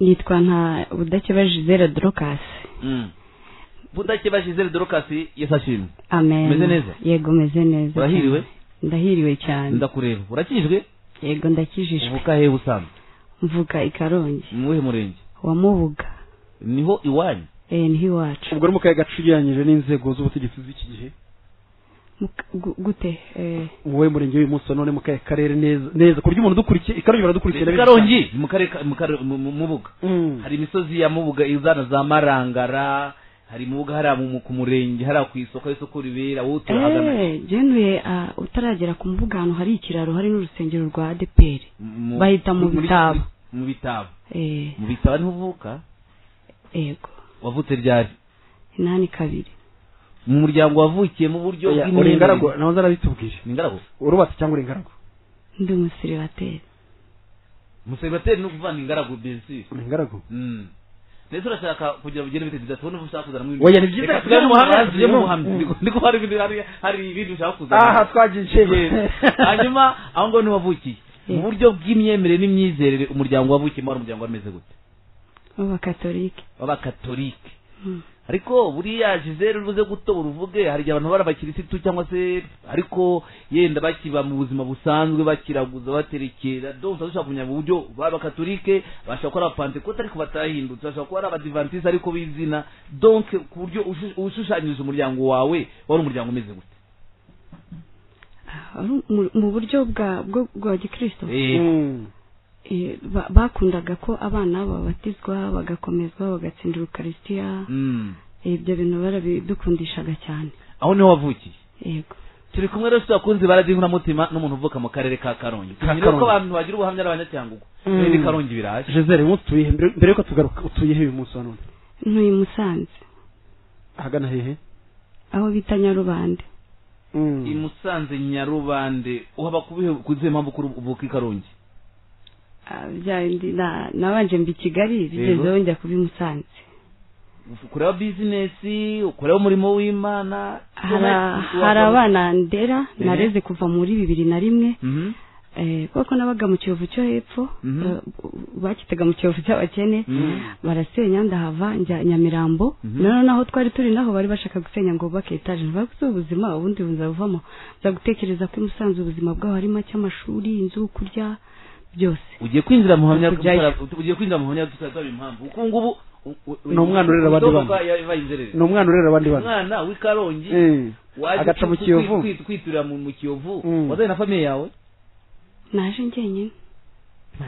yitwa nka budakeba jizere dorokasi budakeba jizere dorokasi yasashimye amen Umeze neza? yego meze neza Urahiriwe? cyane. ndahiriwe cyane ndakureba urakijwe yego ndakijijwe uvuka hehe usanzwe mvuga i karongi ni uwuhe murenge wa mubuga niho iwanyu eh niho iwacu ubwo ni mu kayaga gacuriranyije n'inzego z'ubutegetsi z'iki gihe Muka- gu- gute eh wowe murenge w'uyu munsi wa none mu kayaga karere neza neza ku buryo umuntu udukurikiye ikarongi baradukurikiye na benshi karongi ni mu karere ka- mu kare- mu- mu- mubuga Mm. hari imisozi ya mubuga izana za marangara hari mubuga hariya mu- mu- ku murenge hariya ku isoko aho isoko ribera wowe turahagana eh jenuye ah, utaragera ku mbuga ahantu hari ikiraro hari n'urusengero rwa ADPR Mu- bahita mu muri- bitabo. mu bitabo eh mu bitabo niho uvuka yego wavutse ryari inani kabiri mu muryango wavukiye mu buryo Oya, uri ingaragu bw'imihindagurikire nawe zarabitubwire ni ingaragu urubatse cyangwa uri ingaragu ndi umusiribateri umuseribateri ni ukuvuga ni ingaragu bensi ni ingaragu Mm. mbese urashaka kugira ngo ugere bite bidasa ubona ushaka kuzana mw'ibindi Oya, ni byiza reka tugane kugira ngo umuhamya, mubanze tugire mu- umuhamya. Mm. Ndi- ndi ko hari ibindi- hari- hari ibindi ushaka kuzana aha twagiye Yego. icyemezo hanyuma aho ngaho niho wavukiye mu Yego. buryo bw'imyemerere n'imyizerere umuryango wavukiyemo wari umuryango wameze gute w'abakatolike w'abakatolike Mm. ariko buriya jizere uruze gutobora uvuge hari igihe abantu bari abakirisitu cyangwa se ariko yenda bakiba mu buzima busanzwe bakiraguza baterekera donse dushaka kumenya mu buryo b'abakatolike bashobora kuba ari abapantekote ariko batahindutse bashobora kuba ari abadivantisite ariko b'izina donc ku buryo ushu- ushushanyiriza umuryango wawe wari umuryango umeze gute Ah, ari mu- mu buryo bwa bwo- bwa gikristo Eh, Mm. Eh, ba- bakundaga ko abana babatizwa bagakomezwa bagatsinda urukarisitiya mm. ibyo bintu barabidukundishaga cyane aho niho wavukiye yego turi kumwe rero turakunze baradi nkuramutima n'umuntu uvuka mu karere ka karongi Ka tumenyere ko Karongi. abantu bagira ubuhamya ari abanyacyangugwa Mm. n'indi karongi biraje joseph uyu munsi utuye he? mbere mbere yuko tugaruka utuye he uyu munsi wa none ntuye i musanze ahagana hehe aho bita nyarubande Mm. i musanze nyarubande uhaba kubihe kuzihe mpamvu kuri uvuka i karongi Ah, bya bindi na- nabanje mba i kigali bigezeho njya kuba i musanze ukureba bizinesi ukureba umurimo w'imana Hari- hari abana ndera Eh. nareze kuva muri bibiri na rimwe Mhm. Eh, kuko nabaga mu kiyovu cyo hepfo Mhm. eh, bakitaga mu kiyovu cy'abakene Mhm. barasenya ndahava njya nyamirambo Mhm. noneho naho twari turi naho bari bashaka gusenya ngo bubake etaje nvuga ko si ubuzima ubundi buzavamo nza gutekereza ko i musanze ubuzima bwaho hari make amashuri inzu kurya byose ugiye kwinjira mu hamya Kujyayo. ugiye kwinjira mu hamya tutazabira impamvu kuko ngubu u- u- Ni umwana urera abandi udohoka bana. yabaye inzererezi. ni umwana urera abandi bana umwana w'i karongi Mm. waje agaca mu kwi- kiyovu kwi- kwiturira mu mu kiyovu Mm. wazanye na famiye yawe naje njyenyine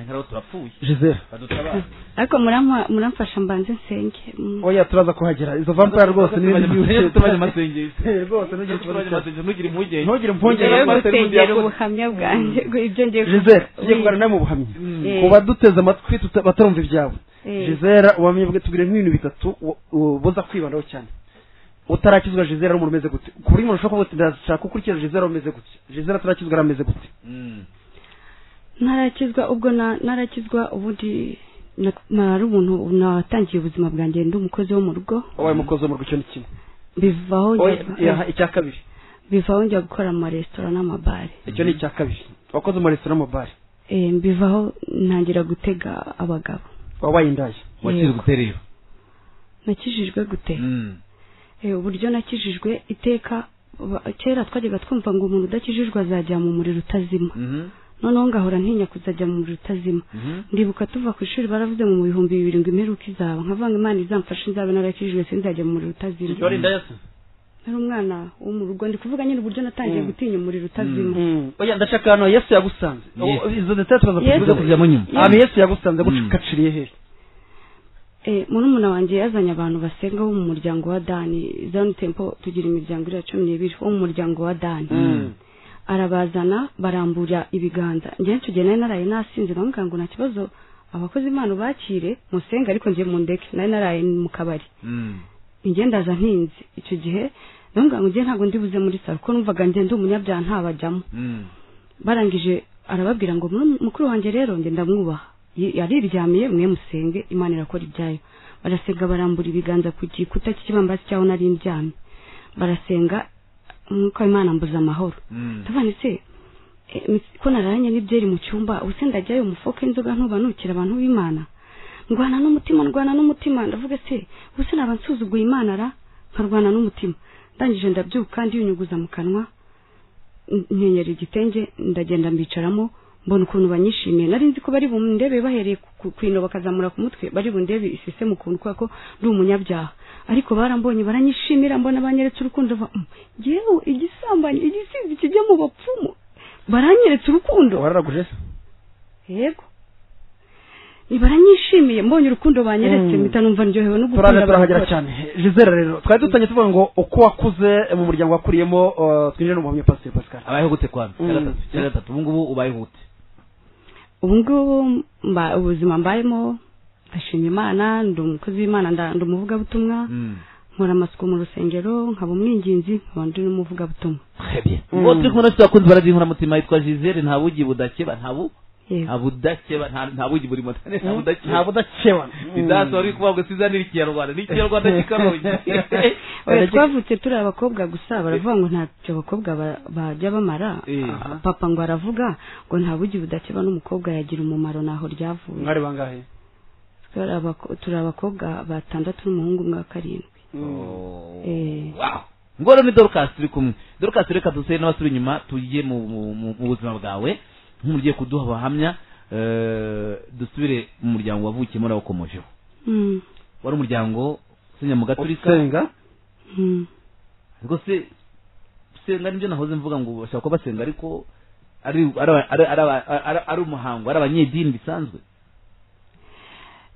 ntabwo turapfuye joseph badutabare ariko murampa- muramfasha mbanze nsenge Mm. oya turaza kuhagera izo vampaya rwose ni ibintu byinshi tubanye amasengesho Eh, rwose ntugire ikibazo tubanye cyane. amasengesho ntugire impungenge ntugire impungenge Ngiye Rero rwose gusengera yakoze. ubuhamya bwanjye ibyo ngiye gukora. joseph tugiye Oui. kuganira nawe mu buhamya Mm. Eh. ku baduteze amatwi tuta- batarumva ibyawe Eh. joseph ubamenye bwe tubwire nk'ibintu bitatu u- u- buza kwibandaho cyane utarakizwa joseph ari umuntu umeze gute ku buryo umuntu ushobora kuvuga uti ndashaka gukurikiza joseph ameze gute joseph atarakizwa yari ameze gute Mm. narakizwa ubwo na- narakizwa ubundi na- nari umuntu natangiye ubuzima bwanjye ndi umukozi wo mu rugo wabaye umukozi wo mu rugo icyo ni kimwe bivaho Oya, yaha, njya icya kabiri bivaho njya gukora mu maresitora n'amabare icyo ni icya kabiri wakoze mu maresitora n'amabare Eh, mbivaho ntangira gutega abagabo wabaye indaya wakiri guterera nakijijwe gute Mm. Eh, uburyo nakijijwe iteka ba- kera twajyaga twumva ngo umuntu udakijijwe azajya mu muriro utazima Mhm. noneho ngahora ntinya kuzajya mu muriro utazima Mhm. ndibuka tuva ku ishuri baravuze ngo mu bihumbi bibiri ngo imperuka izaba nkavanga imana izamfashe nzabe narakijijwe sinzajya mu muriro utazima wari indaya se nari umwana wo mu rugo ndi kuvuga nyine uburyo natangiye Mm. gutinya umuriro utazima Mm. oya ndashaka hano yesu yagusanze Yes. O- izo ndetse turaza Yes. Tuza kuvuga kujyamo nyuma ahantu yesu yagusanze Mm. agukaciriye hehe Eh, murumuna wanjye yazanye abantu basenga bo mu muryango wa dani zone tempo tugira imiryango iriya cumi n'ibiri wo mu muryango wa dani Mm. arabazana barambura ibiganza njye nshugiye nari naraye nasinze bamubwira ngo nta kibazo abakozi imana bakire musenge ariko njye mundeke nari naraye mu kabari Mm. njye ndaza ntinze icyo gihe bamubwira ngo njye ntabwo ndibuze muri salo kuko numvaga njye ndi umunyabyaha ntabajyamo Mm. barangije arababwira ngo "Muru- mukuru wanjye rero njye ndamwubaha Yi- yariryamiye mwe musenge imana irakora ibyayo barasenga barambura ibiganza ku gikuta cy'ikibambasi cyaho nari ndyamye barasenga umwuka w'imana mbuza amahoro Mm. tuvanitse ko nararanye n'ibyeri mu cyumba ubuse ndajyayo umufoka inzoga ntuba nukira abantu b'imana ndwana n'umutima ndwana n'umutima ndavuga se ubuse naba nsuzuguye imana ra nkarwana n'umutima ndangije ndabyuka ndiyunyuguza mu kanwa nkenyera igitenge ndagenda mbicaramo mbona ukuntu banyishimiye nari nzi ko bari bundebe bahereye ku- ku- ku ino bakazamura ku mutwe bari bundebe isese mu kuntu kubera ko ndi umunyabyaha ariko barambonye baranyishimira mbona banyeretse urukundo va yewe igisambanyi igisizi kijya mu bapfumu baranyeretse urukundo wararaguje se yego baranyishimiye mbonye urukundo banyeretse Mm. mpita numva ndyohewe no gukunda turaza turahagera abagore. cyane gisera rero twari dutangiye tuvuga ngo uko wakuze mu muryango wakuriyemo uh, twinjire no mu buhamya pasiteri pascal abahihutse kwa mbere cya Mm. gatatu cya gatatu ubu ngubu ubahihutse ubu ngubu mba- ubuzima mbayemo ndashima imana ndi umukozi w'imana nda- ndi umuvugabutumwa nkora amasuku mu rusengero nkaba umwinginzi nkaba ndi n'umuvugabutumwa twebye Mm. uwo turi kumwe n'abafite abakunzi barazi inkoramutima yitwa gisele nta bugi budakeba nta bu yego nta budakeba nta- nta bugi buri motane nta nta budakeba budakeba bidaso ari kuvuga ngo sizanira ikinyarwanda ni ikinyarwanda cy'ikarongi Oya, twavutse turi abakobwa gusa baravuga ngo ntacyo abakobwa ba- bajya bamara Eh. Ah, papa ngo aravuga ngo nta bugi budakeba n'umukobwa yagira umumaro ntaho ryavuye mwari bangahe Turi abako- turi abakobwa batandatu n'umuhungu umwe wa karindwi Oh, Eh. wow. ngoro ni dorcas turi kumwe dorcas reka dusere n'abasura inyuma tujye mu mu- mu mu buzima bwawe nk'umugiye kuduha abahamya eh, dusubire mu muryango wavukiyemo nawukomojeho Mm, wari umuryango usenyamugaturika usenga mm. rwose gusenga nibyo nahoze mvuga ngo bashobora kuba basenga ariko ari ari aba- ari- ari aba- ari- ari umuhango ari abanyedini bisanzwe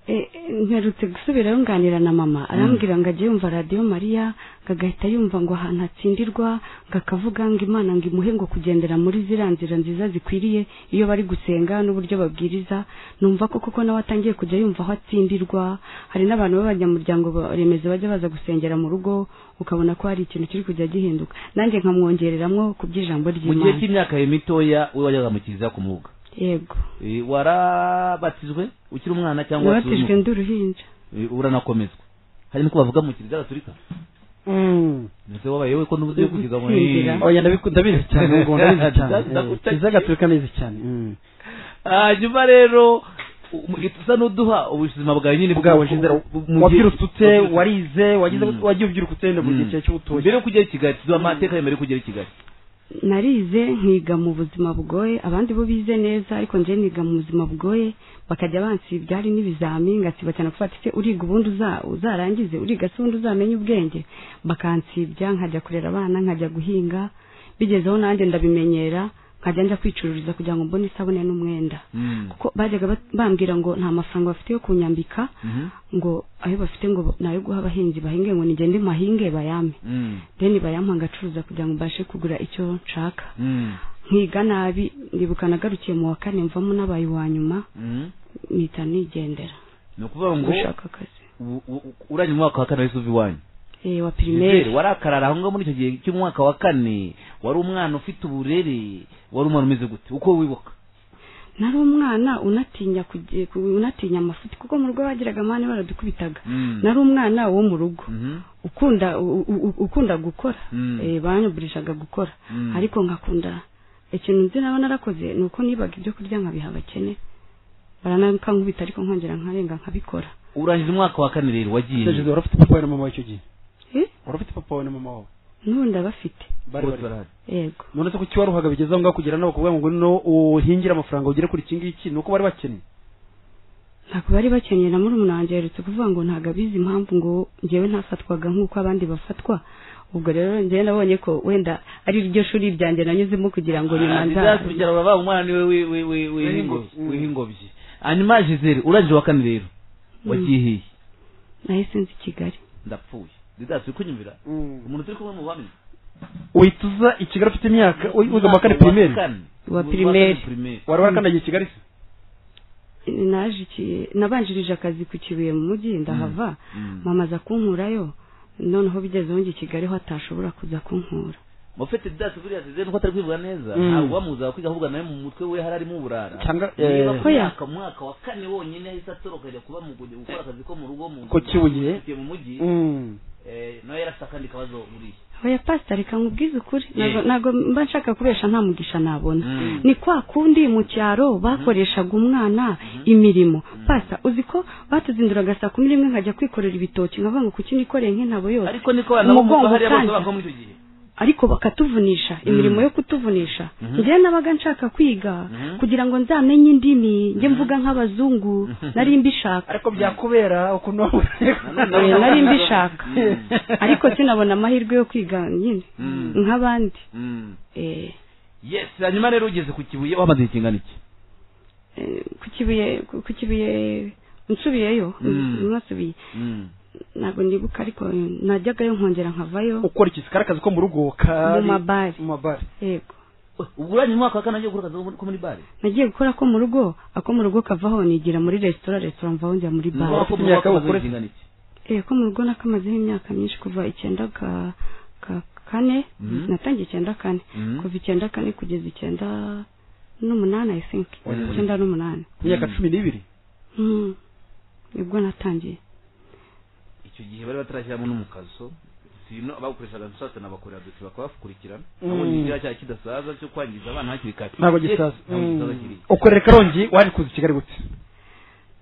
Eh, eh, mperutse gusubirayo nganira na mama arambwira ngo ajye yumva radiyo mariya ngo agahita yumva ngo ahantu hatsindirwa ngo akavuga ngo imana ngo imuhe ngo kugendera muri ziriya nzira nziza zikwiriye iyo bari gusenga n'uburyo babwiriza numva ko koko nawe atangiye kujya yumva aho atsindirwa hari n'abantu b'abanyamuryango ba- remezo bajya baza gusengera mu rugo ukabona ko hari ikintu kiri kujya gihinduka nanjye nkamwongereramo ku by'ijambo mu gihe ry'imana cy'imyaka yawe mitoya we wajyaga mu kiliziya ku mwuga yego Eh, warabatijwe ukiri umwana cyangwa wakiri nabatijwe ndi uruhinja Eh, uranakomezwa hari nuko bavuga mu kiliziya gatolika ndetse wabaye we ko n'ubuze yo kugira ngo Gutsindira. Eh. oya ndabiku- ndabizi cyane ngo ndabizi cyane Ndakutakira. Eh, kiliziya gatolika neza cyane Mm. hanyuma rero u- usa n'uduha ubuzima bwawe nyine ubwawe bwo- gisera bu- mu gihe- wabyirutse wabyirutse. warize wagize Mm. wagiye ubyirutse wenda mu gihe Mm. cyawe cy'ubutoya mbere yo kujya i kigali tuduha amateka ya mbere yo kugera i kigali narize nkiga mu buzima bugoye abandi bo bize neza ariko njye niga mu buzima bugoye bakajya bansibya hari n'ibizami ngasiba cyane gufata ise uriga ubundi uza- uzarangize uriga se ubundi uzamenye ubwenge bakansibya nkajya kurera abana nkajya guhinga bigezeho nanjye ndabimenyera nkajya njya kwicururiza kugira ngo mbone isabune n'umwenda kuko bajyaga bat- bambwira ngo nta mafaranga bafite yo kunyambika Mhm. ngo ayo bafite ngo ni ayo guha abahinzi bahinge ngo nigende mahinge bayame Mm. deni bayampa ngacuruza kugira ngo mbashe kugura icyo nshaka Mm. nkiga nabi ndibuka nagarukiye mu wa kane mvamo n'abaye uwa nyuma Mm. mpita nigendera ni ukuvuga ngo gushaka akazi u- u- urangije umwaka wa kane wahise uva iwanyu Eh, wa Gisele, pirimeri warakarara aho ngaho muri icyo gihe cy'umwaka wa kane wari umwana ufite uburere wari umwana umeze gute uko wibuka nari umwana unatinya kujye- ku- unatinya amafuti kuko mu rugo bagiraga amani baradukubitaga Mm. nari umwana wo mu rugo Mhm. ukunda u- u- ukunda gukora Mm. Eh, banyugurishaga gukora Mm. ariko nkakunda ikintu nzi naba narakoze ni uko nibaga ibyo kurya nkabiha abakene baranankubita ariko nkongera nkarenga nkabikora urangije umwaka wa kane rero wagiye Gisele, wari ufite papa wawe na mama wawe icyo gihe Eh, wari ufite papa wawe na mama wawe n'ubu ndabafite bari Bose bari barahari. yego none se kuki waruhaga bigeze aho ngaho kugira nawe kuvuga ngo no uhingire amafaranga ugere kuri iki ngiki ni uko bari bakennye ntabwo bari bakeneye na murumuna wanjye aherutse kuvuga ngo ntabwo abizi impamvu ngo njyewe ntafatwaga nk'uko abandi bafatwa ubwo rero njyewe nabonye ko wenda ari ryo shuri ryanjye nanyuzemo kugira ngo nyuma Ah, nza ntibyakurikira uraba umwana niwe wi- wi- wi- wi- W'ingobyi. w'ingobyi w'ingobyi. hanyuma gisele urangije wa kane rero Mm. wagiye hehe nahise nzi kigali ndapfuye didasi uri kunyumvira umuntu turi kumwe mu bamwe uhita uza i kigali ufite imyaka wi- wiga mu wa kane pirimeri Wa primaire. wari warakandagiye i kigali se Eh, naje iki- nabanjirije akazi ku kibuye mu mujyi ndahava Mm. mama aza kunkurayo noneho bigezeho njye i kigali ho atashobora kuza kunkura mufite dasi buriya zizere nuko atari kwivuga neza Mm. ntabwo bamubuza kwiga ahubwo nawe mu mutwe we hari arimo uburara cyangwa niba eh, ku mwaka mwaka wa kane wonyine yahise atoroka ajya kuba mu Bugoyi gukora akazi ko mu rugo mu Ku Kibuye. atuye mu mujyi mm. eh, nawe yari afite akandi kabazo buriya oya pasita reka nkubwize ukuri Yeah. ntabwo- ntabwo mba nshaka kubesha nta mugisha nabona Mm. ni kwa kundi mu cyaro bakoreshaga umwana imirimo pasita uzi ko batuzinduraga saa kumi n'imwe nkajya kwikorera ibitoki nkavuga ngo kuki nikoreye nk'intabo yose ariko niko abantu bo Umugongo hariya bose ukanda. bavuga muri icyo gihe ariko bakatuvunisha imirimo yo kutuvunisha njyewe nabaga nshaka kwiga Mhm. kugira ngo nzamenye indimi njye mvuga nk'abazungu nari mbishaka ariko byakubera ukuntu Nanone- Eh, nari mbishaka Mm. ariko sinabona amahirwe yo kwiga nyine Mm. nk'abandi Mm. Eh, yes hanyuma rero ugeze ku kibuye wamaze kingana iki eh, ku kibuye ku ku kibuye nsubiyeyo Mm. mwasubiye Mm. ntabwo ndibuka ariko eh, najyagayo nkongera nkavayo ukora iki kari akazi ko mu rugo kari Mu mabare. mu mabare yego ubwo uranye umwaka wa kane agiye gukora akazi ko muri bare nagiye gukora ko mu rugo ako mu rugo kavaho nigira muri resitora resitora mvaho njya muri bare Umwaka Ufite imyaka w'umwaka ukora- w'akazi kingana iki Eh, ko mu rugo nakamazeho imyaka myinshi kuva icyenda ka ka kane Mhm. natangiye icyenda kane Mhm. kuva icyenda kane kugeza icyenda n'umunani i think Oya. icyenda n'umunani imyaka Mm. cumi n'ibiri Mhm. nibwo natangiye icyo gihe bari batarashyiramo n'umukaso sino abakoreshaga nshatse nabakorera dosiye bakabakurikirana Mm. nabonye ikiriya cyaha kidasaza cyo kwangiza abana hakiri kare ntabwo Yes, gisaza ntabwo gisaza kiri ukorera i karongi waje kuza i kigali gute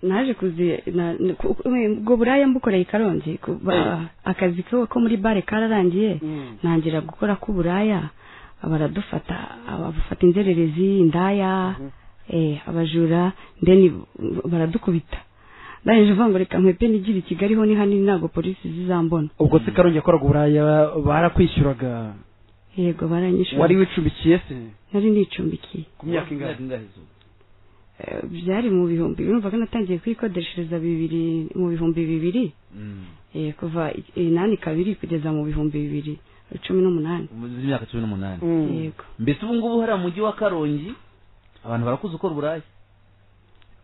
naje kuzi na- ni- ku- ku- ubwo buraya mbukoreye i karongi ku- ba- akazi ko ko muri bare kararangiye Mm. ntangira gukora k'uburaya baradufata abafata inzererezi indaya eh, abajura then baradukubita ndangije uvuga ngo reka nkwepe nigire i kigali ho ni hanini ntabwo polisi zizambona ubwo se karongi yakoraga uburaya barakwishyuraga yego baranyishyura wari wicumbikiye se nari nicumbikiye ku myaka ingahe ingahe izuba Eh, byari mu bihumbi numvaga natangiye kwikodeshereza bibiri mu bihumbi bibiri Eh, kuva i- inani kabiri kugeza mu bihumbi bibiri cumi n'umunani imyaka cumi n'umunani Mm. yego mbese ubu ngubu hariya mujyi wa karongi abantu barakuze ukora uburaya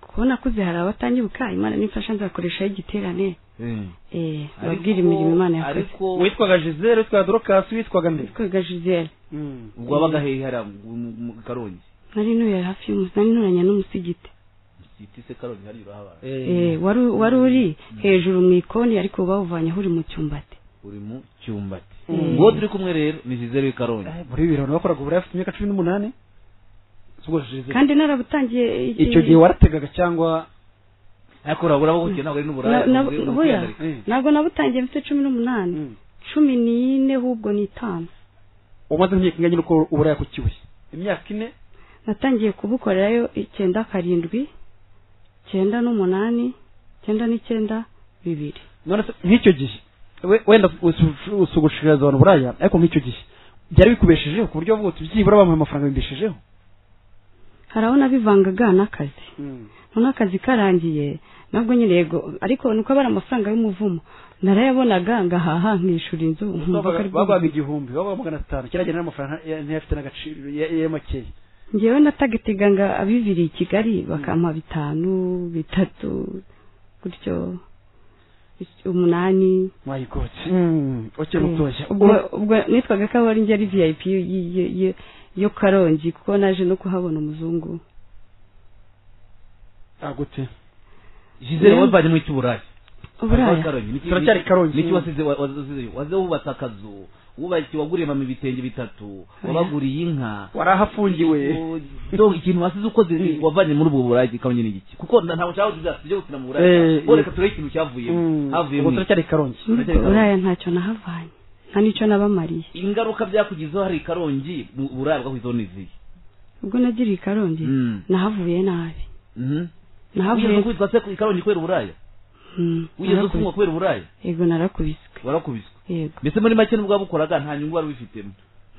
kubona kuze hari abatangibuka imana nimfasha nzakoreshaho igiterane Eh, babwira Ariko- imirimo imana yakoze ariko witwaga gisele witwaga dorokasi witwaga nde kwiga jizere Mm. ubwo wabaga hehe hariya mu- mu- mu karongi nari ntuye hafi y'umu nari nturanye n'umusigiti siti se karongi hariya urahabara Eh, wari wari uri hejuru mu ikoni ariko bawuvanyeho uri mu cyumbati uri mu cyumbati Mm. ubwo turi kumwe rero ni jizere w'i karongi Eh, muri bibiri abantu bakoraga uburaya bafite imyaka cumi n'umunani ubwo gisele kandi narabutangiye iki- icyo gihe warategaga cyangwa ariko urabura ko kugira ntabwo ari n'uburaya Na- na- ubwo uri oya, kwiyandarika. Mm. ntabwo nabutangiye mfite cumi n'umunani Mm. cumi n'ine ahubwo ni itanu umaze imyaka ingana n'uko uburaya ku kibuye imyaka ine natangiye kubukorerayo icyenda karindwi icyenda n'umunani icyenda n'icyenda bibiri none se nk'icyo gihe we- wenda usu- usugushiriza abantu buraya ariko nk'icyo gihe byari bikubeshejeho ku buryo bavuga uti byibura bamuha amafaranga bibeshejeho hari aho nabivangaga n'akazi noneho akazi karangiye nabwo nyine yego ariko nuko aba ari amafaranga y'umuvumo narayabonaga ngahaha nkishura inzu nkumva ko ari bwo baguhaga igihumbi baguhaga magana atanu kiragenda n'amafaranga ya- ntiyafite n'agaciro ya- ya makeya njyewe natageteganga abiviriye i kigali bakampa bitanu bitatu gutyo umunani mwayigotse ukiri Mm. mutoya ubwo ubwo nitwaga ko ari njye ari vip y- y- y- yo karongi kuko naje no kuhabona umuzungu agute jizere Mm. wavanye mu cy'uburaya uburaya Turacyari Karongi. niki wasize wa- wazize- wazize wubatse akazu wubakiye waguriye mama ibitenge bitatu Oya. wabaguriye inka wari aho afungiwe donc ikintu wasize ukoze Mm. wavanye muri ubwo buragi kabonye ni iki kuko nda- ntabwo nshaka kugira tujye gukina mu buraya Eh, bo eh. reka turebe ikintu cyavuyemo ubu havuyemo iki? turacyari karongi muri ubwo buraya ntacyo nahavanye nta n'icyo nabamariye ingaruka byakugizeho hari karongi mu buraya bwakwizeho n'izihe ubwo nagiriye i karongi Mm. nahavuye nabi Mhm. nahavuye wigeze kwitwa se ku- karongi kubera uburaya Mm, wigeze narakubiswe. ufungwa kubera uburaya yego narakubiswe warakubiswe yego mbese muri make nubwo wabukoraga nta nyungu wari wifitemo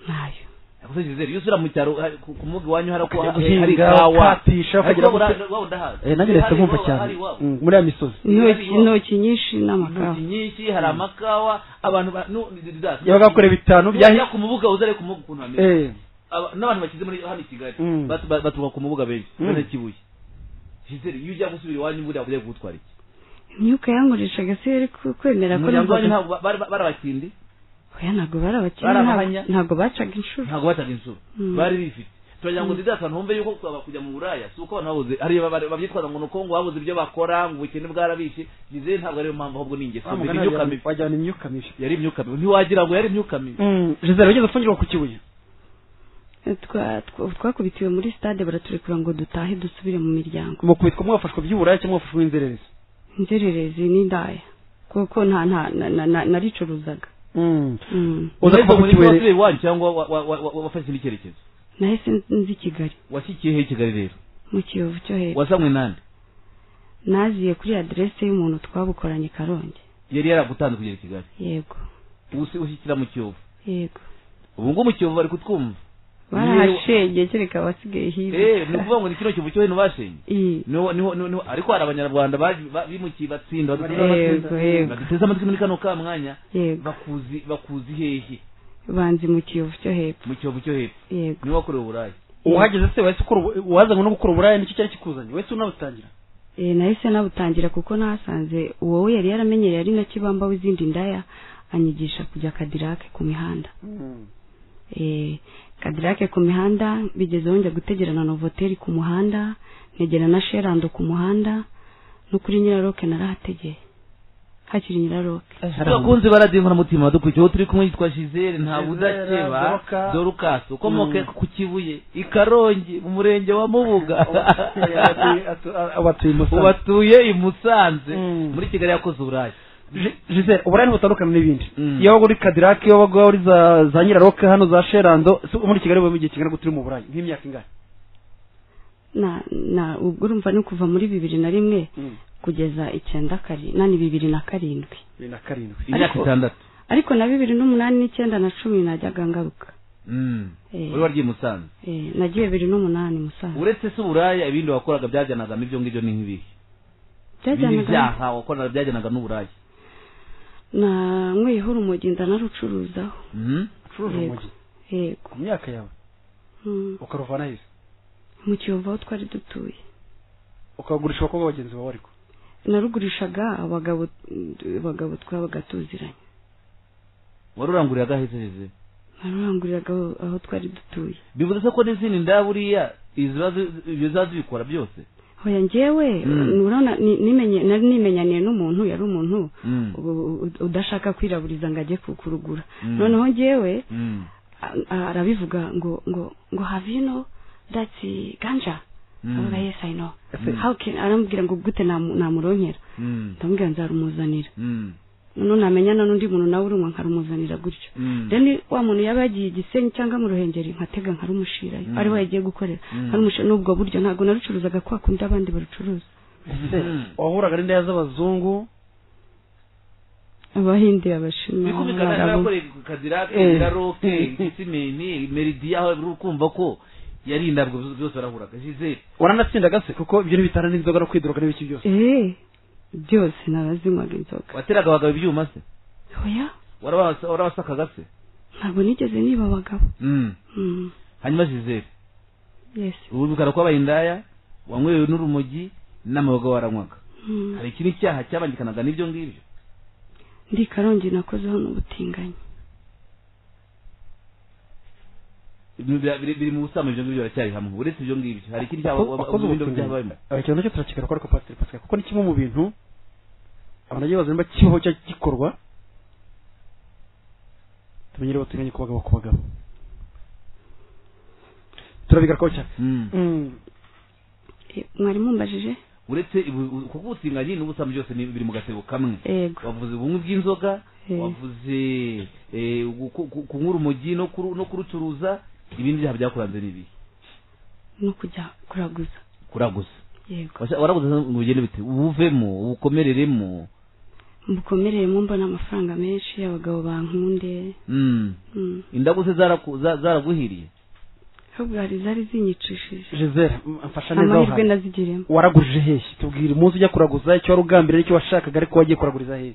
ntayo Yakoze Gisele, iyo usubira mu cyaro hari- ku- ku mugi iwanyu hari ako- Ukajya hari- guhinga, hari ikawa. ukahatisha, Ariko ukagira bura- gute? wawe ndahazi. Eh, Hari nanjye ndetse nkumva iwawe, cyane hari iwawe. Mm, muri ya misozi intoki iwawe. intoki nyinshi Intoki n'amakawa nyinshi hari amakawa abantu ba- nu- ni- ni- za- yabaga bakora bitanu Wajya byahi ku mubuga uzare ku mubuga ukuntu hameze Eh, Aba- n'abantu bakize muri hano i kigali Mm. batu- ba- baturuka ku mubuga benshi Mm. bene kibuye Gisele, iyo ujya gusubira iwanyu buriya buriya kugutwara iki imyuka yankoreshaga se yari ku- kwemera ko umuryango wanyu numvaga ntabwo ba- bari- barabakindi oya ntabwo bari abakene Bari ntabwo- abahanya? ntabwo bacaga inshuro ntabwo bataga insuru Mm. bari bifite turagira ngo nziza akantu humve yuko twaba kujya mu buraya si uko abantu babuze hariya baba- babyitwaza ngo ni uko ngo babuze ibyo bakora ngo ubukene bwarabishe nizere ntabwo ariyo mpamvu ahubwo ni ingeso mbi ni imyuka mibi wajyana imyuka mibi yari imyuka mibi ntiwagira ngo yari imyuka mibi jizera wigeze ufungirwa ku kibuye Twa- twa- twakubitiwe muri stade baraturekura ngo dutahe dusubire mu miryango mukubitwa mwafashwe by'uburaya cyangwa mwafashwe n'inzererezi inzererezi n'indaya kuko nta nta na- na- na- naricuruzaga Mm. uza Mbese kuva ku muri kibuye wasubiye iwanyu cyangwa wa- wa- wa- wa- wafashe indi cyerekezo nahise nzi kigali washyikiye he i kigali rero mu kiyovu cyo hepfo wasamwe nande naziye kuri aderese y'umuntu twabukoranye karongi yari yaragutanda kugera i kigali yego usi ushyikira mu kiyovu yego ubu ngubu mu kiyovu bari kutwumva barahashengeye kereka abasigaye Eh, ni hirya ukuvuga ngo ni kino kiyovu cyo hino bashenye Ii. niho niho niho ariko hari abanyarwanda baje- ba- bimukiye batsinda baduteze Yego, amatwi- yego. baduteze amatwi muri kano ka mwanya yego bakuzi bakuzi hehe banzi mu kiyovu cyo hepfo mu kiyovu cyo hepfo yego niho wakorewe uburaya uhageze se wahise ukora ubu- wazanywe no gukora uburaya nicyo cyari kikuzanye wahise unabutangira Eh, nahise nabutangira kuko nahasanze uwo we yari yaramenyereye ari na kibamba w'izindi ndaya anyigisha kujya kadirake ku mihanda Eh, kadirake ku mihanda bigezeho njya gutegerana na novoteri ku muhanda negera na sherando ku muhanda no kuri nyiraroke narahategeye hakiri nyiraroke abakunzi baradinkura mutima dukurikiyeho turi kumwe yitwa jizere nta Gisele, budakeba Dorcas. dorukasi ukomoka Mm. ku kibuye i karongi mu murenge wa mubuga abatuye musanze ubatuye i musanze Mm. muri kigali yakoze uburaya jisere uburaya ntibutandukana n'ibindi Mm. iyo waba uri kadirake iyo waba uri za za nyiraroke hano za sherando si muri kigali uba mu gihe kingana gute uri mu burayi nk'imyaka ingana na na ubwo urumva ni kuva muri bibiri na rimwe kugeza icyenda kari na ni bibiri na karindwi bibiri na karindwi imyaka Ariko- itandatu ariko na bibiri n'umunani n'icyenda na cumi najyaga ngaruka Mm. Eh. wari warya i musanze Eh, nagiye bibiri n'umunani musanze uretse se uburaya ibindi wakoraga byajyanagamo ibyo ngibyo ni nk'ibihe ibindi byajyanaga byaha wakoraga byajyanaga n'uburaya na nkweyeho urumogi ndanarucuruzaho Mhm. ucuruje Yego. umugi yego ku myaka yawe Mm. ukaruvana heza mu kiyovu aho twari dutuye ukagurisha abakobwa bagenzi bawe ariko narugurishaga abagabo abagabo twabaga tuziranye wari uranguriraga ahese heze naruranguriraga aho aho twari dutuye bivuze se ko n'izindi nda buriya iziba zi- ibyo ziba zibikora byose hoya njyewe Mm. urabona ni- nimenye- nari nimenyaniye n'umuntu yari umuntu Mm. u- u- udashaka kwiraburiza ngo ajye ku- kurugura Mm. noneho njyewe Mm. a- a- arabivuga ngo ngo ngo havino dati ganja Mm. avuga yes i know Ese- How can- arambwira ngo gute namu- namuronkera Mm. ndamubwira nzarumuzanira Mm. noneho namenyana n'undi muntu nawe urumwa nkarumuzanira gutyo Mm. rero wa muntu yaba yagiye igisenyi cyangwa mu ruhengeri nkatega nkarumushirayo Mm. ariho yagiye gukorera Mm. nkarumushira n'ubwo buryo ntabwo narucuruzaga kwa kundi abandi barucuruza ese Mhm. wahuraga n'indaya z'abazungu abahindi abashinwa bikumvikana Abarabu. yarakoreye ku kazira Eh. kiraroke gisimeni meridiya aho uri kumva ko yari indabwo byose barahuraga jizere waranatsindaga se kuko ibyo ntibitana n'inzoga no kwidoroga n'ibiki byose Eh, byose narazinywaga inzoga wateraga abagabo ibyuma se oya warabasa- warabasakaga se ntabwo nigeze niba abagabo Mm. Mm, hanyuma jizere yes ubu bikara kwabaye indaya wanywewe n'urumogi n'amaboga waranywaga Mm. hari ikindi cyaha cyabangikanaga n'ibyo ngibyo ndi karongi nakozeho n'ubutinganyi Ibintu bya- biri biri mu busambo ibyo ngibyo biracyari hamwe uretse ibyo ngibyo hari ikindi cyaha wakoze ubutinganyi ikintu nacyo turakigana ko ariko pasiteri pasika kuko ni kimwe mu bintu abantu bagiye bazana niba kibaho cyangwa gikorwa tumenyere ubutinganyi ku bagabo ku bagabo turabigarukaho cyane Eh, mwari mumbajije uretse ibu- u- kuko ubutinganyi n'ubusambo byose ni- biri mu gatebo kamwe yego wavuze ubumwe bw'inzoga Eh. wavuze eh, gu- ku- kunywa urumogi no kuru- no kurucuruza ibindi byaha byakuranze ni ibihe no kujya kuraguza kuraguza yego Washa- waraguze ngo ugende bite ubuvemo ubukomereremo mbukomereyemo mbona amafaranga menshi abagabo bankunde Mm. Mm. indagu se zaraku- za- zaraguhiriye ahubwo hari zari zinyicishije jizere mfasha neza amahirwe uhaye nazigiremo waragurije hehe tubwira umunsi ujya kuraguza icyo wari ugambiriye icyo washakaga ariko wagiye kuraguriza hehe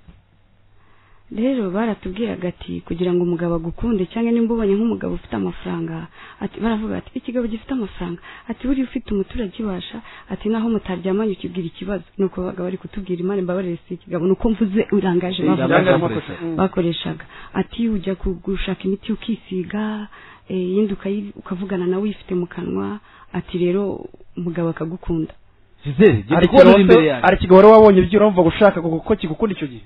rero baratubwiraga ati kugira ngo umugabo agukunde cyangwa nimba ubonye nk'umugabo ufite amafaranga ati baravuga ati ikigabo gifite amafaranga ati buriya ufite umuturage ibasha ati naho mutaryamanye ukibwira ikibazo ni uko babaga bari kutubwira imana imbabarire si ikigabo ni uko mvuze urangaje bavuga Irangazamakosa. bakoresha. bakoreshaga ati ujya ku- gushaka imiti ukisiga eh, iyindi ukayi- ukavugana nawe uyifite mu kanwa ati rero umugabo akagukunda gisele hari genda ikigo kubona uri wari- imbere yanjye hari ikigo wari wabonye ibyo uramva gushaka kuko kigukunda icyo gihe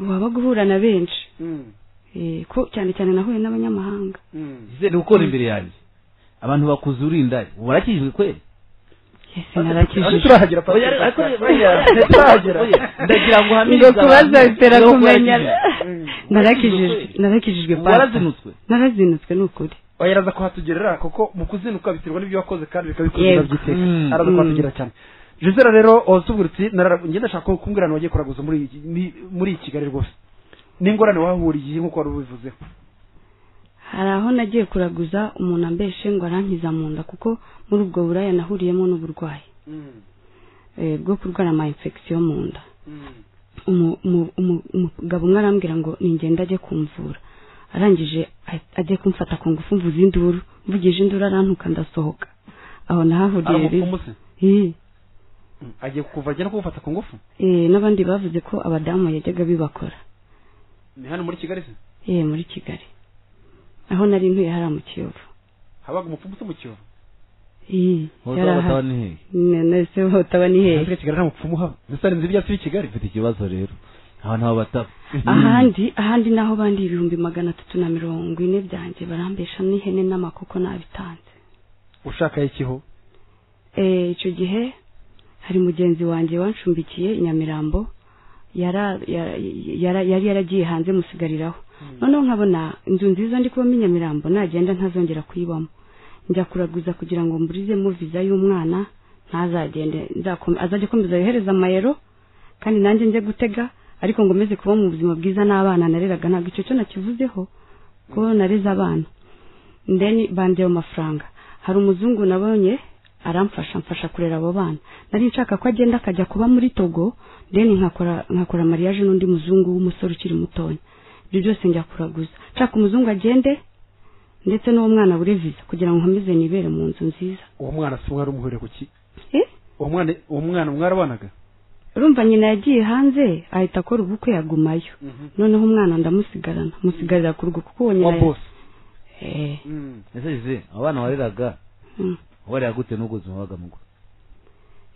waba guhura na benshi Eh, ko cyane cyane nahuye n'abanyamahanga gisele gukora imbere yanjye abantu bakuze urindari ubu barakijijwe kweli Yes, Ariko narakijije turahagera Oya, ariko- oya, turahagera oya, ndagira ngo uhamirize ngo kubaza abantu. bitera Niba kumenya warakijijwe. narakijijwe narakijijwe Ubu papa. warazinutswe narazinutswe ni ukuri oya araza kuhatugerera kuko mu kuzinuka biterwa n'ibyo wakoze kandi bikabikuzura Yego. byiteka Mm. araza Mm. kuhatugerera cyane jizera rero watubwira uti narara- njye ndashaka ko kumbwira ahantu wagiye kuraguza muri iki- ni- muri iyi kigali rwose n'ingorane wahahuriye nk'uko wari ubivuzeho hari aho nagiye kuraguza umuntu ambeshe ngo arankiza mu nda kuko muri ubwo buraya nahuriyemo n'uburwayi eh, bwo kurwara ama infection mu nda umu- umu- umu- umugabo umwe arambwira ngo ningenda ajye kumvura arangije a- ajya kumfata ku ngufu mvuza induru mvugije induru arantuka ndasohoka aho nahahuriye rero aramupfumuse Ih, Mm. agiye kukuva ajya no kugufata ku ngufu eh, n'abandi bavuze ko abadamu yajyaga bibakora ni hano muri kigali se eh muri kigali aho nari ntuye hariya mu kiyovu habaga umupfumuse mu kiyovu Ih, Hoza yari bataba ahari ni hehe Ne- nese hotaba ni hehe Ese kigali nta mupfumu uhaba mbese hari inzu y'ibyatsi b'i kigali ufite ikibazo rero abantu abo bataba ahandi ahandi naho bandi ibihumbi magana atatu na mirongo ine byanjye barambesha n'ihene n'amakoko nabitanze ushaka ikiho Eh, icyo gihe hari mugenzi wanjye wanshumbikiye i nyamirambo yara- yara- yara- yari yaragiye hanze musigariraho noneho nkabona inzu nziza ndi kubamo i nyamirambo nagenda ntazongera kuyibamo njya kuraguza kugira ngo mburizemo viza y'umwana ntazagende nzakome- azajya akomeza yohereza amayero kandi nanjye njye gutega ariko ngo meze kuba mu buzima bwiza n'abana nareraga ntabwo icyo cyo nakivuzeho ko nareze abana ndeni bandewe amafaranga hari umuzungu nabonye aramfasha mfasha kurera abo bana nari nshaka ko agenda akajya kuba muri togo deni nkakora nkakora mariage n'undi muzungu w'umusore ukiri mutoya ibyo byose njya kuraguza nshaka umuzungu agende ndetse n'uwo mwana abure viza kugira ngo nkomeze nibere mu nzu nziza uwo mwana si umwari umuhurira ku ki Eh? uwo mwana uwo mwana mwarabanaga urumva nyina yagiye hanze ahita akora ubukwe yagumayo noneho umwana ndamusigarana musigarira ku rugo kuko uwo wa nyina bose Eh, ese gisele abana wareraga mm. wareraga gute n'ubwo ubuzima wabaga mugo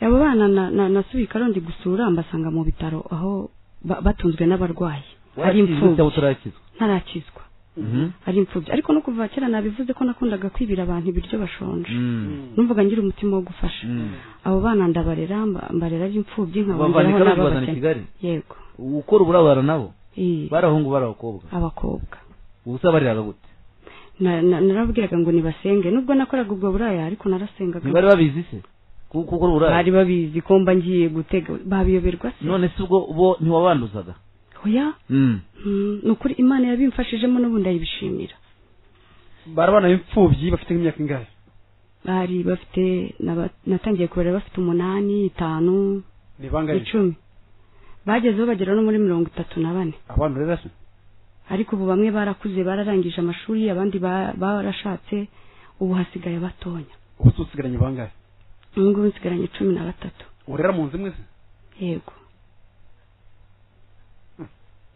abo bana na- na- nasuye i karongi gusura mbasanga mu bitaro aho ba- batunzwe n'abarwayi ari warakijijwe cyangwa imfubyi utarakizwa ntarakizwa Mhm. ari imfubyi ariko no kuva kera nabivuze ko nakundaga kwibira abantu ibiryo bashonje Mm. numvaga ngira umutima wo gufasha Mm. abo bana ndabarera mba- mbarera ari imfubyi Babavana i nkabongeraho Karongi n'ababakene. bazana i Kigali yego gukora uburabara nabo Ii, bari abahungu bari abakobwa abakobwa ubusa bariraga gute Na- na- narababwiraga ngo nibasenge nubwo nakoraga ubwo buraya ariko narasengaga ntibari babizi se ku- gukora bari uburaya babizi ko mba ngiye gutega babiyoberwa se none se ubwo bo ntiwabanduzaga oya Mm. Mm, ni ukuri imana yabimfashijemo n'ubundi ayibishimira bari abana b'imfubyi bafite nk'imyaka ingahe bari bafite naba- natangiye kubara bafite umunani itanu ni bangahe icumi bagezeho bagera no muri mirongo itatu na bane abantu rero se ariko ubu bamwe barakuze bararangije amashuri abandi ba- barashatse ubu hasigaye batonya ubu se usigaranye bangahe ubu ngubu nsigaranye cumi na batatu urera mu nzu imwe se yego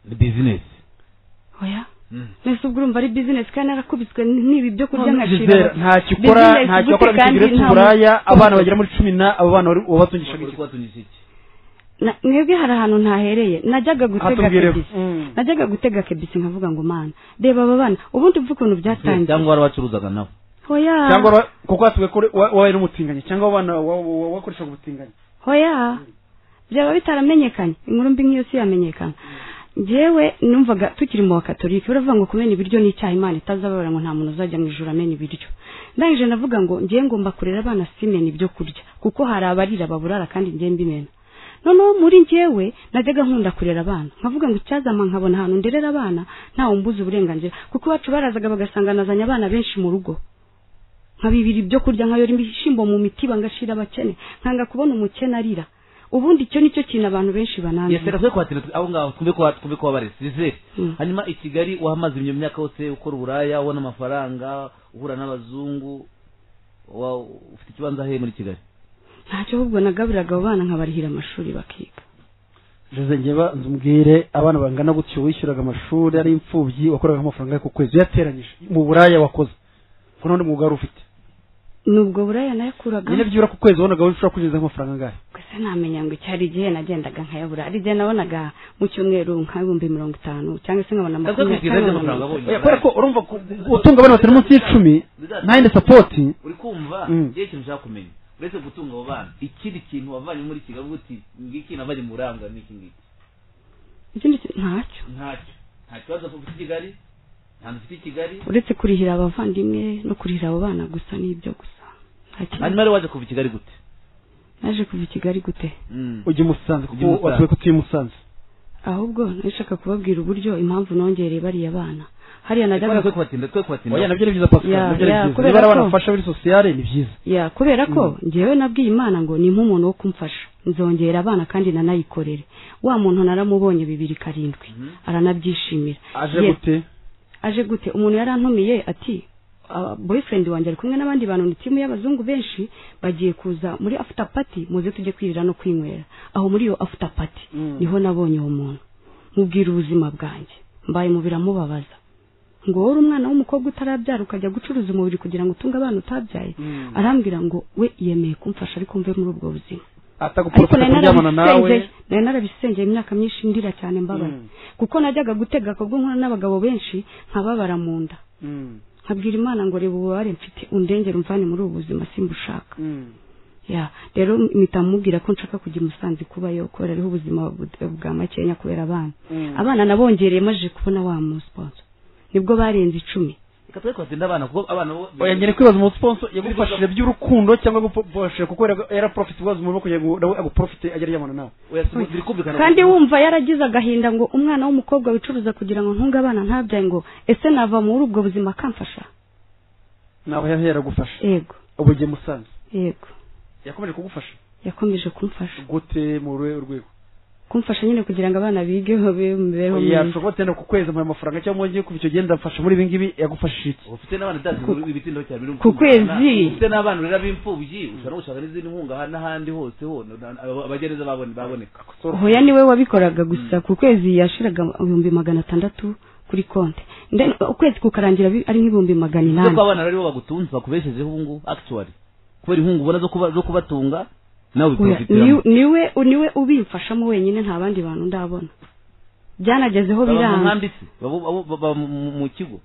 ni bizinesi oya mwese ubwo urumva ari bizinesi kandi narakubiswe n'ibi byo kurya Gisele, nkashira ntacyo ukora Business ntacyo gute wakora kandi bitigire nta- tuburaya abana bagera muri cumi na abo bana wari- wabatungishaga iki kubatungisha iki Na- mwebwe hari ahantu ntahereye najyaga gutega hatubwireho kebisi najyaga gutega kebisi nkavuga ngo mana reba aba bana ubundi mvu ukuntu byatangiye cyangwa warabacuruzaga nabo hoya cyangwa wa- kuko hatubwiye ko uri- wa- wabaye n'umutinganyi cyangwa abana wa- wa- wa- wakoreshaga ubutinganyi hoya byaba bitaramenyekanye inkuru mbi nk'iyo si yamenyekana njyewe numvaga tukiri mu bakatolika baravuga ngo kumena ibiryo ni icyaha imana itazababara ngo nta muntu uzajya mu ijoro amena ibiryo ndangije navuga ngo njyewe ngomba kurera abana simena ibyo kurya kuko hari abarira baburara kandi njyewe mbimena noneho muri njyewe najyaga nkunda kurera abana nkavuga ngo icyazama nkabona ahantu nderera abana ntawe mbuza uburenganzira kuko iwacu barazaga bagasanga nazanye abana benshi mu rugo nkabibira ibyo kurya nkayora ibishyimbo mu mitiba ngashira abakene nkanga kubona umukene arira ubundi icyo nicyo kintu abantu benshi bananira yesera twe kwatira aho ngaho twumve ko twumve ko wabareze Zizere Mm. hanyuma i Kigali wahamaze iyo myaka yose ukora uburaya ubona amafaranga uhura n'abazungu wa ufite ikibanza ahe muri Kigali ntacyo ahubwo nagaburiraga abo bana nkabarihira amashuri bakiga jose njye banza umbwire abana bangana gutyo wishyuraga amashuri ari imfubyi wakoraga amafaranga ku kwezi yateranyije mu buraya wakoze ko nta wundi mwuga wari ufite nubwo buraya nayakuragamo nyine byibura ku kwezi wabonaga ushobora kwinjiza amafaranga angahe gusa ntamenya ngo icyari igihe nagendaga nkayabura ari igihe nabonaga mu cyumweru nk'ibihumbi mirongo itanu cyangwa se nkabona Ntabwo makumyabiri twigeze cyangwa amafaranga mirongo itanu. abonye. Eh, kubera ko urumva ku- utunga abana batari munsi y'icumi nta yindi sapoti uri kumva Mm. ngiye ikintu ushaka kumenya uretse gutunga abo bana ikindi kintu wavanye muri Kigali uvuga uti ngiki navanye mu buranga n'iki ngiki ikindi ki- ntacyo ntacyo nta kibazo ufite i Kigali nta nzu ufite i Kigali uretse kurihira abavandimwe no kurihira abo bana gusa n'ibyo gusa nta kindi. hanyuma rero waje kuva i Kigali gute naje kuva i kigali gute Mm. ujya i musanze kuko Ujya i Musanze. watuye ko utuye i musanze ahubwo nashaka kubabwira uburyo impamvu nongereye bariya bana hariya Kubera najyaga twe kubatinda twe kubatinda oya nabyo ni byiza pascal Ya, nabyo ni ya, byiza kubera niba ari ko- abana bafasha muri sosiyale ni byiza ya kubera ko njyewe nabwiye imana ngo ni nk'umuntu wo kumfasha nzongera abana kandi nanayikorere wa muntu naramubonye bibiri karindwi Mhm. aranabyishimira aje Ye- gute aje gute umuntu yarantumiye ati "Ah, boyfriend wanjye ari kumwe n'abandi bantu ni timu y'abazungu benshi bagiye kuza muri after party muze tujye kwirira no kwinywera aho muri iyo after party Mm. niho nabonye uwo muntu mubwira ubuzima bwanjye mbaye mu biramubabaza ngo wowe uri umwana w'umukobwa utarabyara ukajya gucuruza umubiri kugira ngo utunge abana utabyaye Mm. arambwira ngo we yemeye kumfasha ariko mve muri ubwo buzima ariko atagupfura nari kuryamana nawe narabisengeye nari narabisengeye imyaka myinshi ndira cyane mbabaye Mm. kuko najyaga gutega akabwo nkora n'abagabo benshi nkababara mu nda Mm. nkabwira imana ngo reba ububabare mfite undengere umvane muri ubu buzima simbushaka Mm. ya rero mpita mubwira ko nshaka kujya i musanze kubayo kubera ariho ubuzima bu- bwa makenya kubera abana Mm. abana nabongereye maje kubona wa mu sponsor nibwo barenze icumi reka twe kubatinda abana kuko abana bo oya ngene kwibaza umusiponso yagufashije by'urukundo cyangwa yagufashije kuko yara- yaraprofite kubaza umuntu wo kugira ngo nawe aguprofite ajya aryamana nawe oya si- biri kumvikana kandi wumva yaragize agahinda ngo umwana w'umukobwa wicuruza kugira ngo ntunge abana ntabyaye ngo ese nava muri ubwo buzima akamfasha nawe yahe yaragufasha yego ubu ugiye musanze yego yakomeje kugufasha yakomeje kumfasha gute mu ruhe urwego kumfasha nyine kugira ngo abana bige babe mu mibereho myiza yashobora gutenda ku kwezi amuha amafaranga cyangwa ugiye kuba icyo genda mfasha muri ibi ngibi yagufashije iki ufite n'abana dati Ku- ibitindo cyane biri mu ku kwezi. kumvikana. ufite n'abana urera b'imfubyi ushobora no gushaka n'izindi nkunga aha n'ahandi hose ho na- aba- abagereza babone baboneka hoya niwe wabikoraga gusa ku kwezi yashiraga ibihumbi magana atandatu kuri konti Then ukwezi kukarangira bi- ari nk'ibihumbi magana Uvuze ko inani abana rero aribo bagutunze bakubeshejeho ubu ngubu actually kubera inkunga ubona zo kuba- zo kubatunga nawe Oya, bikurufitiraho ni- niwe niwe ubimfashamo wenyine nta bandi bantu ndabona byanagezeho baba mu biranga nkambi se baba baba- baba mu- mu mu kigo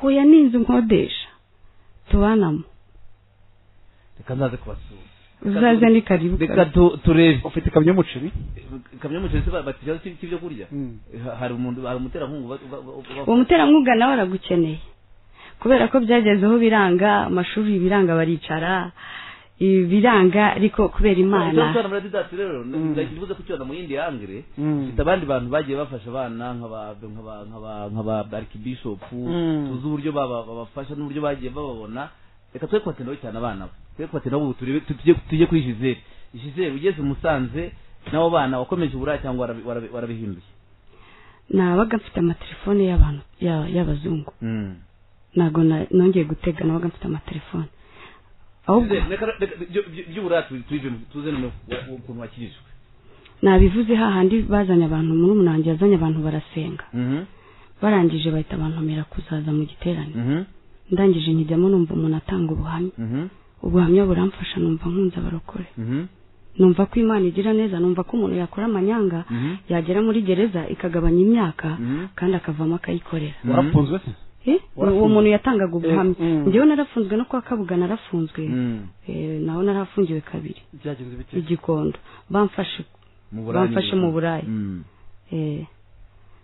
hoya n'inzu nkodesha tubanamo reka nzaze kubasura uzaze ni karibu reka karibu. tu- turebe ufite ikamyo y'umuceri kamyo muceri se batiraho cy'ibyo kurya Ha- hari umuntu hari umuterankunga uba- uba- uba- uba- uwo muterankunga nawe aragukeneye kubera ko byagezeho biranga amashuri biranga baricara ibiranga ariko kubera imana cyane muri didasi rero Mm. ndakivuze ku cyana mu yindi yangire Mm. mfite abandi bantu bagiye bafasha abana nk'aba nk'aba nk'aba nk'aba archbishop Mm. tuzi uburyo baba- babafasha n'uburyo bagiye bababona reka twe kubatendaho cyane abana bo twe kubatendaho ubu turebe tujye tujye kuri Gisele Gisele ugeze musanze n'abo bana wakomeje uburaya cyangwa warabi- warabi- warabihinduye nabaga mfite amatelefone y'abantu ya- y'abazungu ntabwo na- nongeye gutega nabaga mfite amatelefone ahubwo Gisele, reka- reka- ibyo- ibyo- iby'uburaya tu- tubivemo tuze noneho wa- ukuntu wakirijwe nabivuze hahandi bazanye abantu muri umunange yazanye abantu barasenga barangije bahita bantumira kuzaza mu giterane ndangije nkijyamo numva umuntu atanga ubuhamya ubuhamya buramfasha numva nkunze abarokore numva ko imana igira neza numva ko umuntu yakora amanyanga Mhm. yagera muri gereza ikagabanya imyaka Mhm. kandi akavamo akayikorera Mm. warafunzwe se Eh, uwo Warafunzwe. muntu yatangaga ubuhamya Eh, mm. njyewe narafunzwe no kwa kabuga narafunzwe Mm. Eh, naho narafungiwe kabiri byagenze bite igikondo bamfashe Mu Burayi Bamfashe mu Burayi. Mm. eh,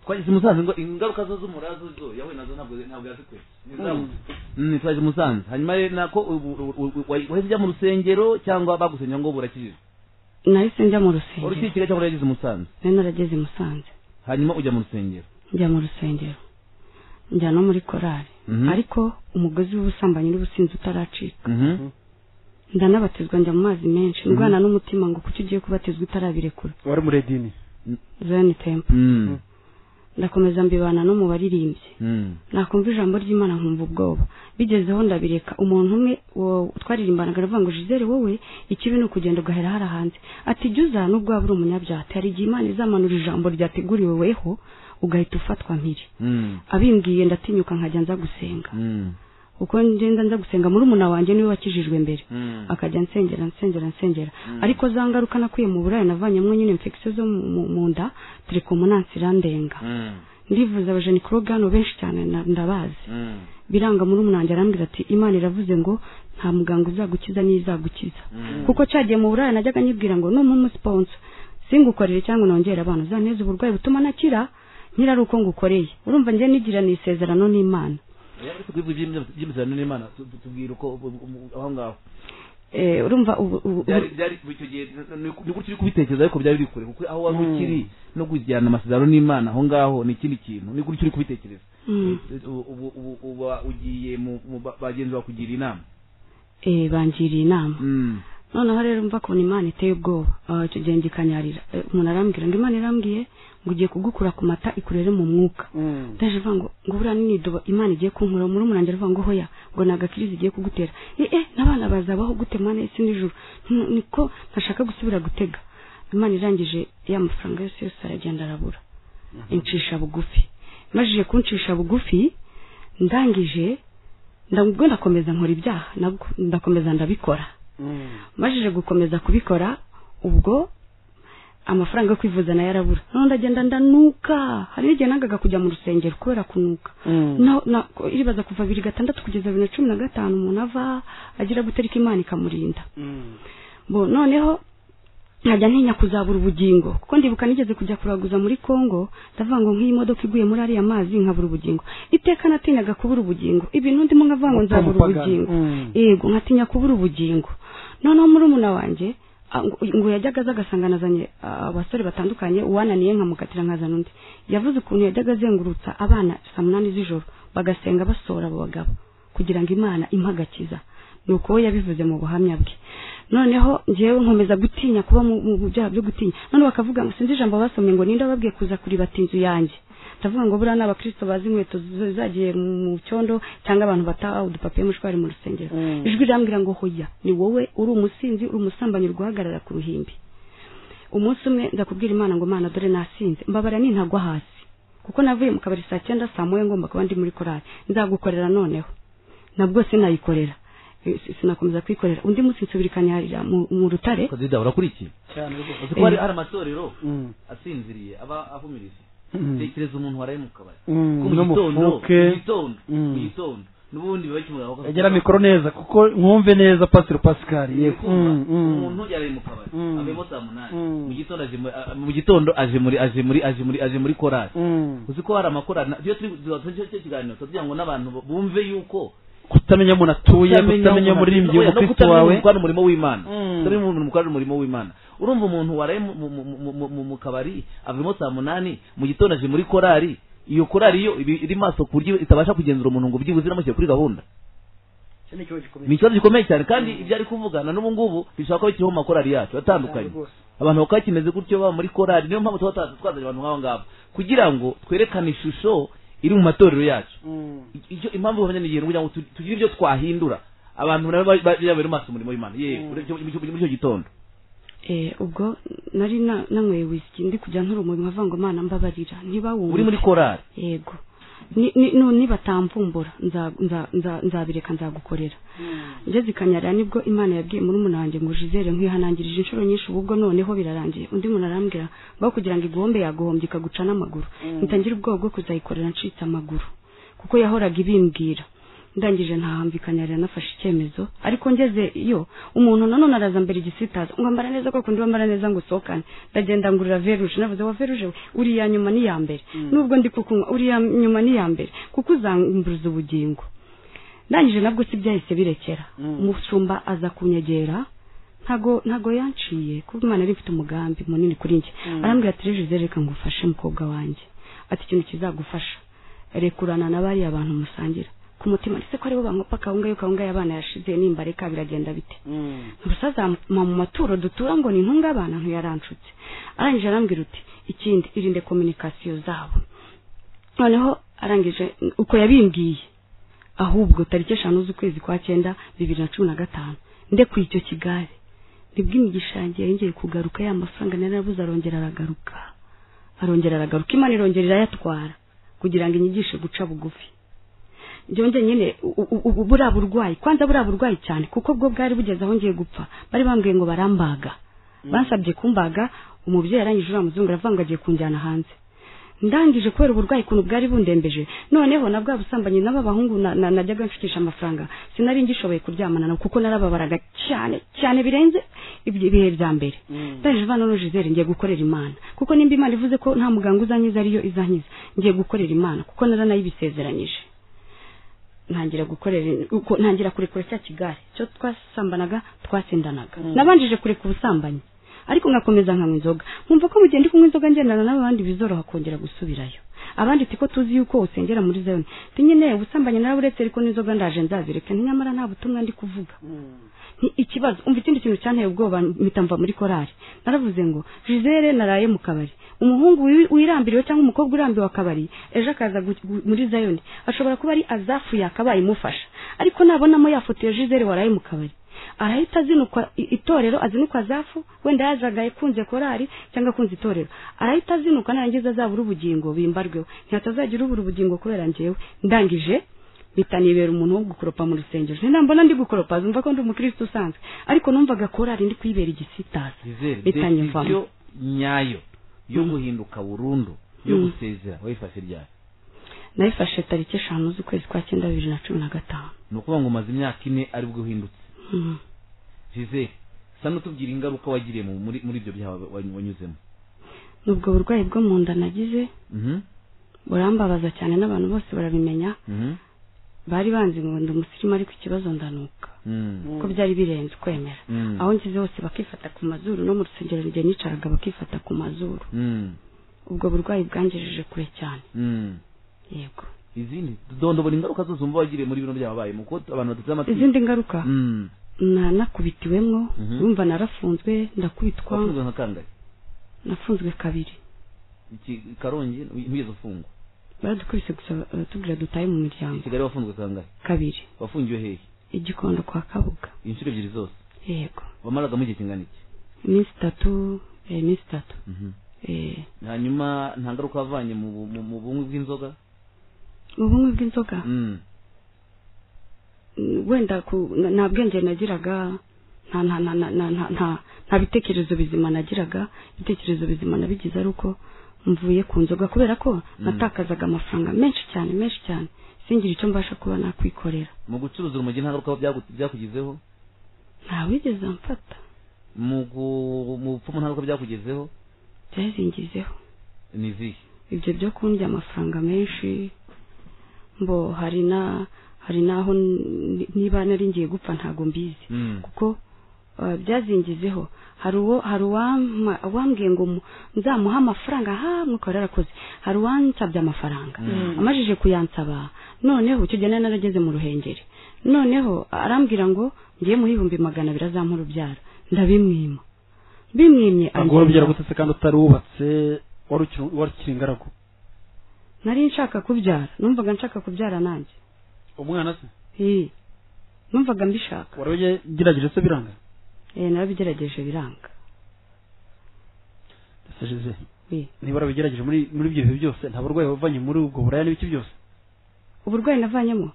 twageze musanze ngo ingaruka zo z'umurazo zo yahuye nazo ntabwo ntabwo yazikwese ni twaje musanze hanyuma rero nako ubu- ubu- ubu- wahise ujya mu rusengero cyangwa bagusenya ngo burakijije nahise njya mu rusengero urukikira cyangwa yageze musanze nari narageze i musanze hanyuma ujya mu rusengero njya mu rusengero njya no muri korari Mhm. ariko umugozi w'ubusambanyi n'ubusinzi utaracika Mhm. ndanabatizwa njya mu mazi menshi ndwana n'umutima ngo kuki ugiye kubatizwa utarabirekura wari muri edini zayoni tempo Mm. ndakomeza mbibana no mu baririmbyi Mm. nakumva ijambo ry'imana nkumva ubwoba bigezeho ndabireka umuntu umwe wo- twaririmbanaga aravuga ngo jizere wowe ikibi ni ukugenda ugahera hara hanze ati jya uza nubwo waba uri umunyabyaha hari igihe imana izamanura ijambo ryateguriwe weho ugahita ufatwa mpiri Mm. abimbwiye ndatinyuka nkajya nza gusenga Mm. kuko ngenda nza gusenga muri umuna wanjye niwe wakijijwe mbere Mm. akajya nsengera nsengera nsengera ariko za ngaruka nakuye mu burayi navanyemo nyine infection zo mu- mu- mu nda telekomunansi irandenga Mm. ndivuza abajenikoroganiro benshi cyane na- ndabazi Mm. biranga muri umunange arambwira ati imana iravuze ngo nta muganga uzagukiza n'izagukiza Mm. kuko cyagiye mu burayi najyaga nyibwira ngo ni umusiponsa singukorere cyangwa nongere abantu uzanteze uburwayi butuma nakira nyira ari uko ngukoreye urumva njye nigira ni isezerano n'imana Iyo bari kukwivuga iby'imyitozo- iby'imyitozo n'Imana, tu- tu- tubwira uko ubu- ubu- aho ngaho Eh, urumva ubu ubu- ubu- byari byari icyo gihe ni gutyo uri kubitekereza ariko byari biri kure kuko aho wari Mm. ukiri no kujyana amasezerano n'imana aho ngaho ni ikindi kintu ni gutyo uri kubitekereza Mm. ubu ubu- ubu uba ugiye mu mu ba- bagenzi bawe kugira inama eh, bangiriye inama Mm. noneho rero mva kubona imana iteye ubwoba Ah, icyo gihe ngikanyarira Eh, umuntu arambwira ngo imana irambwiye ngo ugiye kugukura ku mata ikurere mu mwuka ndaje avuga ngo ngo buriya n'inidoba imana igiye kunkura muri umunange avuga ngo hoya ngo ni agakiriza igiye kugutera eh eh n'abana bazabaho gute mane isi n'ijuru N- niko ntashaka gusubira gutega imana irangije ya mafaranga yose yose aragenda arabura incisha bugufi majije kuncisha bugufi ndangije ndabwo ndakomeza nkora ibyaha nabwo ndakomeza ndabikora majije gukomeza kubikora ubwo amafaranga yo kwivuza nayo arabura noneho ndagenda ndanuka hari igihe nangaga kujya mu rusengero kubera kunuka na, na, iribaza kuva bibiri gatandatu kugeza bibiri na cumi na gatanu umuntu ava agira guterika imana ikamurinda bo noneho nkajya ntinya kuzabura ubugingo kuko ndibuka nigeze kujya kuraguza muri congo ndavuga ngo nk'iyi modoka iguye muri ariya mazi nkabura ubugingo iteka natinyaga kubura ubugingo ibintu ndimo nkavuga ngo nzabura ubugingo yego nkatinya kubura ubugingo noneho muri umuna wanjye a- ngo- ngo yajyaga aza agasanga nazanye a, abasore batandukanye uwananiye nkamukatira nkazana undi yavuze ukuntu yajyaga azengurutsa abana saa munani z'ijoro bagasenga basohora abo bagabo kugira ngo imana impagakiza ni uko we yabivuze mu buhamya bwe noneho njyewe nkomeza gutinya kuba mu mu- mu byaha byo gutinya none bakavuga ngo sinzi ijambo basomye ngo ninde wababwiye kuza kuribata inzu yanjye ndavuga ngo buriya ni abakristo bazi inkweto z- zagiye mu cyondo cyangwa abantu bataha udupapiye mushwari mu rusengero Mm. ijwi rirambwira ngo hoya ni wowe uri umusinzi uri umusambanyi uri guhagarara ku ruhimbi umunsi umwe ndakubwira imana ngo mana dore nasinze mbabara nintagwa hasi kuko navuye mu kabari saa cyenda saa moya ngomba kuba ndi muri korari nzagukorera noneho nabwo sinayikorera Eh, si- sinakomeza kwikorera undi munsi nsubirikanyaharira mu mu rutare kazida urakurikiye uzi ko hari hari amatorero asinziriye aba ahumirije tekereza umuntu waraye mu kabari Kuko mu gitondo mu gitondo Mm. mu gitondo n'ubundi biba kimugaraho ko- agera mikoro neza kuko nkumve neza pasiro pascal yego Mm, mm. umuntu yari mu kabari Mm. avuyemo saa munani Mm. mu gitondo aje muri- a- mu gitondo aje muri aje muri aje muri aje muri korari Mm. uzi ko hari amakorari na- iyo turi turi cyo kiganiro tugira ngo n'abantu bumve yuko kutamenya umuntu atuye kutamenya umuntu umuririmbyi atuye, no umukristo kutamenya wawe umuntu ukora umurimo w'imana Mm. kutamenya umuntu ukora umurimo w'imana urumva umuntu waraye mu- mu- mu- mu- mu- mu- mu kabari avuyemo saa munani mu gitondo aje muri korari iyo korari yo iba iri maso ku buryo itabasha kugenzura umuntu ngo byibuze inamushyire kuri gahunda Icyo ni ikibazo gikomeye. ni ikibazo gikomeye cyane kandi ibyo ari kuvugana n'ubu ngubu bishobora kuba bikiriho mu makorari yacu atandukanye Cyane rwose. abantu bakaba kimeze gutyo baba muri korari niyo mpamvu tuba twa- twazanye abantu nk'abo ngabo kugira ngo twerekane ishusho iri mu matorero yacu Mm. I- icyo impamvu bahamya ni ikintu kugira ngo tu- tugire ibyo twahindura abantu nabo ba- ba- babere maso umurimo w'imana yewe muri icyo- muri icyo- muri icyo gitondo Eh, ubwo nari na- nanyweye wisiki ndi kujya nkurumuri nkavuga ngo mana mbabarira niba uri muri wumva korari yego Ni- ni- nu- nibatamvumbura nza- nza- nza- nzabireka nzagukorera ngeze i kanyarira nibwo imana yabwiye muri wanjye ngo jizere nkwihanangirije inshuro nyinshi ubwo noneho birarangiye undi muntu arambwira ngo kugira ngo iguhombe yaguhombye ikaguca n'amaguru ntitangira ubwoba bwo kuzayikorera ncitse amaguru kuko yahoraga ibimbwira ndangije ntahambikanya rero nafashe icyemezo ariko ngeze iyo umuntu nanone araza mbere igisitaza ngo ambara neza koko ndi wambara neza ngo usohokane ndagenda ngurira veruje navuze wa veruje we uri iya nyuma ni iya mbere nubwo ndi kukunywa uri iya nyuma ni iya mbere kuko uzambuza ubugingo ndangije nabwo si byahise birekera Mm. umushumba aza kunyegera ntago ntago yanciye kuko imana yari ifite umugambi munini kuri njye Mm. arambwira ati reje reka ngufashe mukobwa wanjye ati ikintu kizagufasha rekurana na bariya bantu musangira ku mutima ndetse ko aribo bankopa kawunga yuko kawunga y'abana yashize nimba reka biragenda bite ntusazama mu maturo dutura ngo ni intungabana ntuyaranshutse arangije arambwira uti ikindi irinde kominikasiyo zabo noneho arangije uko yabimbwiye ahubwo tariki eshanu z'ukwezi kwa cyenda bibiri na cumi na gatanu ndekuye icyo kigali nibwo imigisha yanjye yongeye kugaruka ya mafaranga nari narabuze arongera aragaruka arongera aragaruka imana irongera irayatwara kugira ngo inyigishe guca bugufi byongeye nyine u- u- u- buriya burwayi kwanza buriya burwayi cyane kuko bwo bwari bugeze aho ngiye gupfa bari bambwiye ngo barambaga bansabye kumbaga umubyeyi arangije uriya muzungu aravuga ngo agiye kunjyana hanze ndangije kubera uburwayi ukuntu bwari bundembeje noneho na bwa busambanyi n'aba bahungu na- na- najyaga nshukisha amafaranga sinari ngishoboye kuryamana nabo kuko narababaraga cyane cyane birenze ibyo- ibihe bya mbere ndangije ivana n'ujizere ngiye gukorera imana kuko nimba imana ivuze ko nta muganga uzankiza ariyo izankiza ngiye gukorera imana kuko naranayibisezeranyije ntangira gukorera uko ntangira kurekura cya kigare cyo twasambanaga twatsindanaga nabanjije kureka ubusambanyi ariko nkakomeza nkanywa inzoga nkumva ko mu gihe ndi kunywa inzoga ngendana n'abandi bizoroha kongera gusubirayo abandi tiko tuzi yuko usengera muri zayoni ti nyine ubusambanyi naraburetse ariko n'inzoga ndaje nzazireka nyamara nta butumwa ndi kuvuga ni ikibazo umva ikindi kintu cyanteye ubwoba mpita mva muri korari naravuze ngo jizere naraye mu kabari umuhungu wi- wirambiriwe cyangwa umukobwa urambiwe akabari ejo akaza gu- gu- muri zayoni ashobora kuba ari azafu yakabaye imufasha ariko nabonamo yafoto ya jizere waraye mu kabari arahita azinukwa i- itorero azinukwa zafu wenda yazagaye kunze korari cyangwa kunze itorero arahita azinukwa narangiza azabura ubugingo bimbarweho ntihatazagira ubura ubugingo kubera njyewe ndangije mpita nibera umuntu wo gukoropa mu rusengero ntambona ndi gukoropa zumva ko ndi umukristo usanzwe ariko numvaga korari ndi kuyibera igisitaza Yizere, mpita nyivamo decision nyayo yo Mm. guhinduka burundu yo Mm. gusezera wayifashe ryari nayifashe tariki eshanu z'ukwezi kwa cyenda bibiri na cumi na gatanu ni ukuvuga ngo umaze imyaka ine aribwo uhindutse Mm. jizere sa n'utubwira ingaruka wagiriye mu- muri muri ibyo byaha wa- wa- wanyuzemo ni ubwo burwayi bwo mu nda nagize Mhm, burambabaza cyane n'abantu bose barabimenya mhm, bari banzi ngo ndi umusirimu ariko ikibazo ndanuka mm, ko byari birenze kwemera mm, aho ngize hose bakifata ku mazuru no mu rusengero rugenda nicaraga bakifata ku mazuru mm, ubwo burwayi bwangejeje kure cyane mm. yego izindi dondobora ingaruka zose umva wagiriye muri bino byababayemo kuko abantu badateze amatwi izindi ngaruka Mm. na nakubitiwemo Mhm. yumva narafunzwe ndakubitwa wafunzwe nka kangahe nafunzwe kabiri Iki- karongi ntugeze ufungwa baradukubise gusa baratubwira dutaye mu i miryango kigali wafunzwe kangahe kabiri wafungiwe hehe igikondo kwa kabuga inshuro ebyiri zose yego wamaragamo igihe kingana iki iminsi itatu eh, iminsi itatu Mhm. eh, hanyuma nta ngaruka wavanye mu bu- mu- mu bumwe bw'inzoga mu bumwe bw'inzoga Mm. Mm, wenda ku na- nta bwenge nagiraga nta nta nta nta nta nta- nta nta bitekerezo bizima nagiraga ibitekerezo bizima nabigize ari uko mvuye ku nzoga kubera ko natakazaga amafaranga menshi cyane menshi cyane singire icyo mbasha kuba nakwikorera mu gucuruza urumogi nta ngaruka byagu- byakugizeho ntawigeze amfata mu gu- mu bupfumu nta ngaruka byakugezeho byazingizeho ni izihe ibyo byo kundya amafaranga menshi mbo hari na hari n'aho n- niba nari ngiye gupfa ntago mbizi Mm. kuko eh, byazingizeho hari uwo hari uwampa- uwambwiye ngo mu- nzamuhe amafaranga ha mwuka wari arakoze hari uwansabye amafaranga amajije kuyansaba noneho icyo gihe nari narageze mu ruhengeri noneho arambwira ngo ngiye muha ibihumbi magana abiri azampa urubyaro ndabimwima bimwimye ubwo ambwira- urubyaro gutetse kandi utari wubatse wari ukiri- wari ukiri ingaragu nari nshaka kubyara numvaga nshaka kubyara nanjye umwana se Ii. numvaga mbishaka wari ugerageje se biranga Eh, narabigerageje biranga ese jeze Ii. niba warabigerageje muri muri ibyo bihe byose nta burwayi wavanye muri ubwo buraya n'ibiki byose uburwayi navanyemo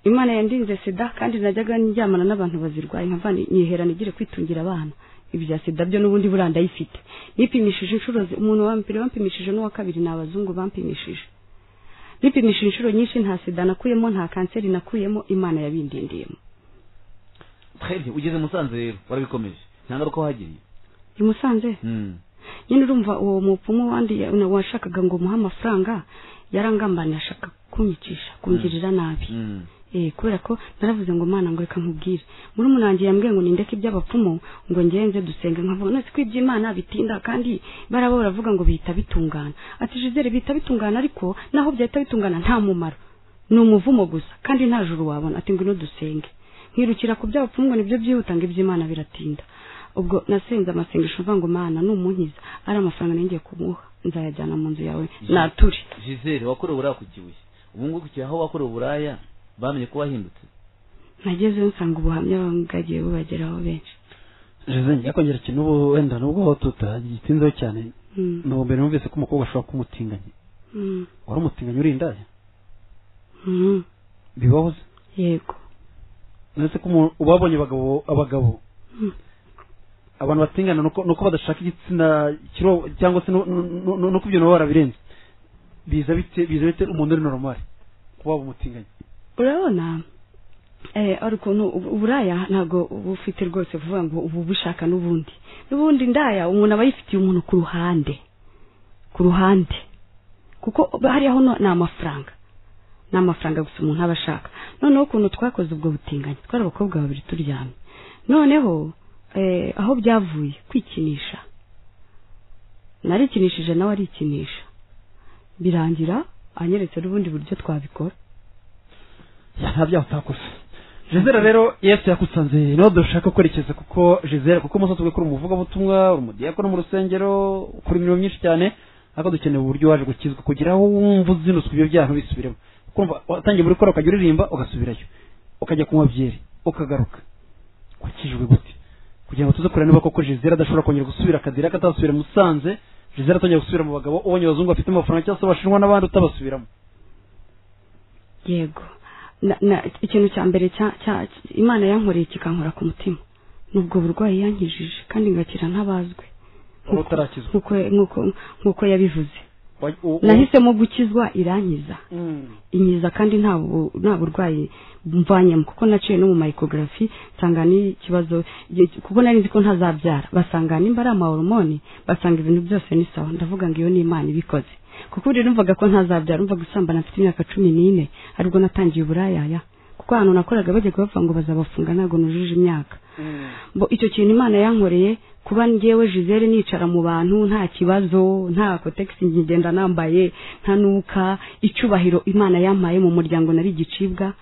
imana yandinze sida kandi najyaga njyamana n'abantu bazirwaye nkavana nyiherana igire kwitungira abana ibya sida byo n'ubundi buriya ndayifite nipimishije inshuro zi- umuntu wa mbere wampimishije n'uwa kabiri ni abazungu bampimishije nipimishije inshuro nyinshi nta sida nakuyemo nta kanseri nakuyemo imana yabindindiyemo Très bien. ugeze musanze rero warabikomeje nta ngaruka wahagiriye i musanze Mm. nyine urumva uwo mupfumu wandi ya- na- washakaga ngo muhe amafaranga yarangambaniye ashaka kunyicisha kungirira nabi Mm. eh kubera ko naravuze ngo mana ngo reka nkubwire muri munange yambwiye ngo nindeke iby'abapfumu ngo ngenze dusenge nkavuga none siko iby'imana bitinda kandi baraba baravuga ngo bihita bitungana ati jizere bihita bitungana ariko naho byahita bitungana nta mumaro ni umuvumo gusa kandi nta juru wabona ati ngwino dusenge nkirukira ku by'abapfumu ngo nibyo byihuta ngo iby'imana biratinda ubwo nasenze amasengesho mva ngo mana numunkiza ari amafaranga nengeye kumuha nzayajyana mu nzu yawe nature gisele wakorewe uburaya ku kibuye ubu ngubu kiri aho wakorewe uburaya bamenye ko wahindutse nagezeyo nsanga ubuhamya bwagiye bubageraho benshi jose yakongera ikintu ubu wenda nubwo aho tutagitinzeho cyane Mm, ni ubu mbere numvise ko umukobwa ashobora kuba umutinganyi mm, wari umutinganyi uri indaya mm, bibaho se yego ndetse ko umu- uba wabonye abagabo abagabo Mm, abantu batingana nuko nuko badashaka igitsina kiro cyangwa se nu- nu- nu- nu- nuko ibyo nabo barabirenze biza bite biza bite umuntu uri normal kuba waba umutinganyi urabona eh ari ukuntu ubu- uburaya ntabwo bufite rwose vuba ngo ubu bushaka n'ubundi n'ubundi ndaya umuntu aba yifitiye umuntu ku ruhande ku ruhande kuko hariya ho no- ni amafaranga ni amafaranga gusa umuntu aba ashaka noneho ukuntu twakoze ubwo butinganyi twari abakobwa babiri turyamye noneho eh, aho byavuye kwikinisha narikinishije nawe arikinisha birangira anyeretse n'ubundi buryo twabikora nta byaha utakoze jezera rero yesu yakusanze niho dushaka kwerekeza kuko jezera kuko umunsi wose uri umuvugabutumwa uri umudiyakoni mu rusengero ukora imirimo myinshi cyane ariko dukeneye uburyo waje gukizwa kugira aho wumva uzinutswe ibyo byaha ntubisubiremo kumva watangiye muri kora ukajya uririmba ugasubirayo ukajya kunywa byeri ukagaruka wakijwe gute kugira ngo tuze kureba niba koko jezera adashobora kongera gusubira akazira ko atasubira i musanze jezera atongera gusubira mu bagabo ubonye abazungu bafite amafaranga cyangwa se abashinwa n'abandi utabasubiramo yego Na- na- ikintu cya mbere cya cya- imana yankoreye kikankora ku mutima ni ubwo burwayi yankijije kandi ngakira ntabazwe wari utarakizwa nk'uko nk'uko- nk'uko yabivuze Wa- u- u- nahisemo gukizwa irankiza Mm. inkiza kandi nta bu- nta burwayi mvanyemo kuko naciye no mu mayikogarafi nsanga n'ikibazo kuko nari nzi ko ntazabyara basanga nimba ari amahoromoni basanga ibintu byose ni sawa ndavuga ngo iyo ni imana ibikoze kuko buri numvaga ko ntazabyara numvaga usambana mfite imyaka cumi n'ine aribwo natangiye uburayaya kuko ahantu nakoraga bajya kubavuga ngo bazabafunga ntabwo nujuje imyaka Mm. bo icyo kintu imana yankoreye kuba ngewe jizere nicara mu bantu nta kibazo nta kotegisi ngenda nambaye nta nuka icyubahiro imana yampaye mu muryango nari igicibwa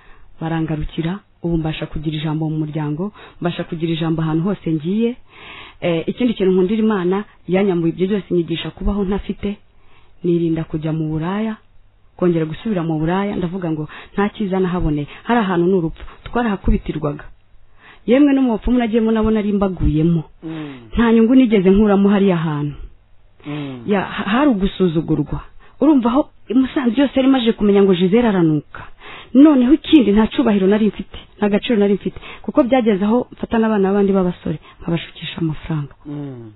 barangarukira ubu mbasha kugira ijambo mu muryango mbasha kugira ijambo ahantu hose ngiye Eh, ikindi kintu nkundira imana yanyambuye ibyo byose nyigisha kubaho ntafite nirinda kujya mu buraya kongera gusubira mu buraya ndavuga ngo nta cyiza nahaboneye hari ahantu ni urupfu twarahakubitirwaga yemwe no mu bapfumu nagiyemo nabona ari mbaguyemo Mm. nta nyungu nigeze nkuramo hariya hantu Mm. ya ha- hari ugusuzugurwa urumva aho musanze yose yari imaze kumenya ngo jizere aranuka noneho ikindi nta cyubahiro nari mfite nta gaciro nari mfite kuko byageze aho mfata n'abana b'abandi b'abasore nkabashukisha amafaranga Mm.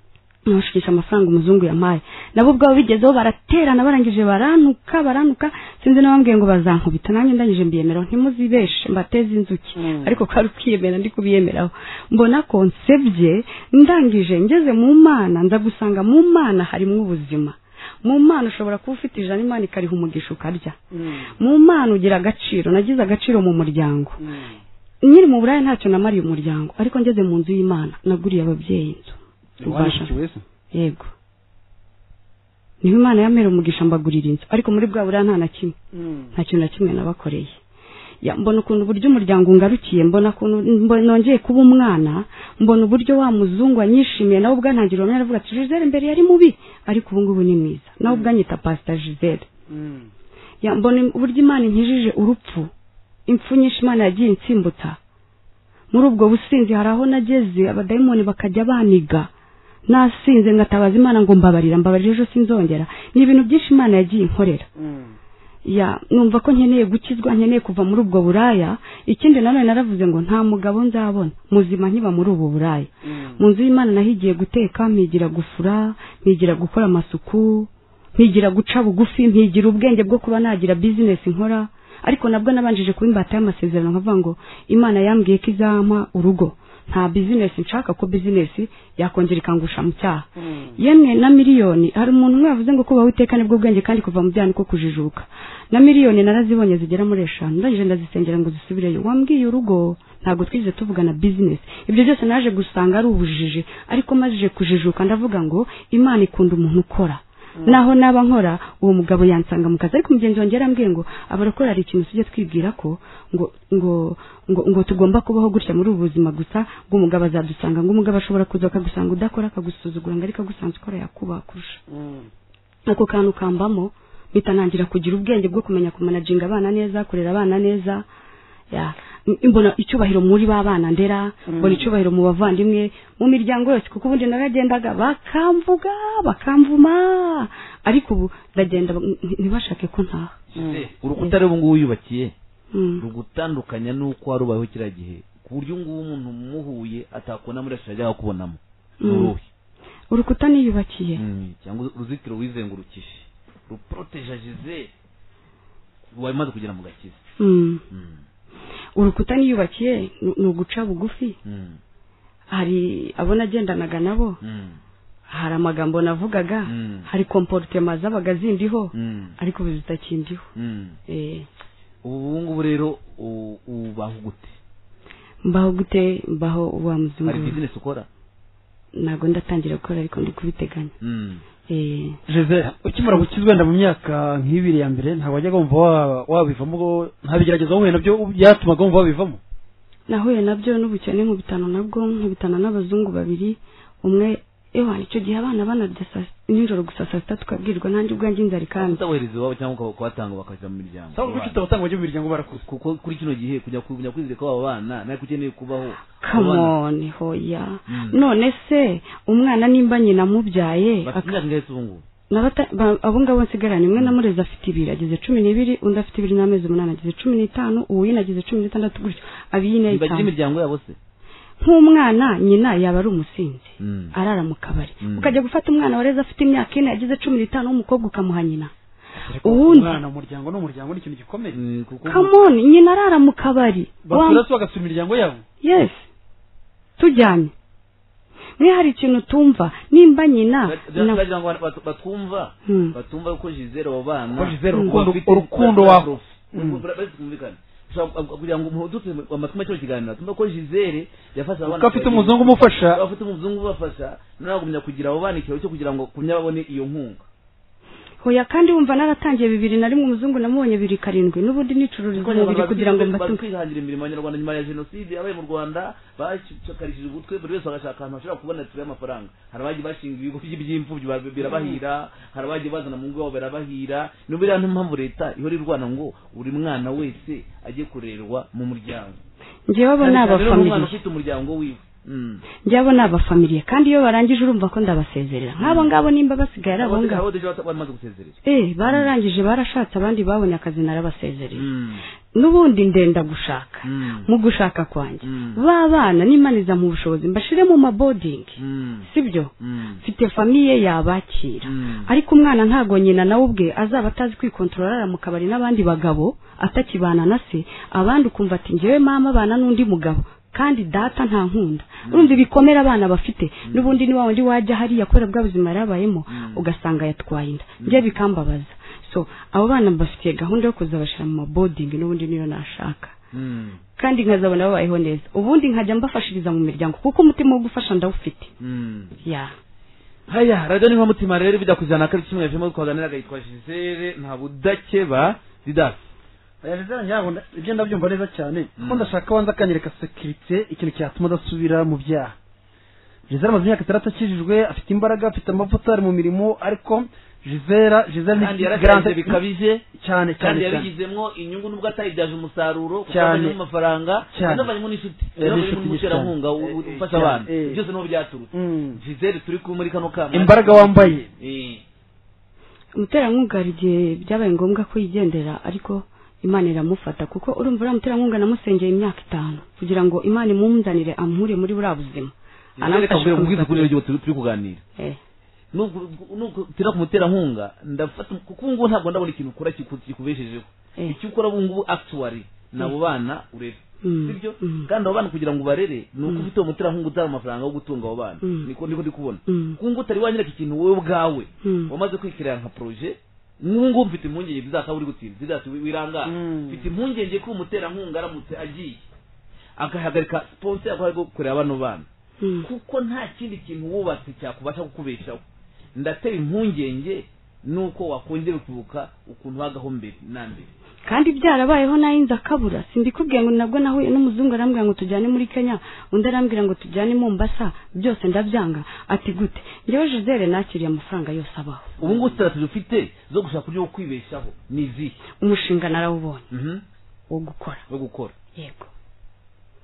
nkabashukisha amafaranga umuzungu yampaye nabo ubwabo bigezeho baraterana barangije barantuka barantuka sinzi n'abambwiye ngo bazankubita nanjye ndangije mbiyemeraho ntimuzibeshe mbateze inzuki Mm. ariko kwari ukwiyemera ndi kubiyemeraho mbona ko nsebye ndangije ngeze mu mana nza gusanga mu mana harimo ubuzima mu mana ushobora kuba ufite ijana imana ikariha umugisha ukarya Mm. mu mana ugira agaciro nagize agaciro mu muryango Mm. nyiri mu buraya ntacyo namariye umuryango ariko ngeze mu nzu y'imana naguriye ababyeyi inzu Mbasha- Wanyigikiwe se? yego niba imana yamera umugisha mbagurira inzu ariko muri bwa buriya nta na kimwe nta kintu na kimwe nabakoreye Ya, mbona ukuntu uburyo umuryango ungarukiye mbona ukuntu mbo- nongeye kuba umwana mbona uburyo wa muzungu anyishimiye nawe ubwantangira umwanya aravuga ati gisele mbere yari mubi ariko ubu ngubu ni mwiza nawe ubwanyita pasita gisele Mm. Ya, mbona im- uburyo imana inkijije urupfu impfu nyinshi imana yagiye insimbutsa muri ubwo businzi hari aho nageze abadayimoni bakajya baniga nasinze ngatabaza imana ngo mbabarira mbabarira ejo sinzongera ni ibintu byinshi imana yagiye inkorera Mm. ya numva ko nkeneye gukizwa nkeneye kuva muri ubwo buraya ikindi nanone naravuze ngo nta mugabo nzabona muzima nkiba muri ubu buraya Mm. mu nzu y'imana nahigiye guteka mpigira gufura mpigira gukora amasuku mpigira guca bugufi mpigira ubwenge bwo kuba nagira bizinesi nkora ariko nabwo nabanjije kuba imbata y'amasezerano nkavuga ngo imana yambwiye ko izampa urugo nta bizinesi nshaka ko bizinesi yakongera ikangusha mu cyaha Mm. yemwe na miliyoni hari umuntu umwe yavuze ngo kubaho iteka nibwo bwenge kandi kuva mu byaha niko kujijuka na miliyoni narazibonye zigera muri eshanu ndangije ndazisengera ngo zisubireyo wambwiye urugo ntabwo twigeze tuvugana bizinesi ibyo byose naje gusanga ari ubujiji ariko mazije kujijuka ndavuga ngo imana ikunda umuntu ukora naho naba nkora uwo mugabo yansanga mu kazi ariko mugenzi wanjye yarambwiye ngo abarokora hari ikintu tujye twibwira ko ngo ngo ngo ngo tugomba kubaho gutya muri ubu buzima gusa bw'umugabo azadusanga ngo umugabo ashobora kuza akagusanga udakora akagusuzugura ngo ariko agusanze ukora yakubaha kurusha ako kantu kambamo mpita ntangira kugira ubwenge bwo kumenya kumanaginga abana neza kurera abana neza ya m- mbona icyubahiro muri ba bana ndera mbona icyubahiro mu bavandimwe mu miryango yose kuko ubundi naragendaga bakamvuga bakamvuma ariko ubu ndagenda ba- nti- ntibashake ko ntaha urukuta rero ubu ngubu wiyubakiye Mm. rugutandukanya n'uko wari ubayeho kiriya gihe ku buryo ubu ngubu umuntu umuhuye atakubona muri ashira ajya kubonamo ni Mm. uruhe urukuta niyubakiye Mm, cyangwa uruzitiro wizengurukije ruproteja gisele wamaze kugera mu gakiza Mm. Mm, urukuta niyubakiye ni ni uguca bugufi mm, hari abo nagendanaga nabo mm, hari amagambo navugaga Mm. hari komporutema zabaga zindiho mm, ariko ubu zitakindiho mm. Eh, ubu ubu ngubu rero u- ubaho gute mbaho gute mbaho wa muzungu hari bizinesi ukora ntabwo ndatangira gukora ariko ndi kubiteganya Mm, Eh, jose ukimara gukiza wenda mu myaka nk'ibiri ya mbere ntabwo wajyaga wumva wa- wabivamo ngo- nta bigeragezo wahuye nabyo byatumaga wumva wabivamo nahuye nabyo n'ubukene nkubitana nabwo nkubitana n'abazungu babiri umwe ewa icyo gihe abana banarya saa si- nijoro gusa saa sita tukabwirwa nanjye ubwanjye inzara ikanze utabohereza iwabo cyangwa ukaba- ukawatanga bakajya mu miryango cyangwa abana. kuki utabutanga bajya mu miryango barakuze kuko kuri kino gihe kujya ku- kujya kwizera ko aba bana nari ukeneye kubaho come Abana- on hoya Mm. none se umwana nimba nyina amubyaye bafite imyaka ingahe se ubu ngubu Nabata- ba- abo ngabo nsigaranye umwe na murezi afite ibiri ageze cumi n'ibiri undi afite ibiri n'amezi umunani ageze cumi n'itanu uw'ino ageze cumi n'itandatu gutyo abiyine ntibagire itanu imiryango yabo se nk'umwana nyina yaba ari umusinzi Mm. arara mu kabari Mm. ukajya gufata umwana wareze afite imyaka ine ageze cumi n'itanu w'umukobwa ukamuha nyina ubundi umwana mu muryango ni umuryango ni ikintu gikomeye Mm, kuko come on nyina arara mu kabari Wa- basura se bagasura imiryango yabo yes tujyanye mwe hari ikintu tumva nimba nyina na- bagira ngo abantu batu- batwumva Hmm. batumva ko jizere abo Ko bana Gisele Mm. urukundo bafite urukundo ikibazo wa prof. Uru- bari kumvikana. Ushobora ku- kugira ngo dutse amatuma cyo kiganiro tumva ko jizere yafasha abana kuko afite babiri. umuzungu umufasha afite umuzungu ubafasha noneho agumya kugira abo bana ikiraro cyo kugira ngo kumya babone iyo nkunga hoya kandi wumva naratangiye bibiri na rimwe umuzungu namubonye bibiri karindwi n'ubundi nicururiza umubiri kugira ngo bazi mbatume kwihangira imirimo abanyarwanda nyuma ya jenoside yabaye mu rwanda bakarishije ubutwe buri wese agashaka ahantu hashobora kubona turi amafaranga hari abagiye bashinga ibigo by- by'imfubyi bar- birabahira hari abagiye bazana mu ngo birabahira ni buriya niyo mpamvu leta ihora irwana ngo buri mwana wese ajye kurerwa mu muryango njyewe abo Cyane ni cyane rero umwana abafamiliye ufite umuryango wiwe Mm. njyewe abo ni abafamiliye kandi iyo barangije urumva ko ndabasezerera nk'abo ngabo nimba basigaye ari abo Abandi- ngabo abo deja bata- bamaze gusezerera eh bararangije barashatse abandi babonye akazi narabasezerera Mm. n'ubundi ndenda gushaka Mm. mu gushaka kwanjye Mm. ba bana nimaniza mu bushobozi mbashire mu mabodingi Mm. sibyo Mm. mfite famiye yabakira Mm. ariko umwana ntago nyina nawe ubwe azaba atazi kwikontorora arara mu kabari n'abandi bagabo atakibana na se abandi ukumva ati njyewe mama abana n'undi mugabo kandi data nta nkunda urumva ibikomere abana bafite n'ubundi ni wa wundi wajya hariya kubera bwa buzima yarabayemo ugasanga yatwaye inda njye bikambabaza so abo bana bafitiye gahunda yo kuzabashyira mu mabodingi n'ubundi niyo nashaka Mm. kandi nkazabona babayeho neza ubundi nkajya mbafashiriza mu miryango kuko umutima wo gufasha ndawufite Mm. ya haya radiyo niba mutima rero bijya ku ijana na kabiri kimwe hejuru twaganiraga yitwa gisele nta budakeba didasi yabo nda- ibyo ndabyumva neza cyane kuko Mm. ndashaka wanza akanyereka sekirite ikintu cyatuma adasubira mu byaha jizera amaze imyaka itandatu akijijwe afite imbaraga afite amavuta ari mu mirimo ariko jizera jizera ni kandi yarakanze bikabije cyane cyane kandi cyane yarigizemo inyungu nubwo atayibyaje umusaruro kuko Cyane. abonye amafaranga Cyane. yanavanyemo n'inshuti Eh, yanavanyemo n'inshuti n'umuterankunga cyane. u- u- Eh, ufasha cyane. abana Eh. byose niho byaturutse Mm. gisele turi kumwe muri kano kama imbaraga wambaye Eh. umuterankunga hari igihe byabaye ngombwa ko yigendera ariko imana iramufata kuko urumva uriya muterankunga namusengeye imyaka itanu kugira ngo imana imunzanire amure muri buriya buzima Gisele kabwira kumva- mubwiza kuri radiyo turi turi kuganira Eh, nuko nuko tira ku muterankunga ndafata kuko ubu ngubu ntabwo ndabona ikintu ukora kiku- kikubeshejeho Eh. icyo ukora ubu ngubu actually ni abo bana urera Mm. sibyo Mm. kandi abo bana kugira ngo ubarere ni uko ufite uwo muterankunga utanga amafaranga yo gutunga abo bana Mm. niko niko ndi kubona Mm. kuko ngo utari wanyereka ikintu wowe ubwawe Mm. wamaze kwikirira nka projet nk'ubu ngubu mfite impungenge zizakaba uri gutinda zizasi wirangara Mm. mfite impungenge ko umuterankunga aramutse agiye agahagarika sponsor yaguhaye bwo kureba bano bana Mm. kuko nta kindi kintu wubatse cyakubasha kukubeshaho ndatera impungenge nuko wakongera ukibuka ukuntu bagaho mbere na mbere kandi byarabayeho nayo inzu akabura simbikubwiye ngo nabwo nawe n'umuzungu arambwira ngo tujyane muri kenya undi arambwira ngo tujyane i mombasa byose ndabyanga ati gute ngewe joselle nakiriye amafaranga yose abaho ubu ngubu sitati dufite zo gushaka uburyo bwo kwibeshaho ni izihe umushinga narawubonye Mhm. wo gukora wo gukora yego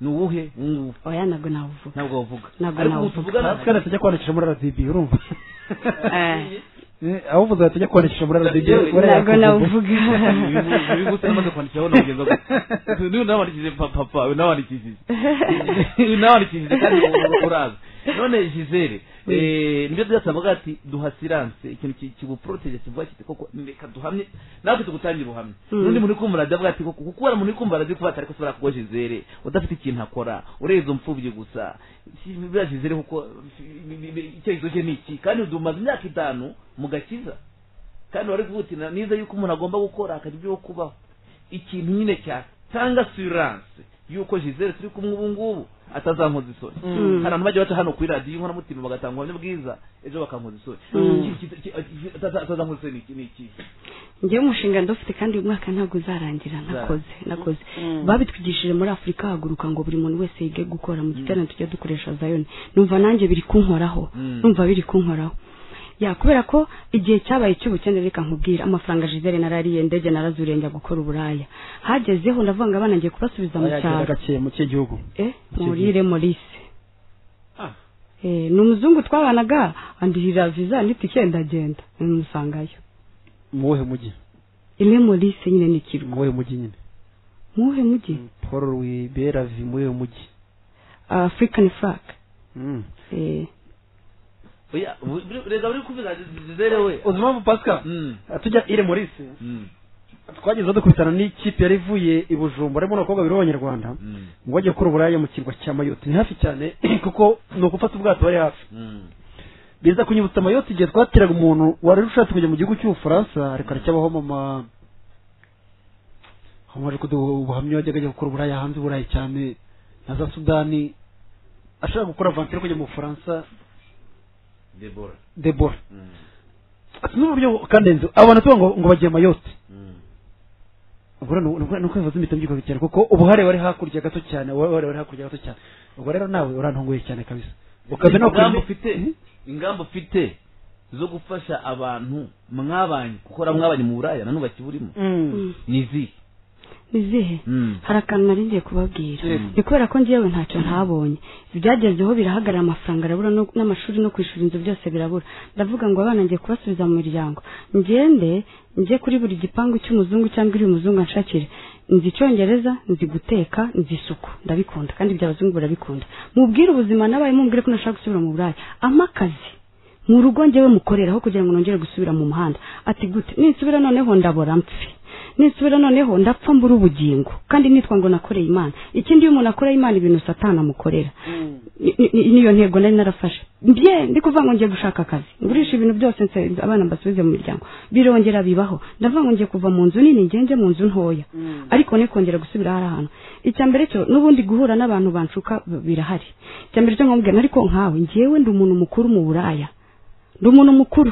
ni uwuhe ngubu oya ntabwo nawuvuga ntabwo wavuga Ntabwo ariko ubu nawuvuga. tuvugana tujya tujya kwandikisha muri radibi urumva Eh, Eh, ahubwo uzajya tujya kwandikisha muri radibi Yewe, ntabwo nawuvuga ibigusa namaze kwandikiraho nakugeza niba unabandikishije papa unabandikishije unabandikishije kandi ubu uraza none gisele nibyo byasabaga ati duhasiranse ikintu ki- kiguporoteje kivuga kiti koko reka duhamye natwe tugutangire ubuhamya Mm. n'undi muntu uri kumva radiyo avuga ati koko kuko uriya muntu uri kumva radiyo kuba atari kusobora kuba gisele udafite ikintu akora ureza umfubyi gusa Si- biriya gisele kuko icyerekezo cye ni iki kandi umaze imyaka itanu mu gakiza kandi wari kuvuga uti niza yuko umuntu agomba gukora akagira ibyo kubaho ikintu nyine cyatanga siranse yuko gisele turi kumwe ubu ngubu atazankoza isoni Mm. hari abantu bajya baca hano kuri radiyo inkoramutima bagatanga ubuhamya bwiza ejo bakankoza isoni Mm. Ki- ki- ki- ki- ataza- atazankoza isoni ni iki- ni iki ngewe umushinga ndawufite kandi uyu mwaka ntabwo uzarangira nakoze nakoze babitwigishije muri afurika haguruka ngo buri muntu wese yige gukora mu giterane tujya dukoresha zayoni numva nanjye biri kunkoraho Mm. numva biri kunkoraho ya kubera ko igihe cyabaye cy'ubukene reka nkubwira amafaranga jizere narariye ndege narazuriye njya gukora uburaya hagezeho ndavuga ngo abana ngiye kubasubiza mu ayagera cyaro gake mu kihe gihugu eh gihe. murire morisi Ah. eh ni umuzungu twabanaga andihira viza nditike ndagenda numusangayo mu wuhe mujyi imwe morisi nyine ni kirwa mu wuhe mujyi nyine muwuhe mujyi paul rwiberavi mu wuhe mujyi african flag Mm. eh oya ubu- buri- reka buri kuvuga gisele we uzi impamvu pasika Mm. tujya ire morisi Mm. twageze dukubitana n'ikipe yari ivuye i bujumbura harimo n'abakobwa babiri b'abanyarwanda Mm. ngo bajye gukora uburaya mu kirwa cya mayoti ni hafi cyane kuko ni ugufata ubwato bari hafi Mm. biza kunyibutsa amayoti igihe twatiraga umuntu wari ushatse kujya mu gihugu cy'ubufaransa reka aracyabaho mama hamaje kuduha ubuhamya yajyaga ajya gukora uburaya hanze uburayi cyane na za sudani ashaka gukora avansi yo kujya mu bufaransa debora debora Mm. ati n'uburyo kandenze abo bantu tuba ngo ngo bagiye amayoti Mm. ubwo rero ni uku- ni uko bivuze impita mbyuka cyane kuko ubuhare wari hakurya gato cyane ubuhare wari hakurya gato cyane ubwo rero nawe urantunguye cyane kabisa ukaza no ingamba kurya ufite ingamba ufite zo gufasha abantu mwabanye gukora mwabanye mu buraya nanu bakiburimo mm. ni izihe izihe Mm. hari akantu nari ngiye kubabwira Mm. ni kubera ko ngewe ntacyo ntabonye ibyagezeho birahagarara amafaranga arabura no- n'amashuri no kwishyura inzu byose birabura ndavuga ngo abana ngiye kubasubiza mu miryango ngende njye kuri buri gipangu cy'umuzungu cyangwa iri umuzungu anshakire nzi icyongereza nzi guteka nzi isuku ndabikunda kandi iby'abazungu barabikunda mubwire ubuzima nabaye mumbwire ko nashaka gusubira mu buraya ampa akazi mu rugo njyewe mukoreraho kugira ngo nongere gusubira mu muhanda ati gute ninsubira noneho ndabora mpfi ninsubira noneho ndapfa mbura ubugingo kandi nitwa ngo nakoreye imana ikindi iyo umuntu akoreye imana ibintu satana amukorera Ni- ni- niyo ntego nari narafashe mbye ndi kuvuga ngo ngiye gushaka akazi ngurisha ibintu byose nse- abana mbasubize mu miryango birongera bibaho ndavuga ngo ngiye kuva mu nzu nini ngiye njye mu nzu ntoya ariko nikongera gusubira hari ahantu icya mbere cyo n'ubundi guhura n'abantu banshuka b- birahari icya mbere cyo nkamubwira ariko nkawe ngewe ndi umuntu mukuru mu buraya ndi umuntu mukuru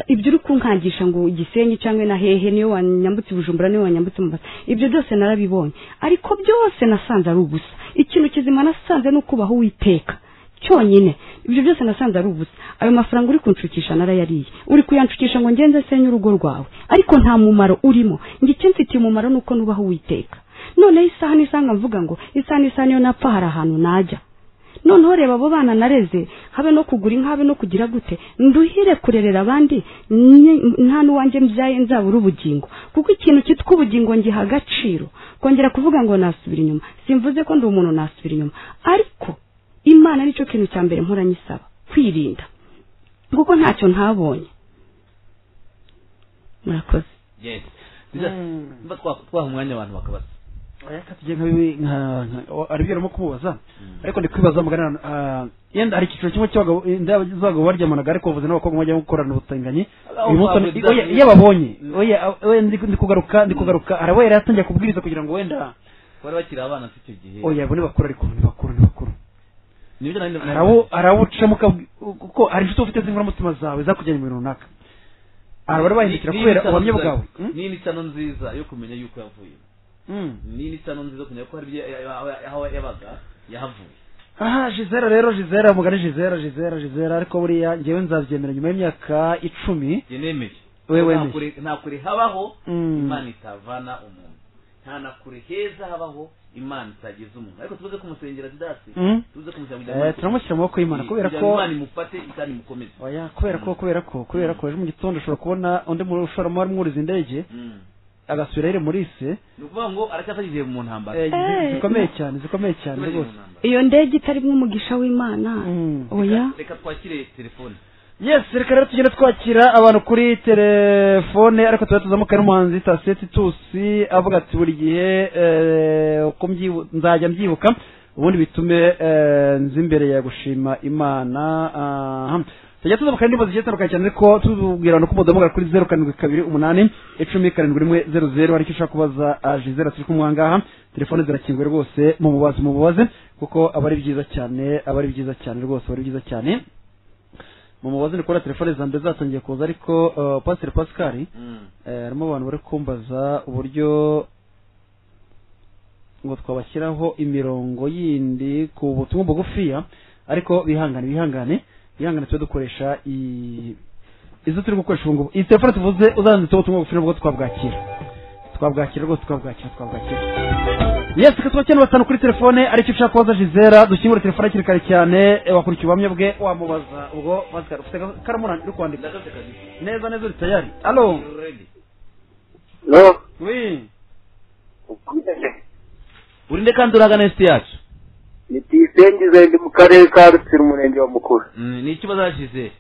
ibyo uri kunkangisha ngo igisenyi cyangwa na hehe niyo wanyambutse ibujumbura niyo wanyambutse mubasa ibyo byose narabibonye ariko byose nasanze ari ubusa ikintu kizima nasanze ni ukubaho uwiteka cyonyine ibyo byose nasanze ari ubusa ayo mafaranga uri kunshukisha narayariye uri kuyanshukisha ngo ngenze senye urugo rwawe ariko nta mumaro urimo ngo ikinsitiye umumaro ni uko nubaho uwiteka noneho isaha n'isaha nkavuga ngo isaha n'isaha niyo napfa hari ahantu najya noneho reba abo bana nareze habe no kugura inka habe no kugira gute nduhire kurerera abandi nye- nta n'uwanjye mbyaye nzabura ubugingo kuko ikintu cyitwa ubugingo ngiha agaciro kongera kuvuga ngo nasubira inyuma simvuze ko ndi umuntu nasubira inyuma ariko imana nicyo kintu cya mbere nkoranye isaba kwirinda kuko ntacyo ntabonye murakoze yes niba twaha umwanya abantu bakabasa reka tujye nka bibi nka nka- aribyo arimo kumubaza ariko ndi kwibaza mugana ah, yenda hari icyiciro kimwe cy'abagabo inda z'abagabo baryamanaga ariko bavuze n'abakobwa bajya gukorana ubutinganyi Aho uyu munsi twavuze ni- oya, iyo ababonye oya, oya, ndi ndi kugaruka ndi kugaruka arabaye yari atangiye kubwiriza kugira ngo wenda bari bakiri abana si icyo gihe oya abo ni bakuru ariko ni bakuru ni bakuru nibyo nanjye arabu arabucamo ukabwi- kuko hari inshuti uba ufite z'inkoramutima zawe zakujyanye mu bintu runaka aha barabahindukira kubera ubuhamya bwawe ni imisano nziza yo kumenya yuko yavuye Mm. ni imisano nziza yo kumenya ko hari ibyo ya- ya- aho yabaga yahavuye aha jizera rero jizera mugani jizera jizera jizera ariko buriya ngewe nzabyemera nyuma y'imyaka icumi njye nemeye We wemeye. Nta kure- nta kure habaho Mm. imana itavana umuntu nta na kure heza habaho imana itageza umuntu ariko tuze kumusengera didasi Mm. tuze kumusengera kugira ngo Eh, turamushyira mu maboko y'imana kubera kugira ngo ko imana imufate kandi imukomeze oya kubera ko kubera ko kubera ko ejo mu gitondo ushobora kubona undi mu- ushoramari mwuriza indege Mm. agasubira yire muri se ni ukuvuga ngo aracyafashije mu ntambara Eh, Eh. zikomeye cyane zikomeye cyane Aracyafashije mu rwose ntambara. iyo ndege itarimwe umugisha w'imana Mm. oya reka twakire telefone yes reka rero tugenda twakira abantu kuri telefone ariko tuba tuzamuka n'umuhanzi tasiye titusi avuga ati buri gihe eh, uko mbyibu- nzajya mbyibuka ubundi bitume eh, nza imbere ya gushima imana aha. tujya tuzamuka n'indirimbo zigiye zitandukanye cyane ariko tubwira abantu ko mudahamagara kuri zeru karindwi kabiri umunani icumi karindwi rimwe zeru zeru haricyo ushaka kubaza ah, jizera turi kumwe aha ngaha telefone zirakinguye rwose mumubaze mumubaze kuko aba ari byiza cyane aba ari byiza cyane rwose aba ari byiza cyane mu mubazi ni kubona telefone za mbere zatangiye kuza ariko uh, pasiteri pasikari Mm. eh, harimo abantu bari kumbaza uburyo ngo twabashyiraho imirongo yindi ku butumwa bugufiya ariko bihangane bihangane bihangane tube dukoresha i- izo turi gukoresha ubu ngubu iyi telefone tuvuze uzanditseho ubutumwa bugufi nabwo twabwakira twabwakira rwose twabwakira twabwakira yes reka tuba cyenda batanu kuri telefone aricyo ushaka kubaza jizera dukingura telefone hakiri kare cyane eh, wakurikiye ubuhamya bwe wamubaza ubwo pascal ufite karamuranga uri kwandika ndagafite kabiri neza neza uri tayari alo Ready. no wi urinde kandi uragana esi yacu ni tuyisenge zendi mu karere ka rutsiro umurenge wa mukuru Mm, ni ikibazo hashize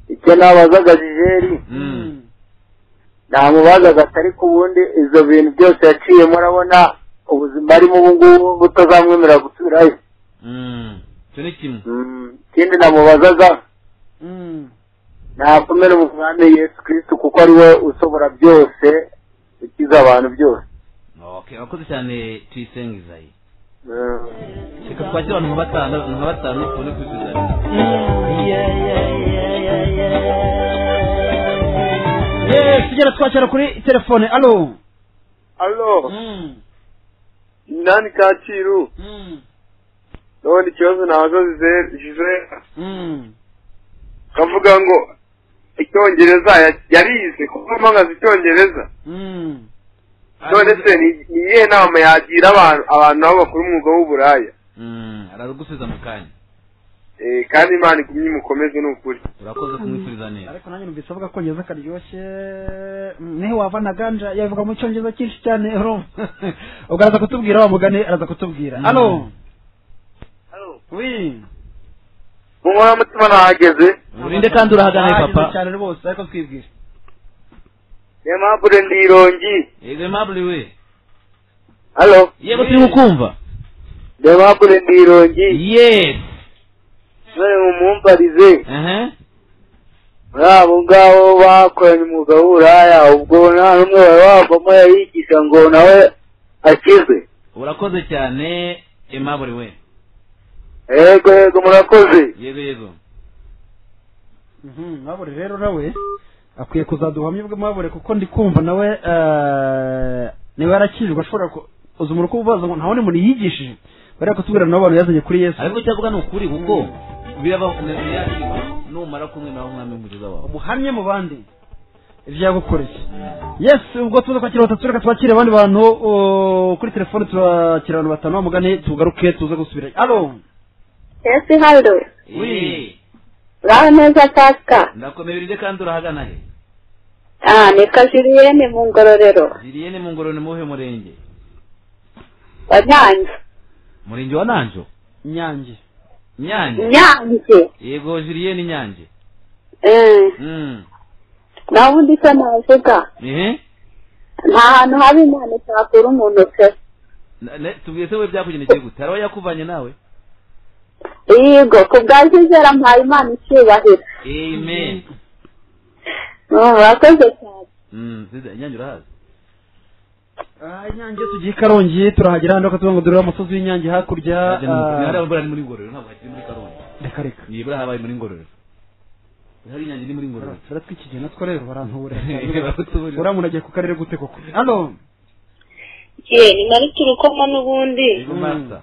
icyo nabazaga jijeri Mm. namubazaga atari ku bundi ibyo bintu byose yaciyemo urabona ubuzima arimo ubu ngubu butazamwemerera gusubirayo Mm. icyo ni kimwe Mm, ikindi namubazaga Mm. nakomere mu mwami yesu kirisitu kuko ari we ushobora byose ukiza abantu byose okay abakoze cyane tuyisenge izayi Mm. reka twakire abantu nka batanu nka batanu tubone kubisubiza yes tugenda twakira kuri telefone alo Alo, nani Kacyiru, ndabona ikibazo nabaza Gisela, kavuga ngo icyongereza ya- yarize kuko mpaga icyongereza none se ni ni iyihe nama yagira abantu abantu nabo bakora umwuga w'uburaya Mm, aragusubiza mu kanya Eh, kandi imana igumye imukomeze ni ukuri urakoze kumwifuriza neza ariko nanjye numvise avuga ko ngereza karyoshye Mm, niho wava na ganja yavuga mu cyongereza cyinshi cyane urumva ubwo araza kutubwira wa mugani araza kutubwira Mm. alo wi mu nkoramutima nahageze urinde kandi urahagana Ah, papa cyane rwose ariko twibwire niyo mpamvu rero ndirongi yego maburi we halo yego turi kukumva niyo mpamvu rero ndirongi yes none mumumbarize aha muri abo ngabo bakoranye umwuga w'uburaya ubwo nta n'umwe wari wavamo yayigisha ngo nawe akizwe urakoze cyane emaburi we yego yego murakoze yego yego Mhm, mwabure rero nawe akwiye kuzaduhamya ubwe mwabure kuko ndi kumva nawe eh, niba yarakijwe ashobora ku- uza umuruko ubaza ngo nta wundi muntu yigishije bariya kutubwira nabo abantu yazanye kuri yesu ariko icyo avuga ni ukuri kuko birabavunira yakirwa numara kumwe nawe umwami w'umukiza wawe umuhamye mu bandi ibyo yagukoreye Mm. yes ubwo tuza kwakira batatu reka twakire abandi bantu uh, kuri telefone turakira abantu batanu bamugane tugaruke tuze gusubira alo Ese Haldo, Eh, ngaho neza Pasika. ndakomeye urinde kandi urahagana he Ah, ni Kajiliyene mu ngororero. ziriyene mu ngororero ni muwuhe murenge Wa Nyange. murenge wa nanjo nyange nyange Nyange. yego jiliyeni nyange Eh, Mm. naho ubundi se navuga. ehe Nta hantu haba Imana itakura umuntu pe. Na- na- tubwiye se we byakugendekeye gute hari yakuvanye nawe Yego, ku bwa Jizera mpaye Imana icyubahiro. amen Mm, Murakoze cyane. Mm, nziza nyange urahazi Ah, inyange tugiye i karongi turahagera hano tuvuga ngo durebe umusozi w'inyange hakurya Hari ah, abambura ari muri ngororero ntabwo hakiri muri karongi reka reka nibura habaye muri ngororero hari inyange iri muri ngororero turatwikiye natwo rero barantuburira uramuntu agiye ku karere gute koko hano ye ni nari turukoma n'ubundi ego masta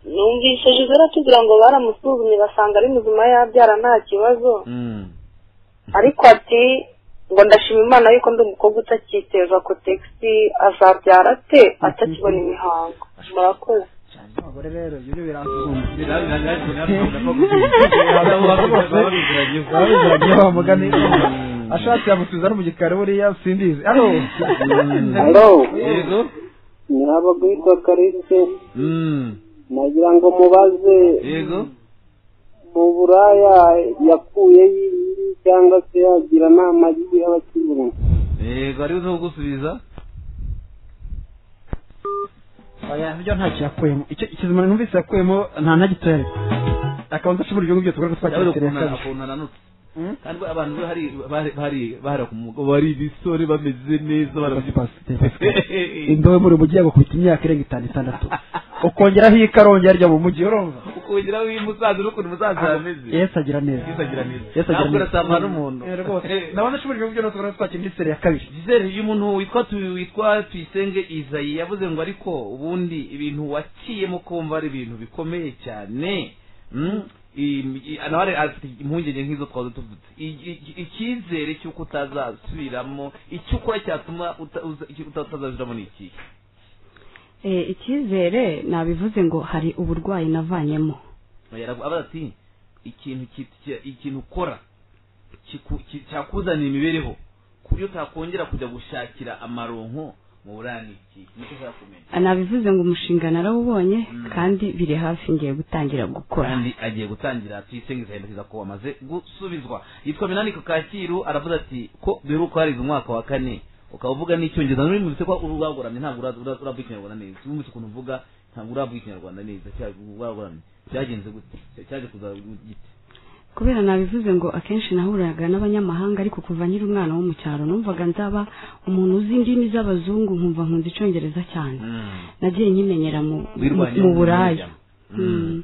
numvise jizera tugira ngo baramusuzumye basanga ari muzima yabyara nta kibazo ariko ati ngo ndashima imana yuko ndi umukobwa utakiteza ko tegisi azabyara ate atakibona imihango murakoze abagore rero ibyo ni biranzuma ababizirangiye bamugane ashatse yamusubiza no mu gikari buriya simbizi hano Hello. yego muraba guhitwa karise Mm. nagira ngo mubaze yego mu buraya yakuye iyi cyangwa se yagira inama y'abakiriya yego ari uzi kugusubiza oya ibyo ntacyo yakuyemo icyo ikizima numvise yakuyemo nta na gitoya ariko akaba ndashobora ibyo ngibyo tugomba yabere twakira ukuntu kabiri ukuntu ananutse Mm. kandi we abantu be hari bari- bari bahera ku mugo bari ibisore bameze neza barabyibushye indobo muri mujyi yagukubita imyaka irenga itanu itandatu ukongeraho ikarongi yarya mu mujyi urumva ukongeraho umusaza n'ukuntu umusaza yameze yesu agira neza yisagira neza Yesu agira ntabwo neza. urasamwa n'umuntu Eh, rwose ndabona ashobora ibyo ngibyo tugomba twakira muri seri ya kabiri Gisele uyu muntu witwa tu- witwa tuyisenge izayi yavuze ngo ariko ubundi ibintu waciyemo kumva ari ibintu bikomeye cyane Mm, i- i- anawari afite impungenge nk'izo twaze tuvutse I- i- icyizere cy'uko utazasubiramo icyo ukora cyatuma uta- uza- icyo uta- utazasubiramo ni ikihe Eh, icyizere nabivuze ngo hari uburwayi navanyemo Yaravu- abaza ati ikintu ki- ki- ikintu ukora kiku- ki- cyakuzanira imibereho ku buryo utakongera kujya gushakira amaronko mu burani iki nicyo ushaka kumenya Ah, nabivuze ngo umushinga narawubonye Mm. kandi biri hafi ngiye gutangira gukora kandi agiye gutangira tuyisengeza yemeza ko wamaze gusubizwa yitwa minani kacyiru aravuze ati ko biheruka harize umwaka wa kane ukaba uvuga n'icyongereza nuri mubise ko urwagoramye ntabwo ura- ura- uravuga ikinyarwanda neza umunsi ukuntu uvuga ntabwo uravuga ikinyarwanda neza cyangwa urwagoramye cyagenze gute Cya- cyaje kuza gite kubera nabivuze ngo akenshi nahuriraga n'abanyamahanga ariko kuva nkiri umwana wo mu cyaro numvaga nzaba umuntu uzi indimi z'abazungu nkumva nkunze icyongereza cyane nagiye nkimenyera mu wirwanya mu buraya Mm.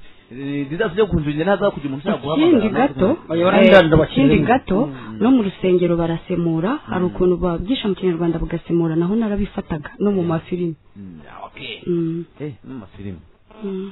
zizasubye kukunjungira ntaza kugira umuntu ushaka guhamagara ikindi gato Oya, eh, barandanda bakiri ikindi mu- gato Mm. no mu rusengero barasemura hari ukuntu babwisha mu kinyarwanda bagasemura naho narabifataga no mu mafilimi Mm, ah, okay. Mm. Eh, n'amafilimi Mm.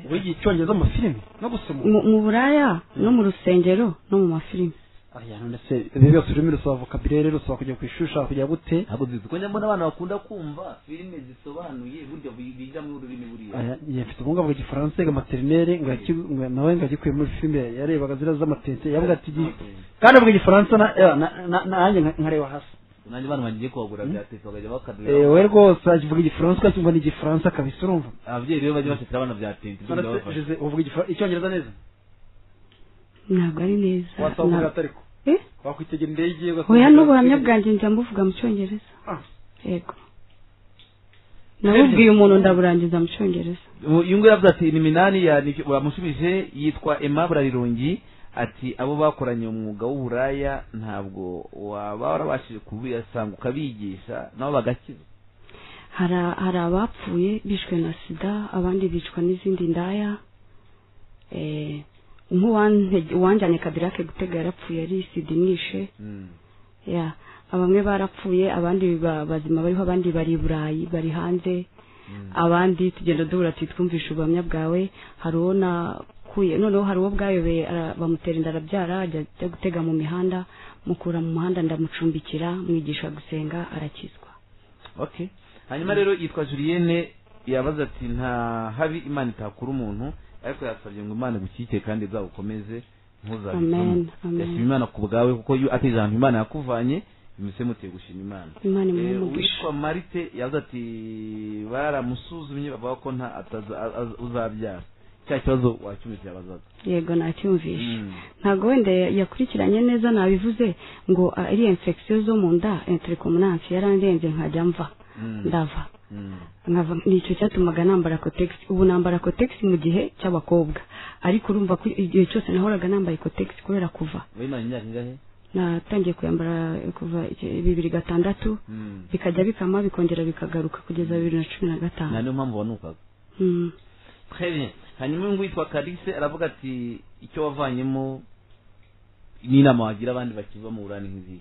wiga icyongereza mu mafilimi no gusoma Mu- mu buraya no mu rusengero no mu mafilimi oya none se ibyo byose ururimi rusaba vokabulere rusaba kujya ku ishuri ushaka kujya gute ntabwo zizi ko nyamara abana bakunda kumva filime zisobanuye burya biga mu rurimi buriya Aya, njye mfite ubumuga bwa gifaransa ga materinere ngaki- nga- nawe ngagikuye muri filime yarebaga zira z'amatente yavuga ati "Gi- kandi avuga igifaransa na- eh, na- na- nanjye nka- nkareba hasi nanjye abana bagiye kuhagura byatetse bakajya Eh, bakadura we rwose avuga igifaransa cyumva ni igifaransa kabisa urumva ababyeyi rero bajya bacecera abana byatetse ibyo None se, ndabafasha Jose, uvuga Igifa- icyongereza neza ntabwo ari neza wasaba Nta- kuvuga atariko Eh? wakwitegera indege ugasanga- hoya n'ubuhamya bwanjye njya mbuvuga mu cyongereza Ah. yego nabubwiye umuntu ndaburangiza mu cyongereza uyu nguyu yavuze ati ni minani ya ni- bamushubije yitwa emma burarirongi ati abo bakoranye umwuga w'uburaya ntabwo waba warabashije kubiyasanga ukabigisha nabo bagakiza hari a- hari abapfuye bishwe na sida abandi bicwa n'izindi ndaya eh, nk'uwante- uwanjyanye kadirake gutega yarapfuye ari sida imwishe ya bamwe barapfuye abandi ba- bazima bariho abandi bari i burayi bari hanze abandi tugenda duhura tuti twumvishe ubuhamya bwawe hari uwo nakuye noneho hari uwo bwayobeye ara- bamutera inda arabyara ajya ajya gutega mu mihanda mukura mu muhanda ndamucumbikira mwigisha gusenga arakizwa okay hanyuma rero yitwa julienne yabaza ati nta habi imana itakura umuntu ariko yasabye ngo imana igukike kandi izagukomeze Amen, ntuzabivamo amen. yashima imana ku bwawe kuko iyo ati ijambo imana yakuvanye bimuze muteye gushima imana imana imuhe Eh, umugisha uwitwa marite yavuze ati baramusuzumye bavuga ko nta ataza- a- a- uzabyara cya kibazo wacyumvise yabazaga yego nacyumvishe ntabwo wenda ya- yakurikiranye neza nabivuze ngo ah, ari infection zo mu nda intercomunance yarandenze nkajya mva Mm. ndava Mm. nkava nicyo cyatumaga nambara kotegisi ubu nambara kotegisi mu gihe cy'abakobwa ariko urumva ko igihe cyose nahoraga nambaye kotegisi kubera kuva wimanye imyaka ingahe natangiye kuyambara kuva iki- bibiri gatandatu Mm. bikajya bikama bikongera bikagaruka kugeza bibiri na cumi na nta gatanu niyo mpamvu wanukaga Mm. Très bien. hanyuma uyu nguyu yitwa karise aravuga ati icyo wavanyemo n'inama wagira abandi bakiva mu ngurane nk'iziyi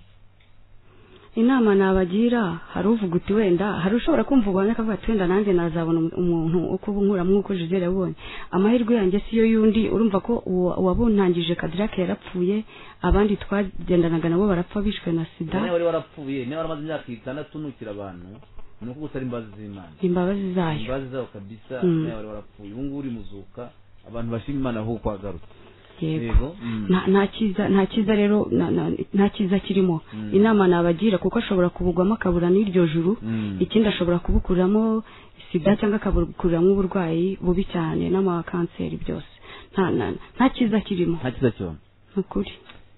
inama nabagira hari uvuga uti wenda hari ushobora kumva ubuhamya akavuga ati wenda nanjye nazabona umuntu wo kubunkura nk'uko Gisele yabonye amahirwe yanjye siyo y'undi urumva ko uwo- uwabuntangije kadirake yarapfuye abandi twagendanaga nabo barapfa bishwe na sida niba wari warapfuye niba waramaze imyaka itandatu unukira abantu ni uko gusa ari imbabazi z'imana imbabazi zayo imbabazi zawe kabisa Mm. niba wari warapfuye ubu ngubu uri muzuka abantu bashima imana ahubwo wagarutse yego mm. nta nta cyiza nta cyiza rero na- na- nta cyiza kirimo Mm. inama nabagira kuko ashobora kubugwamo akabura n'iryo juru Mm. ikindi ashobora kubukuramo sida cyangwa akabukuramo uburwayi bubi cyane n'amakanseri byose nta nta- nta cyiza kirimo nta cyiza cyona ni ukuri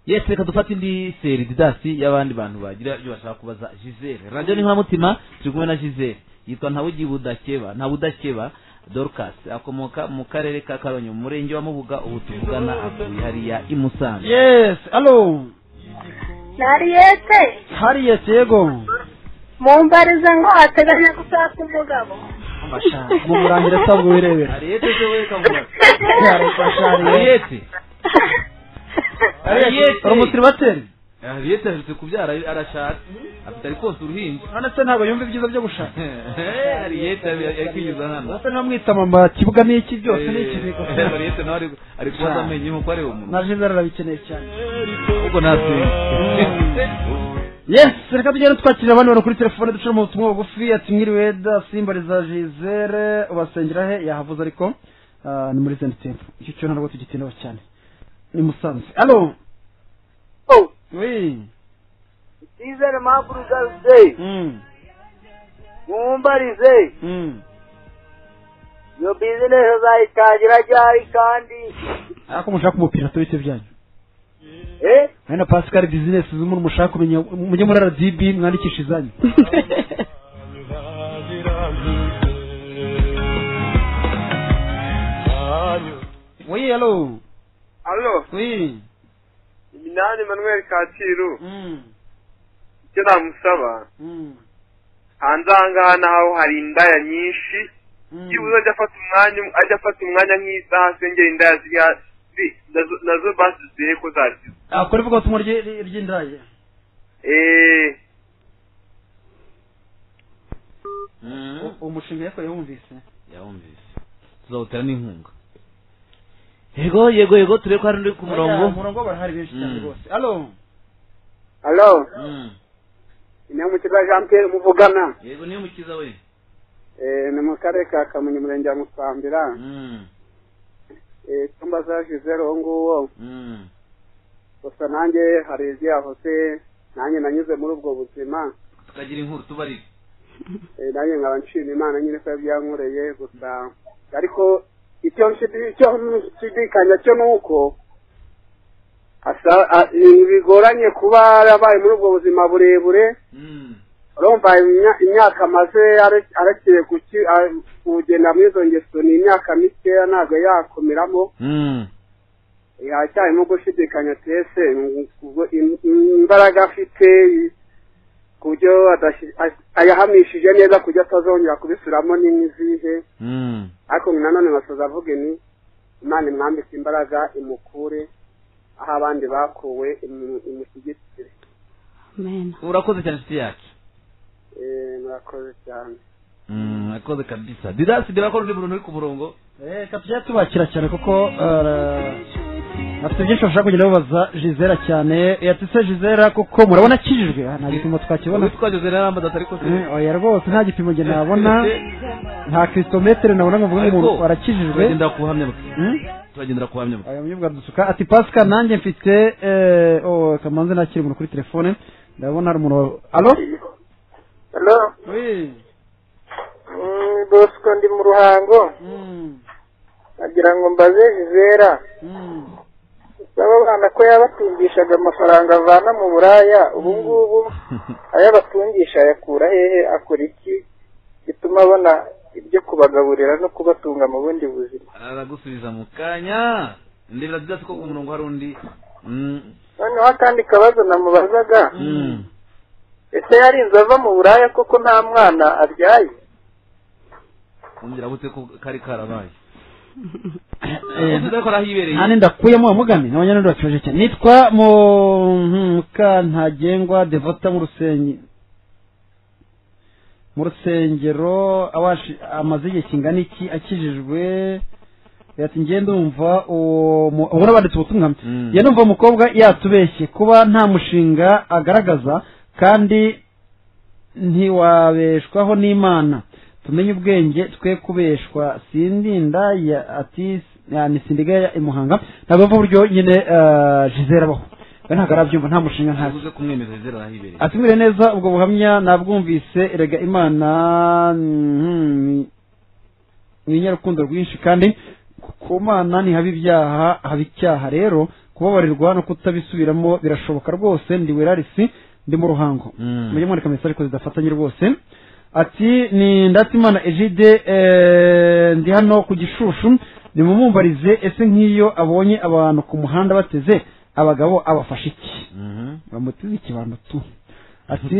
yesi reka dufate indi seri didasi y'abandi bantu bagira ibyo bashaka kubaza gisele radiyo ni nkoramutima turi kumwe na gisele yitwa ntawugiye budakeba nta budakeba dorcas akomoka mu karere ka karongi mu murenge wa mubuga ubu tuvugana atuye hariya i musanze yes alo nariyete hariyesi yego mumbarize ngo ateganya gushaka umugabo murangira asabwa wirebera ariyete se we kamura Yarafashe Harriet. ariyete Harriet. uri umusiribateri ariyete aherutse kubyara arashatse afite ari konsa uruhinja none se ntabwo yumva ibyiza byo gushaka ariyete ari kwiyuza hano ndetse ntamwitama kibuga n'iki byose ni ikizigo ariyete nawe ari- ari kubaza amenyo nk'uko areba umuntu na jizere arabikeneye cyane ahubwo natwe yes reka tugende twakirira abandi bantu kuri telefone ducamo ubutumwa bugufi ati mwiriwe da simbariza jizere ubasengera he yahavuze ariko ah, ni muri zeni tempo icyo cyo ntabwo tugitindaho cyane ni musanze alo Oh, wi Sizere Maburu Gaze, Mm, mumbarize, mm. iyo bizinesi uzayitangira ryari kandi ariko mushaka umupira tubite byanyu eh hari na pascal bizinesi z'umuntu mushaka kumenya mujye muri rdb mwandikisha izanyu wi alo alo wi iminani manuel kacyiru Mm, icyo namusaba mm, hanze aha ngaha naho hari indaya nyinshi mm. byibuze ajya afata umwanya ajya afata umwanya nk'isaha asengera indaya ziriya zi- nazo- nazo basi zihe ko zakize Ah, kuri vuga ubutumwa ry'i- ry'indaya eee uwo mushinga yakorewe wumvise yawumvise tuzawutera n'inkunga yego yego yego turebe ko hari undi ku murongo umurongo barahari benshi cyane Mm. rwose alo alo Mm. ni umukiza jean pierre muvugana yego niyo mukiza we Eh, ni mu karere ka kamonyi umurenge wa musambira Mm. Eh, icyumba za jizere uwo nguwo Mm. gusa nanjye hari ibyo yahoze nanjye nanyuze muri ubwo buzima tukagira inkuru tubarire Eh, nanjye nkaba nshima imana nyine ko yabyankoreye gusa ariko icyo nshidi- icyo nshidikanya cyo ni uko asa- a- ibintu bigoranye kuba yarabaye muri ubwo buzima burebure Mm. urumva imya- imyaka amaze are- arekeye kuki- a- kugenda muri izo ngeso ni imyaka mikeya ntabwo yakomeramo Mm. yacyarimo gushidikanya tese ngo im- imbaraga afite ku buryo adashi- a- ayahamishije neza ku buryo atazongera kubisubiramo ni nk'izihe Mm. ariko nanone basoza avuga ni imana imwambika imbaraga imukure aho abandi bakuwe imu- imushyigikire amen urakoze cyane inshuti yacu Eh, murakoze cyane Mm, urakoze kabisa didasi ndeba ko hari undi muntu uri ku murongo reka tujye tubakira cyane kuko eh, bafite byinshi bashaka kugenda babaza jizera cyane yatise jizera kuko murabona akijijwe Ah, nta gipimo twakibona Uwitwa Jose Narambaza atari ko se Eh, oya rwose nta gipimo njye nabona nta kilometero nabona ngo mvuge ngo Ariko, umuntu warakijijwe turagendera kuhamya bwe Hmm? turagendera kuhamya bwe aya munyabwa dusuka ati pasika nanjye mfite eh, oh, kamanze nakira umuntu kuri telefone ndabona hari umuntu alo alo wi bosco ndi mu ruhango Mm, nagira ngo mbaze jizera mm. aba bana ko yabatungishaga amafaranga avana mu buraya ubu ngubu ayo abatungisha ayakura hehe akora iki gituma abona ibyo kubagaburira no kubatunga mu bundi buzima aragusubiza mu kanya ndebera didasi ko ku murongo hari undi Mm. noneho akandi kabazo namubazaga Mm. ese yarinze ava mu buraya koko nta mwana abyaye umbwira bute ko kari karabaye udakora aho ibereye nta nenda kuyemo amugane abanyarwanda batuje cyane nitwa mukantagengwa devota mu rusenyi mu rusengero awashi- amaze igihe kingana iki akijijwe ati njye ndumva uwo mu- ubona banditse ubutumwa Mm. njye ndumva umukobwa yatubeshye kuba nta mushinga agaragaza kandi ntiwabeshwaho n'imana tumenye ubwenge twe kubeshwa sindinda ya ati ya ni sindiga ya imuhanga ntabwo mva uburyo nyine eh, Gisele abaho we ntabwo arabyumva nta mushinga nta ntaguze kumwemerera zero aho ibereye atumire neza ubwo buhamya nabwumvise erega imana mm, ni inyarukundo rwinshi kandi ku mana ntihaba ibyaha haba icyaha rero kubabarirwa no kutabisubiramo birashoboka rwose ndi werarisi ndi mu ruhango Mm. mujye mwandika message ariko zidafatanye rwose ati ni ndatimana ejide eh, ndi hano ku gishushu nimumumbarize ese nk'iyo abonye abantu ku muhanda bateze abagabo abafashe iki Mhm. bamuteze ikibando tu ati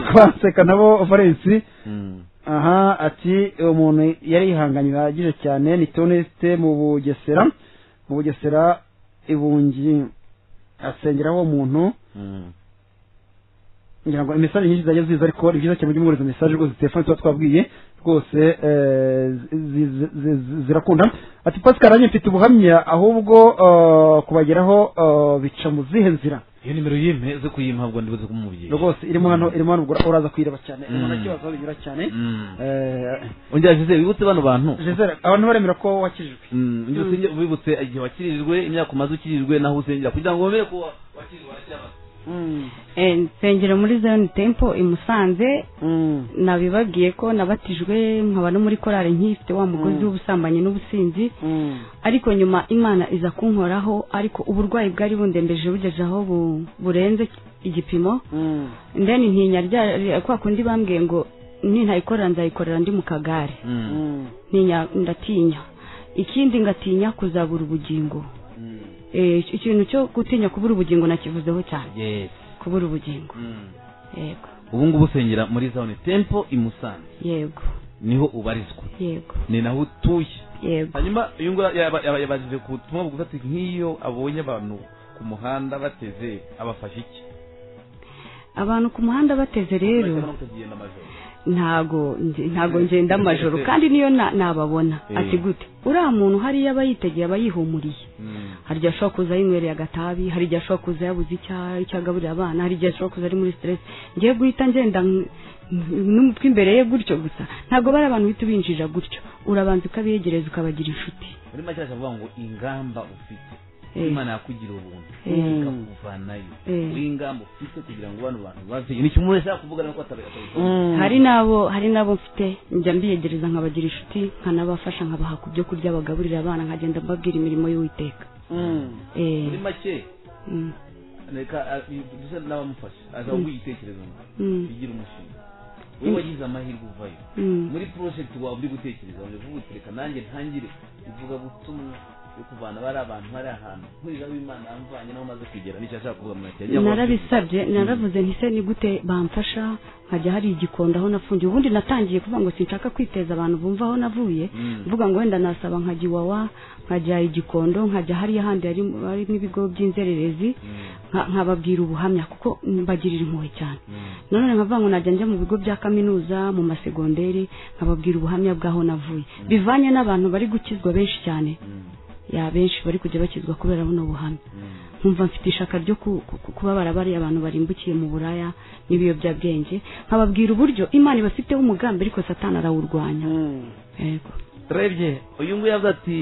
twaseka nabo valensi Mm. aha ati uwo muntu yari yihanganye bihagije cyane ni toneste mu bugesera mu bugesera ibungi asengeraho uwo muntu Mm. ngira ngo imesaje nyinshi zajya ziza ariko ni byiza cyane mujye mwohereza mesaje rwose telefone tuba twabwiye rwose eh, zi- zi- zi- zi- zirakunda ati pascal nanjye mfite ubuhamya ahubwo eh, kubageraho eh, bica mu zihe nzira iyo nimero yime zo kuyimpabwa ndibuze kumubyeyi rwose irimo hano irimo hano ura- uraza kuyireba cyane Mm. umuntu akibaza aho binyura cyane Mm. Eh, ongera jose wibutse bano bantu Gisele, abantu baremera ko wakijijwe Mm, ujye usenge wibutse igihe wakirijwe imyaka umaze ukirijwe naho usengera kugira ngo wemere ko wakirijwe waracyabana Eh, nsengera muri zion temple i musanze Mm. nabibabwiye ko nabatijwe nkaba no muri korali nkifite wa mugozi w'ubusambanyi n'ubusinzi Mm. ariko nyuma imana iza kunkoraho ariko uburwayi bwari bundembeje bugeze aho bu- burenze igipimo Mm. ndeni ntinya rya kwa kundi bambwiye ngo nintayikorera nzayikorera ndi mu kagare Mm. Mm. ntinya ndatinya ikindi ngatinya kuzabura ubugingo Mm. Eh, ikintu cyo gutinya kubura ubugingo nakivuzeho cyane yes kubura ubugingo Mm. yego ubu ngubu usengera muri zone tempo i musanze yego niho ubarizwa yego ni naho utuye yego hanyuma uyu nguyu yaba- yaba- yabajije ku butumwa bugufi ati nk'iyo abonye abantu ku muhanda bateze abafashe iki abantu ku muhanda bateze rero Bahitamo no kutagenda amajoro. ntago nge- ntago ngenda amajoro kandi niyo na- nababona Eh. ati gute uriya muntu hariya aba yitegeye aba yihumuriye Mm. hari igihe ashobora kuza yinywereye agatabi hari igihe ashobora kuza yabuze icya- icyo agaburira abana hari igihe ashobora kuza ari muri stress ngiye guhita ngenda nk- nk- n'umutwe imbere ye gutyo gusa ntabwo bari abantu uhita ubinjira gutyo urabanza ukabegereza ukabagira inshuti muri make avuga ngo ingamba ufite Eh. imana yakugira ubuntu Eh. ikakuvanayo Eh. w'ingamba ufite kugira ngo bano bantu bave ni kimwe umuntu ashaka kuvuga nuko atabikora hari n'abo hari n'abo mfite njya mbiyegereza nkabagira inshuti nkanabafasha nkabaha ku byo kurya bagaburira abana nkagenda mbabwira imirimo y'uwiteka Mm. Eh, muri make mm, reka dusa n'abamufasha aza kuguha igitekerezo ngo mm, bigire umushinga wowe wagize amahirwe uvayo mm. muri project wawe uri gutekereza ngo uvuga uti reka nanjye ntangire ivuga butumwa yo kuvana bari abantu bari ahantu nkurira w'imana amvanye naho umaze kugera nicyo ashaka kuvuga mu ntoki yagira ngo- narabisabye naravuze nti se ni gute bamfasha nkajya hari igikondo aho nafungiye ubundi natangiye kuvuga ngo sinshaka kwiteza abantu bumva aho navuye Mm. mvuga ngo wenda nasaba nkajya iwawa nkajya igikondo nkajya hariya handi hari- harimo ibigo by'inzererezi Mm, nka- nkababwira ubuhamya kuko mbagirira impuhwe cyane mm, none nkavuga ngo najya njya mu bigo bya kaminuza mu masegonderi nkababwira ubuhamya bw'aho navuye bivanye n'abantu bari gukizwa benshi cyane mm, ya benshi bari kujya bakizwa kubera buno buhamya mm. nkumva mfite ishaka ryo ku- ku- ku- kuba barabariye abantu barimbukiye mu buraya n'ibiyobyabwenge nkababwira uburyo imana ibafiteho umugambi ariko satani arawurwanya yego turebye uyu nguyu yavuze ati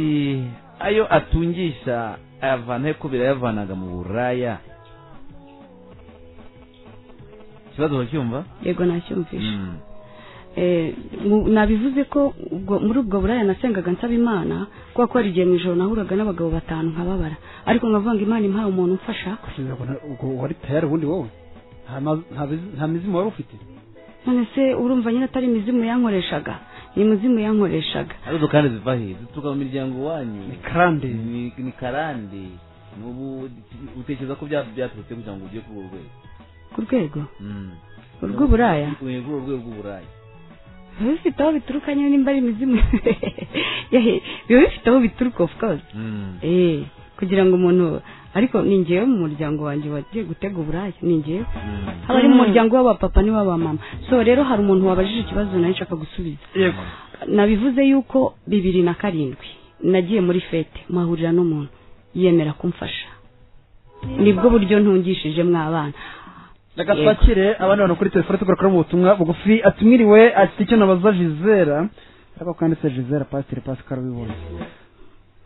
ayo atungisha ayavana he ko birayavanaga mu buraya ikibazo uracyumva yego nacyumvisha Mm, Eh, mu- nabivuze ko ubwo- muri ubwo buraya nasengaga nsaba imana kubera ko hari igihe mu ijoro nahuraga n'abagabo batanu nkababara ariko nkavuga ngo imana impaye umuntu umfasha Gisele, ubwo nta- ubwo wari tayari ubundi wowe Nta ma- nta bizi- nta mizimu wari ufite none se urumva nyine atari imizimu yankoreshaga ni imizimu yankoreshaga hari izo kandi ziva he zituruka mu miryango wanyu ni karande ni ni karande n'ubu utekereza ko bya- byaturutse kugira ngo ujye kuri urwo rwego ku rwego Mm. urw'uburaya Ujye kuri urwo rwego rw'uburaya biba bifite aho bituruka nyine nimba ari imizimu Yehe, biba bifite aho bituruka of course eh kugira ngo umuntu ariko ni ngewe mu muryango wanjye wagiye gutega uburaya ni ngewe haba ari mu muryango w'abapapa n'iw'abamama so rero hari umuntu wabajije ikibazo nawe nshaka gusubiza yego nabivuze yuko bibiri na karindwi nagiye muri fete muhahurira n'umuntu yemera kumfasha nibwo buryo ntungishije mwabana reka twakire abandi bantu kuri telefone tugakora mu butumwa bugufi atumiriwe ati icyo nabaza jizera ariko kanditse jizera pasitiri pascal wibonye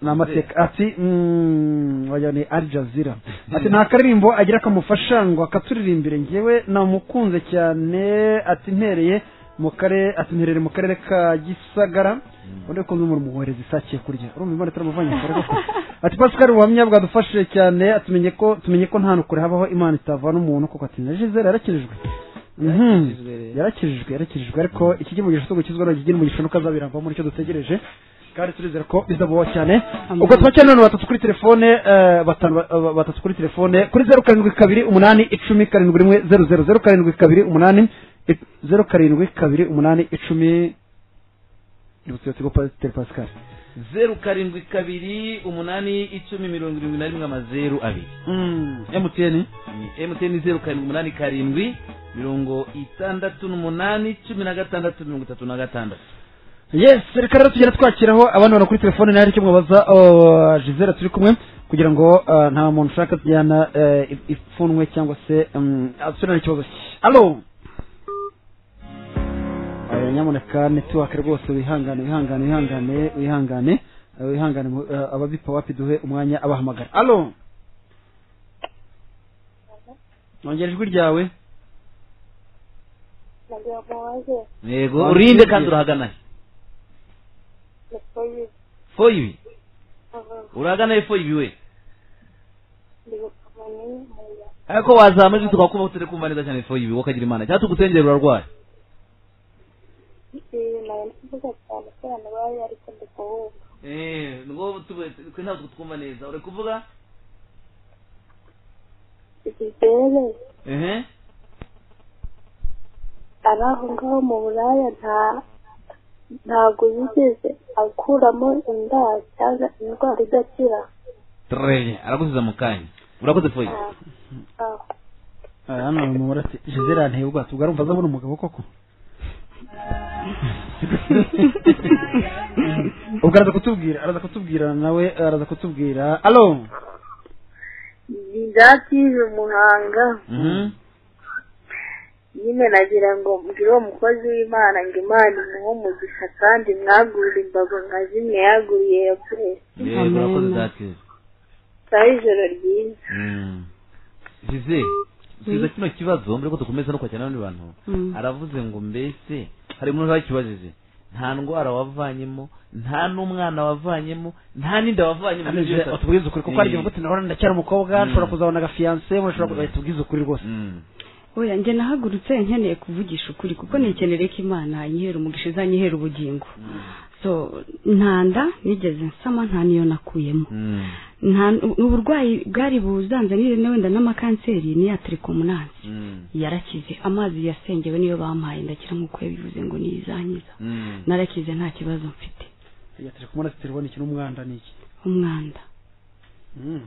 ni amateka ati mm, wagira ni al jazira ati nta karirimbo agira kamufasha ngo akaturirimbire ngewe namukunze cyane ati mpereye mu karere ati mperere mu karere ka gisagara ubundi ko muri muhereza isakiye kurya urumva imana itaramuvanye kure koko ati pascal ubuhamya bwadufashije cyane atumenye ko tumenye ko nta nukure habaho imana itavana umuntu kuko ati na jizera yarakijijwe Mhm. Yarakijijwe rero. yarakijijwe yarakijijwe ariko iki gimugisha cyo gukizwa no kigira umugisha nuko azabirambamo nicyo dutegereje kandi turizera ko bizabaho cyane Amen. ubwo twakira none batatu kuri telefone eh, batanu ba- ba- batatu kuri telefone kuri zeru karindwi kabiri umunani icumi karindwi rimwe zeru zeru zeru karindwi kabiri umunani i- zeru karindwi kabiri umunani icumi nibutse tigo pasiteri pascal zeru karindwi kabiri umunani icumi mirongo irindwi na rimwe amazeru abiri emutiyeni ni emutiyeni zeru karindwi umunani karindwi mirongo itandatu n'umunani cumi na gatandatu mirongo itatu na gatandatu yes reka rero tugenda twakiraho abandi bantu kuri telefone nawe icyo mwabaza jizera turi kumwe kugira ngo eh, nta muntu ushaka tujyana eh, if- ipfunwe cyangwa se mm, asurane ikibazo cye alo Eh, nyamuneka netiwake rwose wihangane wihangane wihangane wihangane eh, wihangane mu- eh, ababipa wapi duhe umwanya abahamagara alo nongera ijwi ryawe yego urinde kandi urahaganaye foyibi urahaganaye foyibi we ariko wazamajwi tukakubaho turi kumva neza cyane foyibi wowe ukagira imana cyangwa tugusengera urarwaye ngo twe ntabwo twumva neza uri kuvuga igizere ehe ari aho ngaho mu buraya nta ntabwo yigeze akuramo indaya cyangwa indwara idakira treye aragusiza mu kanya urakoze foyibi Ah, Eh, hano mu murate jizera nteye ubwato ubwo arumva azabona umugabo koko ubwo araza kutubwira araza kutubwira nawe araza kutubwira alo ndatije umuhanga nyine nagira ngo mbwire uwo mukozi w'imana ngo imana imuhe umugisha kandi mwagurire imbago nka zimwe yaguriye ya puresi yego urakoze Amen. datire saa ijoro ryiza jize subiza kino kibazo mbere ko dukomeza no kwakira n'abandi bantu Mm. aravuze ngo mbese hari umuntu wakibajije nta ndwara wavanyemo nta n'umwana wavanyemo nta n'inda wavanyemo tubwize ukuri kuko ari gute nahora ndacyari umukobwa Mm. nshobora kuzabona agafiyanse mushobora Mm. kuzahita tubwize ukuri rwose Mm. oya njye nahagurutse nkeneye kuvugisha ukuri kuko nikenereye ko imana inyihera umugisha izanyihera ubugingo so ntanda nigeze nsama nta niyo nakuyemo Mm. nta uburwayi bwari buzanzanire na wenda n'amakanseri ni ya tirikomunansi Mm. yarakize amazi yasengewe niyo bampaye ndakira nk'uko yabivuze ngo niyo izankiza Mm. narakize nta kibazo mfite turi kumwe na telefone iki n'umwanda ni iki umwanda Mm.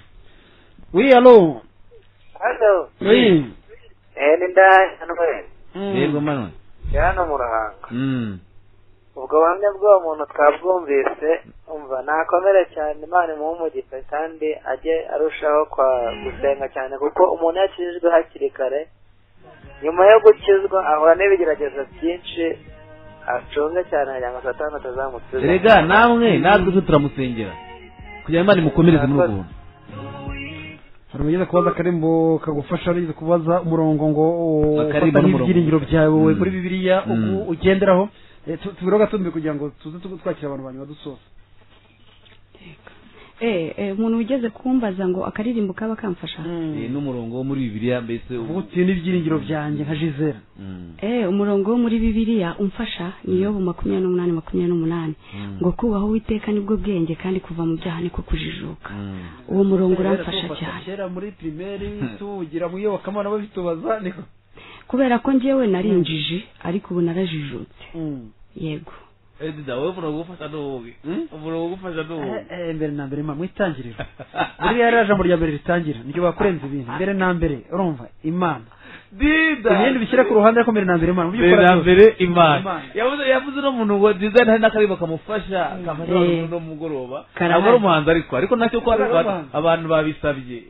wi alo hano wi eee ni ndaya ntwere yego manwe hano mu ruhango Mm. ubwo buhamya bw'uwo muntu twabwumvise umva nakomere cyane imana imuhe umugisha kandi ajye arushaho kwa gusenga cyane kuko umuntu iyo akijijwe hakiri kare nyuma yo gukizwa ahura n'ibigeragezo byinshi acunge cyane kugira ngo satani atazamusiga erega namwe natwe twe turamusengera kugira ngo imana imukomereze muri ubwo buntu hari ugeze kubaza akarimbo kagufasha hari ugeze kubaza umurongo ngo Akarimbo ufata n'umurongo. nk'ibyiringiro byawe wowe Mm. muri bibiliya uko Mm. ugenderaho Eh, tu- tubiro gatumbi kugira ngo tuze tu- twakira abantu banyuma dusoza eh eh, umuntu wigeze kumbaza ngo akaririmbo kaba kamfasha Eh, n'umurongo wo muri bibiliya mbese ubu- uvuga uti n'ibyiringiro byanjye nka jizera Mm. eh umurongo wo muri bibiliya umfasha niyo bu makumyabiri n'umunani makumyabiri n'umunani Mm. ngo kubaho uwiteka nibwo bwenge kandi kuva mu byaha niko kujijuka Mm. uwo murongo uramfasha cyane kera muri primeri tuwugira mu iyobokamana babitubaza niko kubera ko njyewe narinjije ariko ubu narajijutse yego edida wowe umurongo ugufasha ni uwuhe Hmm? umurongo ugufasha ni uwuhe Eh, eh, mbere na mbere imana mwitangirira buriya yari jambo rya mbere ritangira niryo bakurenza ibintu mbere na mbere urumva imana dida ibindi bishyira ku ruhande ariko mbere na mbere imana mu byo mbere ukora na byose. mbere imana Imana. yavuze yavuze uno muntu ngo diza hari n'akariba kamufasha kamufasha Eh. umuntu no mugoroba Karahari. ntabwo ari umuhanzi ariko ariko nacyo ko hari Ntabwo ari umuhanzi. abantu babisabye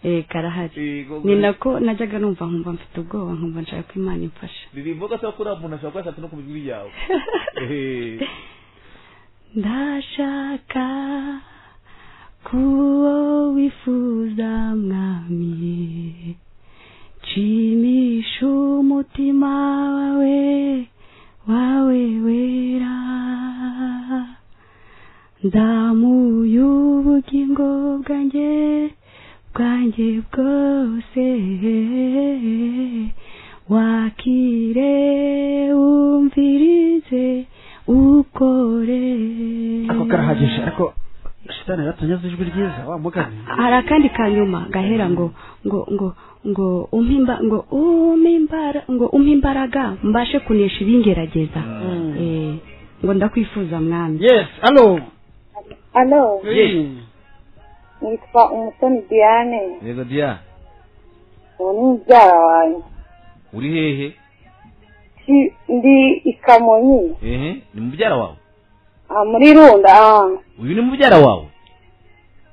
eh karahari Yego. ni nako najyaga numva nkumva mfite ubwoba nkumva nshaka ko imana imfasha ririmbo gasa kuri umuntu ashobora kuba yashatse no ku mijwi yawe Eh. ndashaka kuwo wifuza mwami nshimisha umutima wawe wawe wera ndamuye ubugingo bwanjye bwanjye bwose wakire wumvirize ukore ako karahagije ariko shitani yaratonyaze ijwi ryiza wa mugani hari akandi ka nyuma gahera ngo ngo ngo ngo umpe imba- ngo umpe imbara ngo umpe imbaraga mbashe kunesha ibingerageza Eh, ngo ndakwifuza mwami yes alo alo Yes. nitwa umusoni diane yego dia ubu ni mubyara wanjye uri hehe Ki- ndi i kamonyi ehe ni mubyara wawe ah, muri runda ah. uyu ni mubyara wawe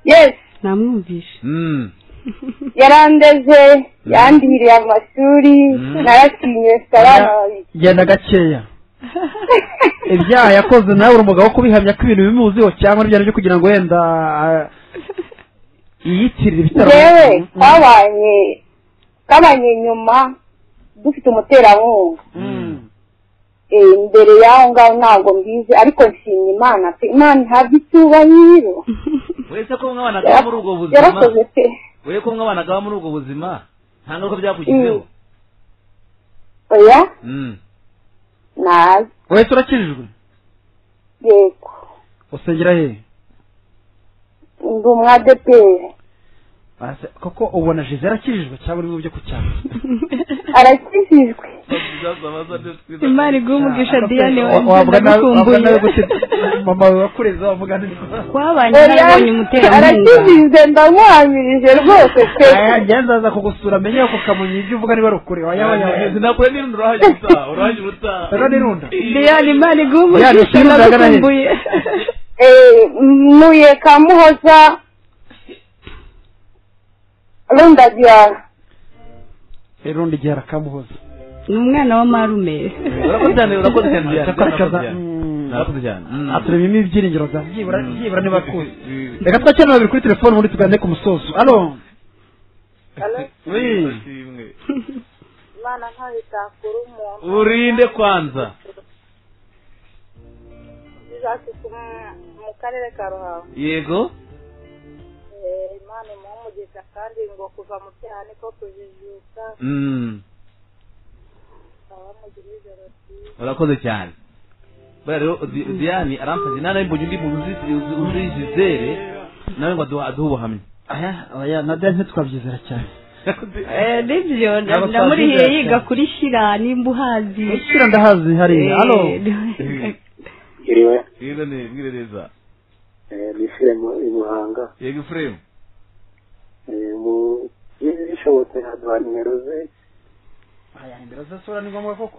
yes namwumvishe Mm. yarandeze yandihiriye amashuri Mm. naratinye mfite abana babiri genda gakeya ibyaha yakoze nawe uri umugabo wo kubihamya ko ibintu bimuziho cyangwa n'ibyaha byo kugira ngo wenda ah, yiyitirire ibitaro yewe Mm, mm. twabanye twabanye nyuma dufite umuterankunga Mm. Eh, imbere y'aho ngaho ntabwo mbizi ariko nshimye imana pe imana ihabwa icyubahiro wese ko mwabanagaho muri ubwo buzima yarakoze pe we ko mwabanagaho muri ubwo buzima nta ngaruka byakugizeho oya Mm. nabi wese urakijijwe yego usengera hehe ndi umwadeperi Ase- koko ubona jeze arakijijwe cyangwa uri mu byo ku cyaro arakijijwe imana iguha umugisha diane wabwa nawe wabwa nawe ndagukumbuye gute mama wawe wakureze wamuga neza twabanye oya narabonye umuterankunga arakijijwe ndamwamirije rwose pe njya ndaza kugusura menye ako kamonyi ibyo uvuga niba rukure wayaba yawe sinakure n'irunda urahajya utaha urahajya utaha Rero n'irunda. diane imana iguha Diane, umugisha ikirunga agana he? ndagukumbuye Eh, ntuye ka muhoza rundagira irundi igihe arakamuhoza ni umwana wa marume urakoze cyane urakoze cyane Diane, urakoze cyane. Mm. urakoze cyane Mm. aturemyemo ibyiringiro bya byibura byibura niba akuze Mm. reka twakire babiri kuri telefone ubundi tugane ku musozo alo Ndashimwe. imana ntayo itakura umuntu urinde kwanza izasuku mu karere ka ruhango yego Eh, imana imuhe umugisha kandi ngo kuva mu byaha niko kujijuka Mm. baba mugira ijoro ryiza urakoze cyane buriya rero Di- diane aramfashe nta nawe mbonye undi muntu uzi- uzi- uzi jizere nawe ngo aduha aduhe ubuhamya aya aya na dani ntitwabyizera cyane Eh, nibyo Ntabwo namurihiye twabyizera yiga cyane. kuri shira nimba uhazi ushyira ndahazi hariya alo Eh, iriwe rero ni mbwire neza ni firime i muhanga yego ifuremu bishobotse haduha nimero ze imbere zasura ni ngombwa koko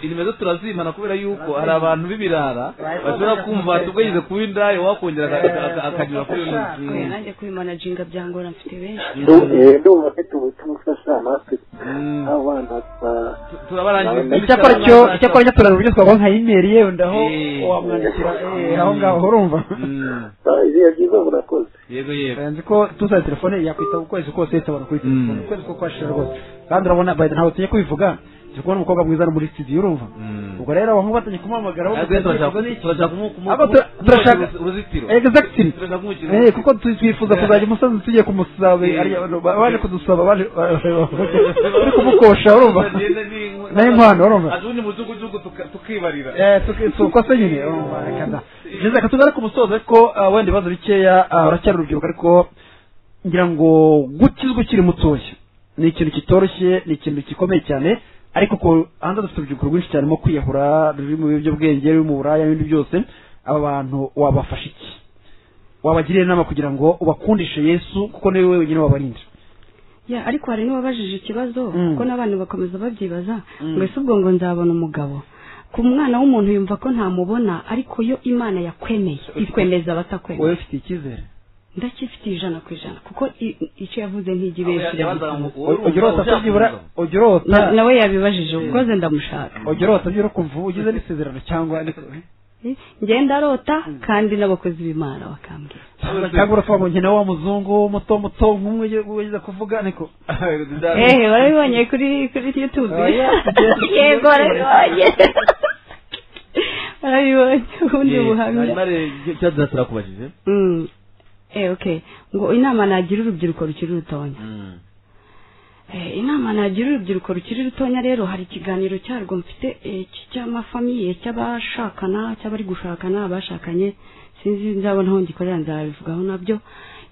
inimero turazimana kubera yuko hari abantu b'ibirara bashobora kumva tubwegeze kuba indaya wakongera aka- aka- akanyura kuri uyu oya, nanjye kwimanaginga byangora mfite benshi ndumva afite ubutumwa ufasha natwe Mm. abana ba- Tu- turabarangiza icyakora cyo icyakora cyo turareba uburyo twavuga nka imeri yewe ndaho Eh. wamwandikira eh, aho ngaho urumva Mm. ba- ibihe byiza murakoze yego yego nzi ko tusaye telefone yakwita ukwezi kose yitabara kuri telefone Mm. ukwezi ko kwashira rwose kandi urabona bayida ntabwo tugiye kubivuga turi kubona umukobwa mwiza ari muri studio urumva Mm. ubwo rero abantu batangiye kumuhamagara Ariko rero turashaka- turashaka kumu- kumu- Abo tura- kumu- turashaka- kumushyira uruzitiro exactly turashaka kumukira Eh, kuko tu- twifuza Eh. kuzajya umusanzu tugiye kumusaba Eh. ari abantu ba- baje kudusaba baje uri kumukosha urumva n'inkwano urumva ubundi mudugudugu tuka- tukibarira Eh, tuki- tuko se nyine urumva reka da jeze reka tugare ku musozo ariko ah, wenda ibibazo bikeya ah, uracyari urubyiruko ariko ngira ngo gukizwa ukiri mutoya ni ikintu kitoroshye ni ikintu gikomeye cyane ariko ko hanze dufite urubyiruko rwinshi cyane rurimo kwiyahura ruri mu biyobyabwenge ruri mu buraya n'ibindi byose aba bantu wabafasha iki wabagira inama kugira ngo ubakundishe yesu kuko niwe wenyine wabarinda ya ariko hari n'uwabajije ikibazo Mm. kuko n'abantu bakomeza babyibaza Mm. ngo ese ubwo ngo nzabona umugabo ku mwana w'umuntu yumva ko ntamubona ariko yo imana yakwemeye ikwemeza abatakwemeye wowe ufite icyizere ndacyifitiye ijana ku ijana kuko i- icyo yavuze ntigibeshye ujya urota kubyibura ujya urota nawe yabibajije ubwoze ndamushaka ujya urota byura kumva ugize n'isezerano cyangwa Eh, ngenda arota kandi n'abakozi b'imana bakambwira cyangwa uravuga ngo njye nawe wa muzungu muto muto nk'umwe ugiye- ugiye kuvuga ariko ehe barabibonye kuri kuri youtube Oya. yego barabibonye barabibonye ubundi buhamya cyadutse turakubajije Mm. Eh, okay ngo inama nagira urubyiruko rukiri rutonya Mm. Eh, inama nagira urubyiruko rukiri rutonya rero hari ikiganiro cyarwo mfite eh, cy- cy'amafamiye cy'abashakana cy'abari gushakana abashakanye sinzi nzabona aho ngikorera nzabivugaho nabyo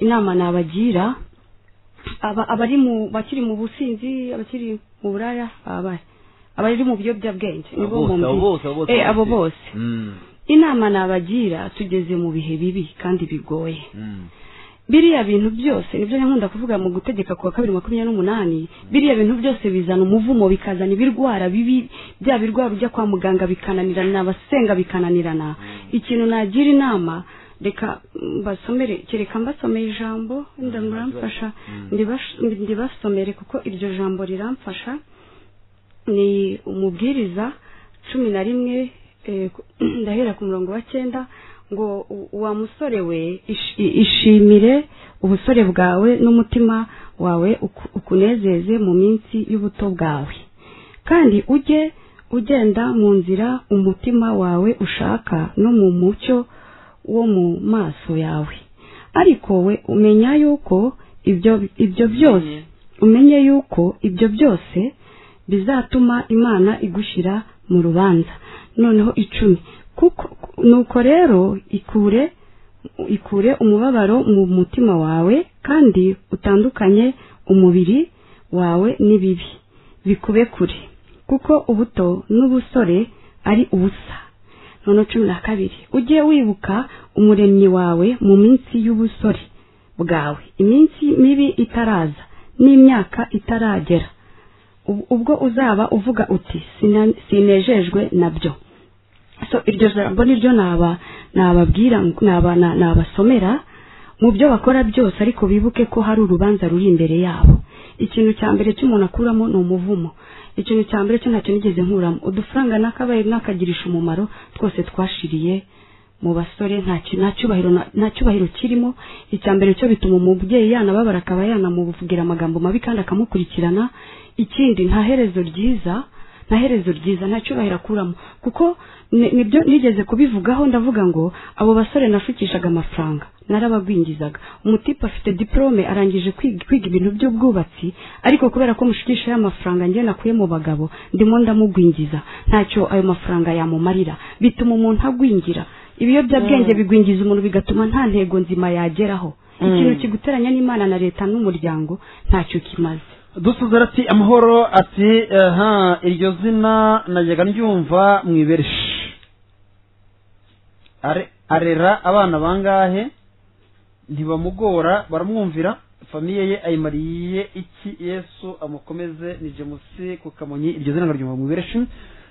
inama nabagira aba- abari mu bakiri mu businzi abakiri mu buraya abahe abari mu biyobyabwenge nibo Abo bose, mu abo mbi. bose, abo bose, Eh, abo bose. bose Mm. inama nabagira tugeze mu bihe bibi kandi bigoye Mm. biriya bintu byose nibyo nkunda kuvuga mu gutegeka kuwa kabiri makumyabiri n'umunani biriya bintu byose bizana umuvumo bikazana ibirwara bibi bya birwara ujya kwa muganga bikananirana abasenga bikananirana ikintu nagira inama reka mbasomere kereka mbasomeye ijambo wenda muramfasha ndibash- ndibasomere kuko iryo jambo riramfasha ni umubwiriza cumi na rimwe eh, ku- ndahera ku murongo wa cyenda ngo u- wa musore we ishi- i- ishimire ubusore bwawe n'umutima wawe uku- ukunezeze mu minsi y'ubuto bwawe kandi ujye ugenda mu nzira umutima wawe ushaka no mu mucyo wo mu maso yawe ariko we umenya yuko ibyo ibyo byose umenye yuko ibyo byose bizatuma imana igushyira mu rubanza noneho icumi kuko nuko rero ikure ikure umubabaro mu mutima wawe kandi utandukanye umubiri wawe n'ibibi bikube kure kuko ubuto n'ubusore ari ubusa noneho cumi na kabiri ujye wibuka umuremyi wawe mu minsi y'ubusore bwawe iminsi mibi itaraza n'imyaka itaragera Ub- ubwo uzaba uvuga uti "Sina- sinejejwe nabyo so iryo jambo niryo naba nababwira naba na- nabasomera mu byo bakora byose ariko bibuke ko hari urubanza ruri imbere yabo ikintu cya mbere cy'umuntu akuramo ni umuvumo ikintu cya mbere cyo ntacyo nigeze nkuramo udufaranga n'akabaye n'akagirisha umumaro twose twashiriye mu basore nta ki- nta cyubahiro na- nta cyubahiro kirimo icya mbere cyo bituma umubyeyi yanababara akaba yanamuvugira amagambo mabi kandi akamukurikirana ikindi nta herezo ryiza nta herezo ryiza nta cyubahiro akuramo kuko ni- nibyo nigeze kubivugaho ndavuga ngo abo basore nashukishaga amafaranga narabagwingizaga umutipe afite diporome arangije kwiga kwiga ibintu by'ubwubatsi ariko kubera ko mushukisha y'amafaranga njye nakuye mu bagabo ndimo ndamugwingiza ntacyo ayo mafaranga yamumarira bituma umuntu agwingira ibiyobyabwenge bigwingiza umuntu bigatuma nta ntego nzima yageraho ikintu kiguteranya n'imana na leta n'umuryango ntacyo kimaze dusuze ati amahoro ati aha iryo zina najyaga ryumva mu ibereshi Are- arera abana bangahe ntibamugora baramwumvira famiye ye ayimariye iki yesu amukomeze ni jemusi ku kamonyi iryo zina ryumva mu ibereshi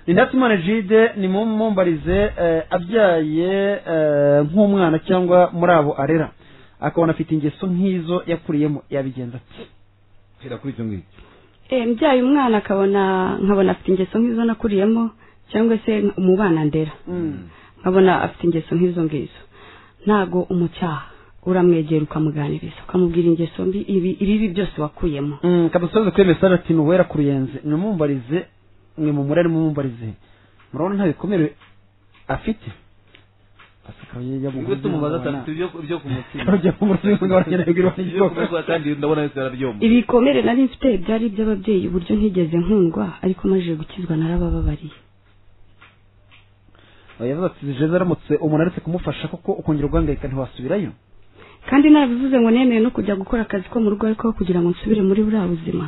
ni ndatimana jide ni mumbarize eh, abyaye eh, nk'umwana cyangwa muri abo arera akabona afite ingeso nk'izo yakuriyemo yabigenza ati hera kuri icyo ngicyo Eh, mbyaye umwana akabona nkabona afite ingeso nk'izo nakuriyemo cyangwa se umubana ndera nkabona afite ingeso nk'izo ngizo ntago umucyaha uramwegera ukamuganiriza ukamubwira ingeso mbi ibi ibibi byose wakuyemo Mm, kadusubize kuri mesaje ati nuwera ku ruyenzi nimumbarize mwe mumure nimumbarize murabona nta bikomere afite ubwo tumubaza atandatu ibyo ibyo ku mutima Ujya ku mutima ngo baragenda bibwirwa n'ibyo. Ibyo ku mutima kandi ndabona yose arabyumva ibikomere nari mfite byari iby'ababyeyi uburyo ntigeze nkundwa ariko maze gukizwa narabababariye yavuze ati jeze aramutse umuntu aretse kumufasha kuko ukongera uguhangayika ntiwasubirayo kandi nabivuze ngo nemeye no kujya gukora akazi ko mu rugo ariko kugira ngo nsubire muri buriya buzima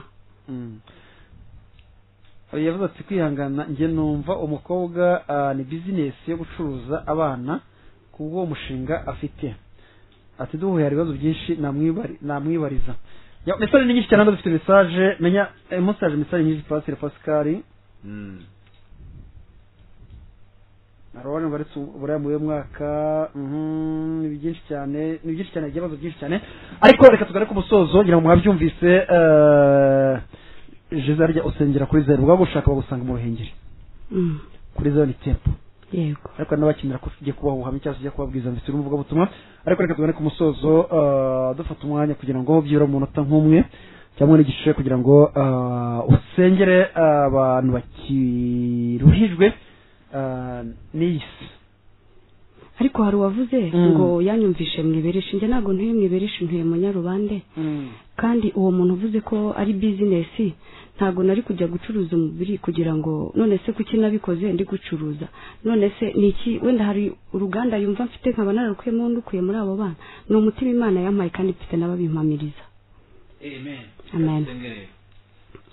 yavuze ati kwihangana njye numva umukobwa ah, ni bizinesi yo gucuruza abana kubwo umushinga afite ati duhuye hari ibibazo byinshi namwibari- namwibariza Ya, mesaje ni nyinshi cyane hano dufite mesaje menya eh, musaje mesaje nyinshi pasire pasikari Mm. hari abantu baretse uburayi muri uyu mwaka mhm, ni byinshi cyane ni byinshi cyane ikibazo byinshi cyane ariko reka tugane ku musozo ngira ngo mwabyumvise eh, jeze harya usengera kuri zeru bwagushaka bagusanga mu ruhengeri Mm. kuri zeru ni tempo yego ariko hari n'abakenera ko ugiye kubaha ubuhamya cyangwa se ujya kubabwiriza mbese n'umuvugabutumwa ariko reka tugane ku musozo ah, dufata umwanya kugira ngo byibura mu munota nk'umwe cyangwa n'igice kugira ngo ah, usengere abantu bakiruhijwe ah, n'iyi si ariko hari uwavuze Mm. ngo yanyumvishe mwibereshe njye ntabwo ntuye mwibereshe ntuye munyarubande kandi uwo muntu uvuze ko ari bizinesi ntabwo nari kujya gucuruza umubiri kugira ngo none se kuki nabikoze ndi gucuruza none se ni iki wenda hari uruganda yumva mfite nkaba nararukuyemo ndukuye muri abo bana ni umutima imana yampaye kandi mfite n'ababimpamiriza Amen. Amen. Tusengere.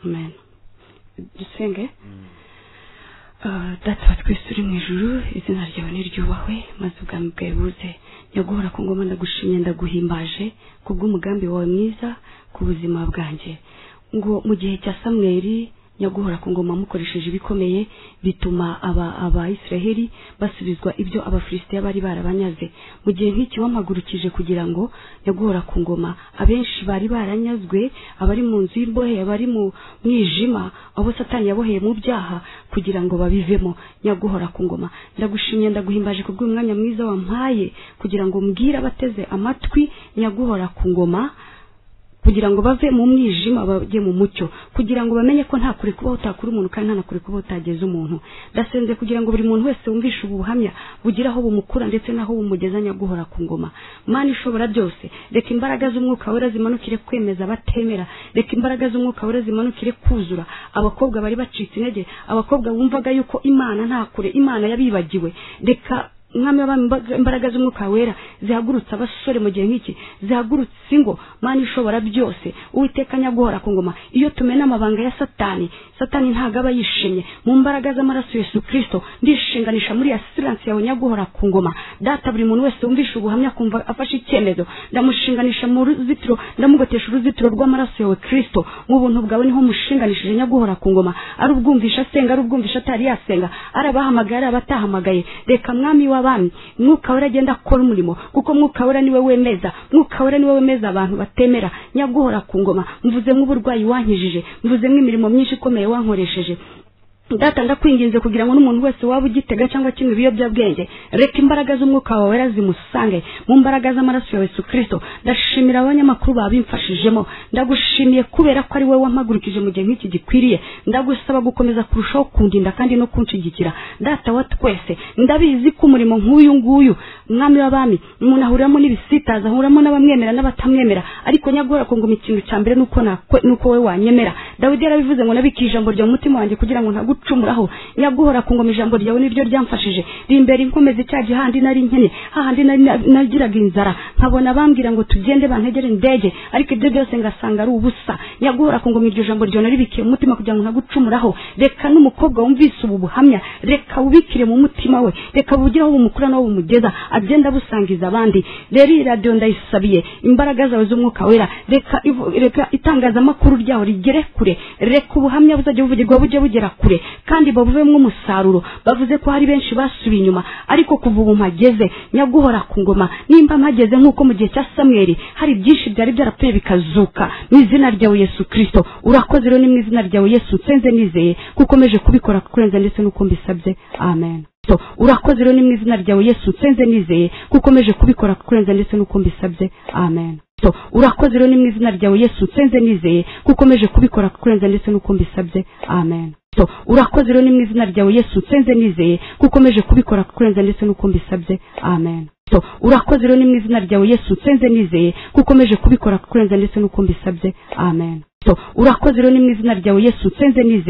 amen dusenge Mm. Ah, data wa twese uri mu ijuru izina ryawe niryubahwe maze ubwami bwawe buze nyaguhora ku ngoma ndagushimye ndaguhimbaje ku bw'umugambi wawe mwiza ku buzima bwanjye ngo mu gihe cya samweri nyaguhora ku ngoma mukoresheje ibikomeye bituma aba abayisiraheli basubizwa ibyo abafilisitiya bari barabanyaze mu gihe nk'iki wampagurukije kugira ngo nyaguhora ku ngoma abenshi bari baranyazwe abari mu nzu y'imbohe abari mu mwijima abo satani yaboheye mu byaha kugira ngo babivemo nyaguhora ku ngoma ndagushimye ndaguhimbaje ku bw'umwanya mwiza wampaye kugira ngo mbwire abateze amatwi nyaguhora ku ngoma kugira ngo bave mu mwijima bajye mu mucyo kugira ngo bamenye ko nta kure kuba utakura umuntu kandi nta na kure kuba utageza umuntu ndasenze kugira ngo buri muntu wese wumvishe ubu buhamya bugire aho bumukura ndetse n'aho bumugeza nyaguhora ku ngoma mana ishobora byose reka imbaraga z'umwuka wera zimanukire kwemeza abatemera reka imbaraga z'umwuka wera zimanukire kuzura abakobwa bari bacitse intege abakobwa bumvaga yuko imana nta kure imana yabibagiwe reka umwami w'abami imbaga- imbaraga z'umwuka wera zihagurutse abasore mu gihe nk'iki zihagurutse ingo mana ishobora byose uwiteka nyaguhora ku ngoma iyo tumena amabanga ya satani satani ntabwo aba yishimye mu mbaraga z'amaraso yesu kirisito ndishinganisha muri asiranse yawe nyaguhora ku ngoma data buri muntu wese wumvishe ubuhamya akumva afashe icyemezo ndamushinganisha mu ruzitiro ndamugotesha uruzitiro rw'amaraso yawe kirisito mu buntu bwawe niho mushinganishije nyaguhora ku ngoma ari ubwumvisha asenga ari ubwumvisha atari yasenga ari abahamagaye ari abatahamagaye reka mwami w'abami mwuka wera agenda akora umurimo kuko mwuka wera niwe wemeza mwuka wera niwe wemeza abantu batemera nyaguhora ku ngoma mvuze nk'uburwayi wankijije mvuze nk'imirimo myinshi ikomeye wankoresheje data ndakwinginze kugira ngo n'umuntu wese waba ugitega cyangwa kimwe ibiyobyabwenge reka imbaraga z'umwuka wawe wera zimusange mu mbaraga z'amaraso yawe yesu kirisito ndashimira abanyamakuru babimfashijemo ndagushimiye kubera ko ari wowe wampagurukije mu gihe nk'iki gikwiriye ndagusaba gukomeza kurushaho kundinda kandi no kunshigikira data wa twese ndabizi ko umurimo nk'uyu nguyu mwami w'abami umuntu ahuriramo n'ibisitaza ahuriramo n'abamwemera n'abatamwemera ariko nyagora ku ngoma ikintu cya mbere nuko nakwe- nuko wowe wanyemera dawidi yarabivuze ngo nabika ijambo rya mu mutima wanjye kugira ngo ntagucumuraho nyaguhora ku ngoma ijambo ryawe niryo ryamfashije rimbere inkomeza icya gihandi nari nkene hahandi nari na- nagiraga inzara nkabona bambwira ngo tugende bantegere indege ariko ibyo byose ngasanga ari ubusa nyaguhora ku ngoma iryo jambo ryawe naribikiye mu mutima kugira ngo ntagucumuraho reka n'umukobwa wumvise ubu buhamya reka wubikire mu mutima we reka bugire aho bumukura n'aho bumugeza agenda busangiza abandi rero iyi radiyo ndayisabiye imbaraga zawe z'umwuka wera reka ivu- reka itangazamakuru ryawe rigere kure reka ubuhamya buzajya buvugirwa bujye bugera kure kandi babuvemo umusaruro bavuze ko hari benshi basubiye inyuma ariko kuva ubu mpageze nyaguhora ku ngoma nimba mpageze nk'uko mu gihe cya samweri hari byinshi byari byarapfuye bikazuka mu izina ryawe yesu kirisito urakoze rero ni mu izina ryawe yesu nsenze nizeye ko ukomeje kubikora kurenza ndetse n'uko mbisabye amen So, urakoze rero ni mu izina ryawe yesu nsenze nizeye ko ukomeje kubikora kurenza ndetse n'uko mbisabye amen So, urakoze rero ni mu izina ryawe yesu nsenze nizeye ko ukomeje kubikora kurenza ndetse n'uko mbisabye amen So, urakoze rero ni mu izina ryawe yesu nsenze nizeye ko ukomeje kubikora kurenza ndetse n'uko mbisabye amen So, urakoze rero ni mu izina ryawe yesu nsenze nizeye ko ukomeje kubikora kurenza ndetse n'uko mbisabye amen So, urakoze rero ni mu izina ryawe yesu nsenze nizeye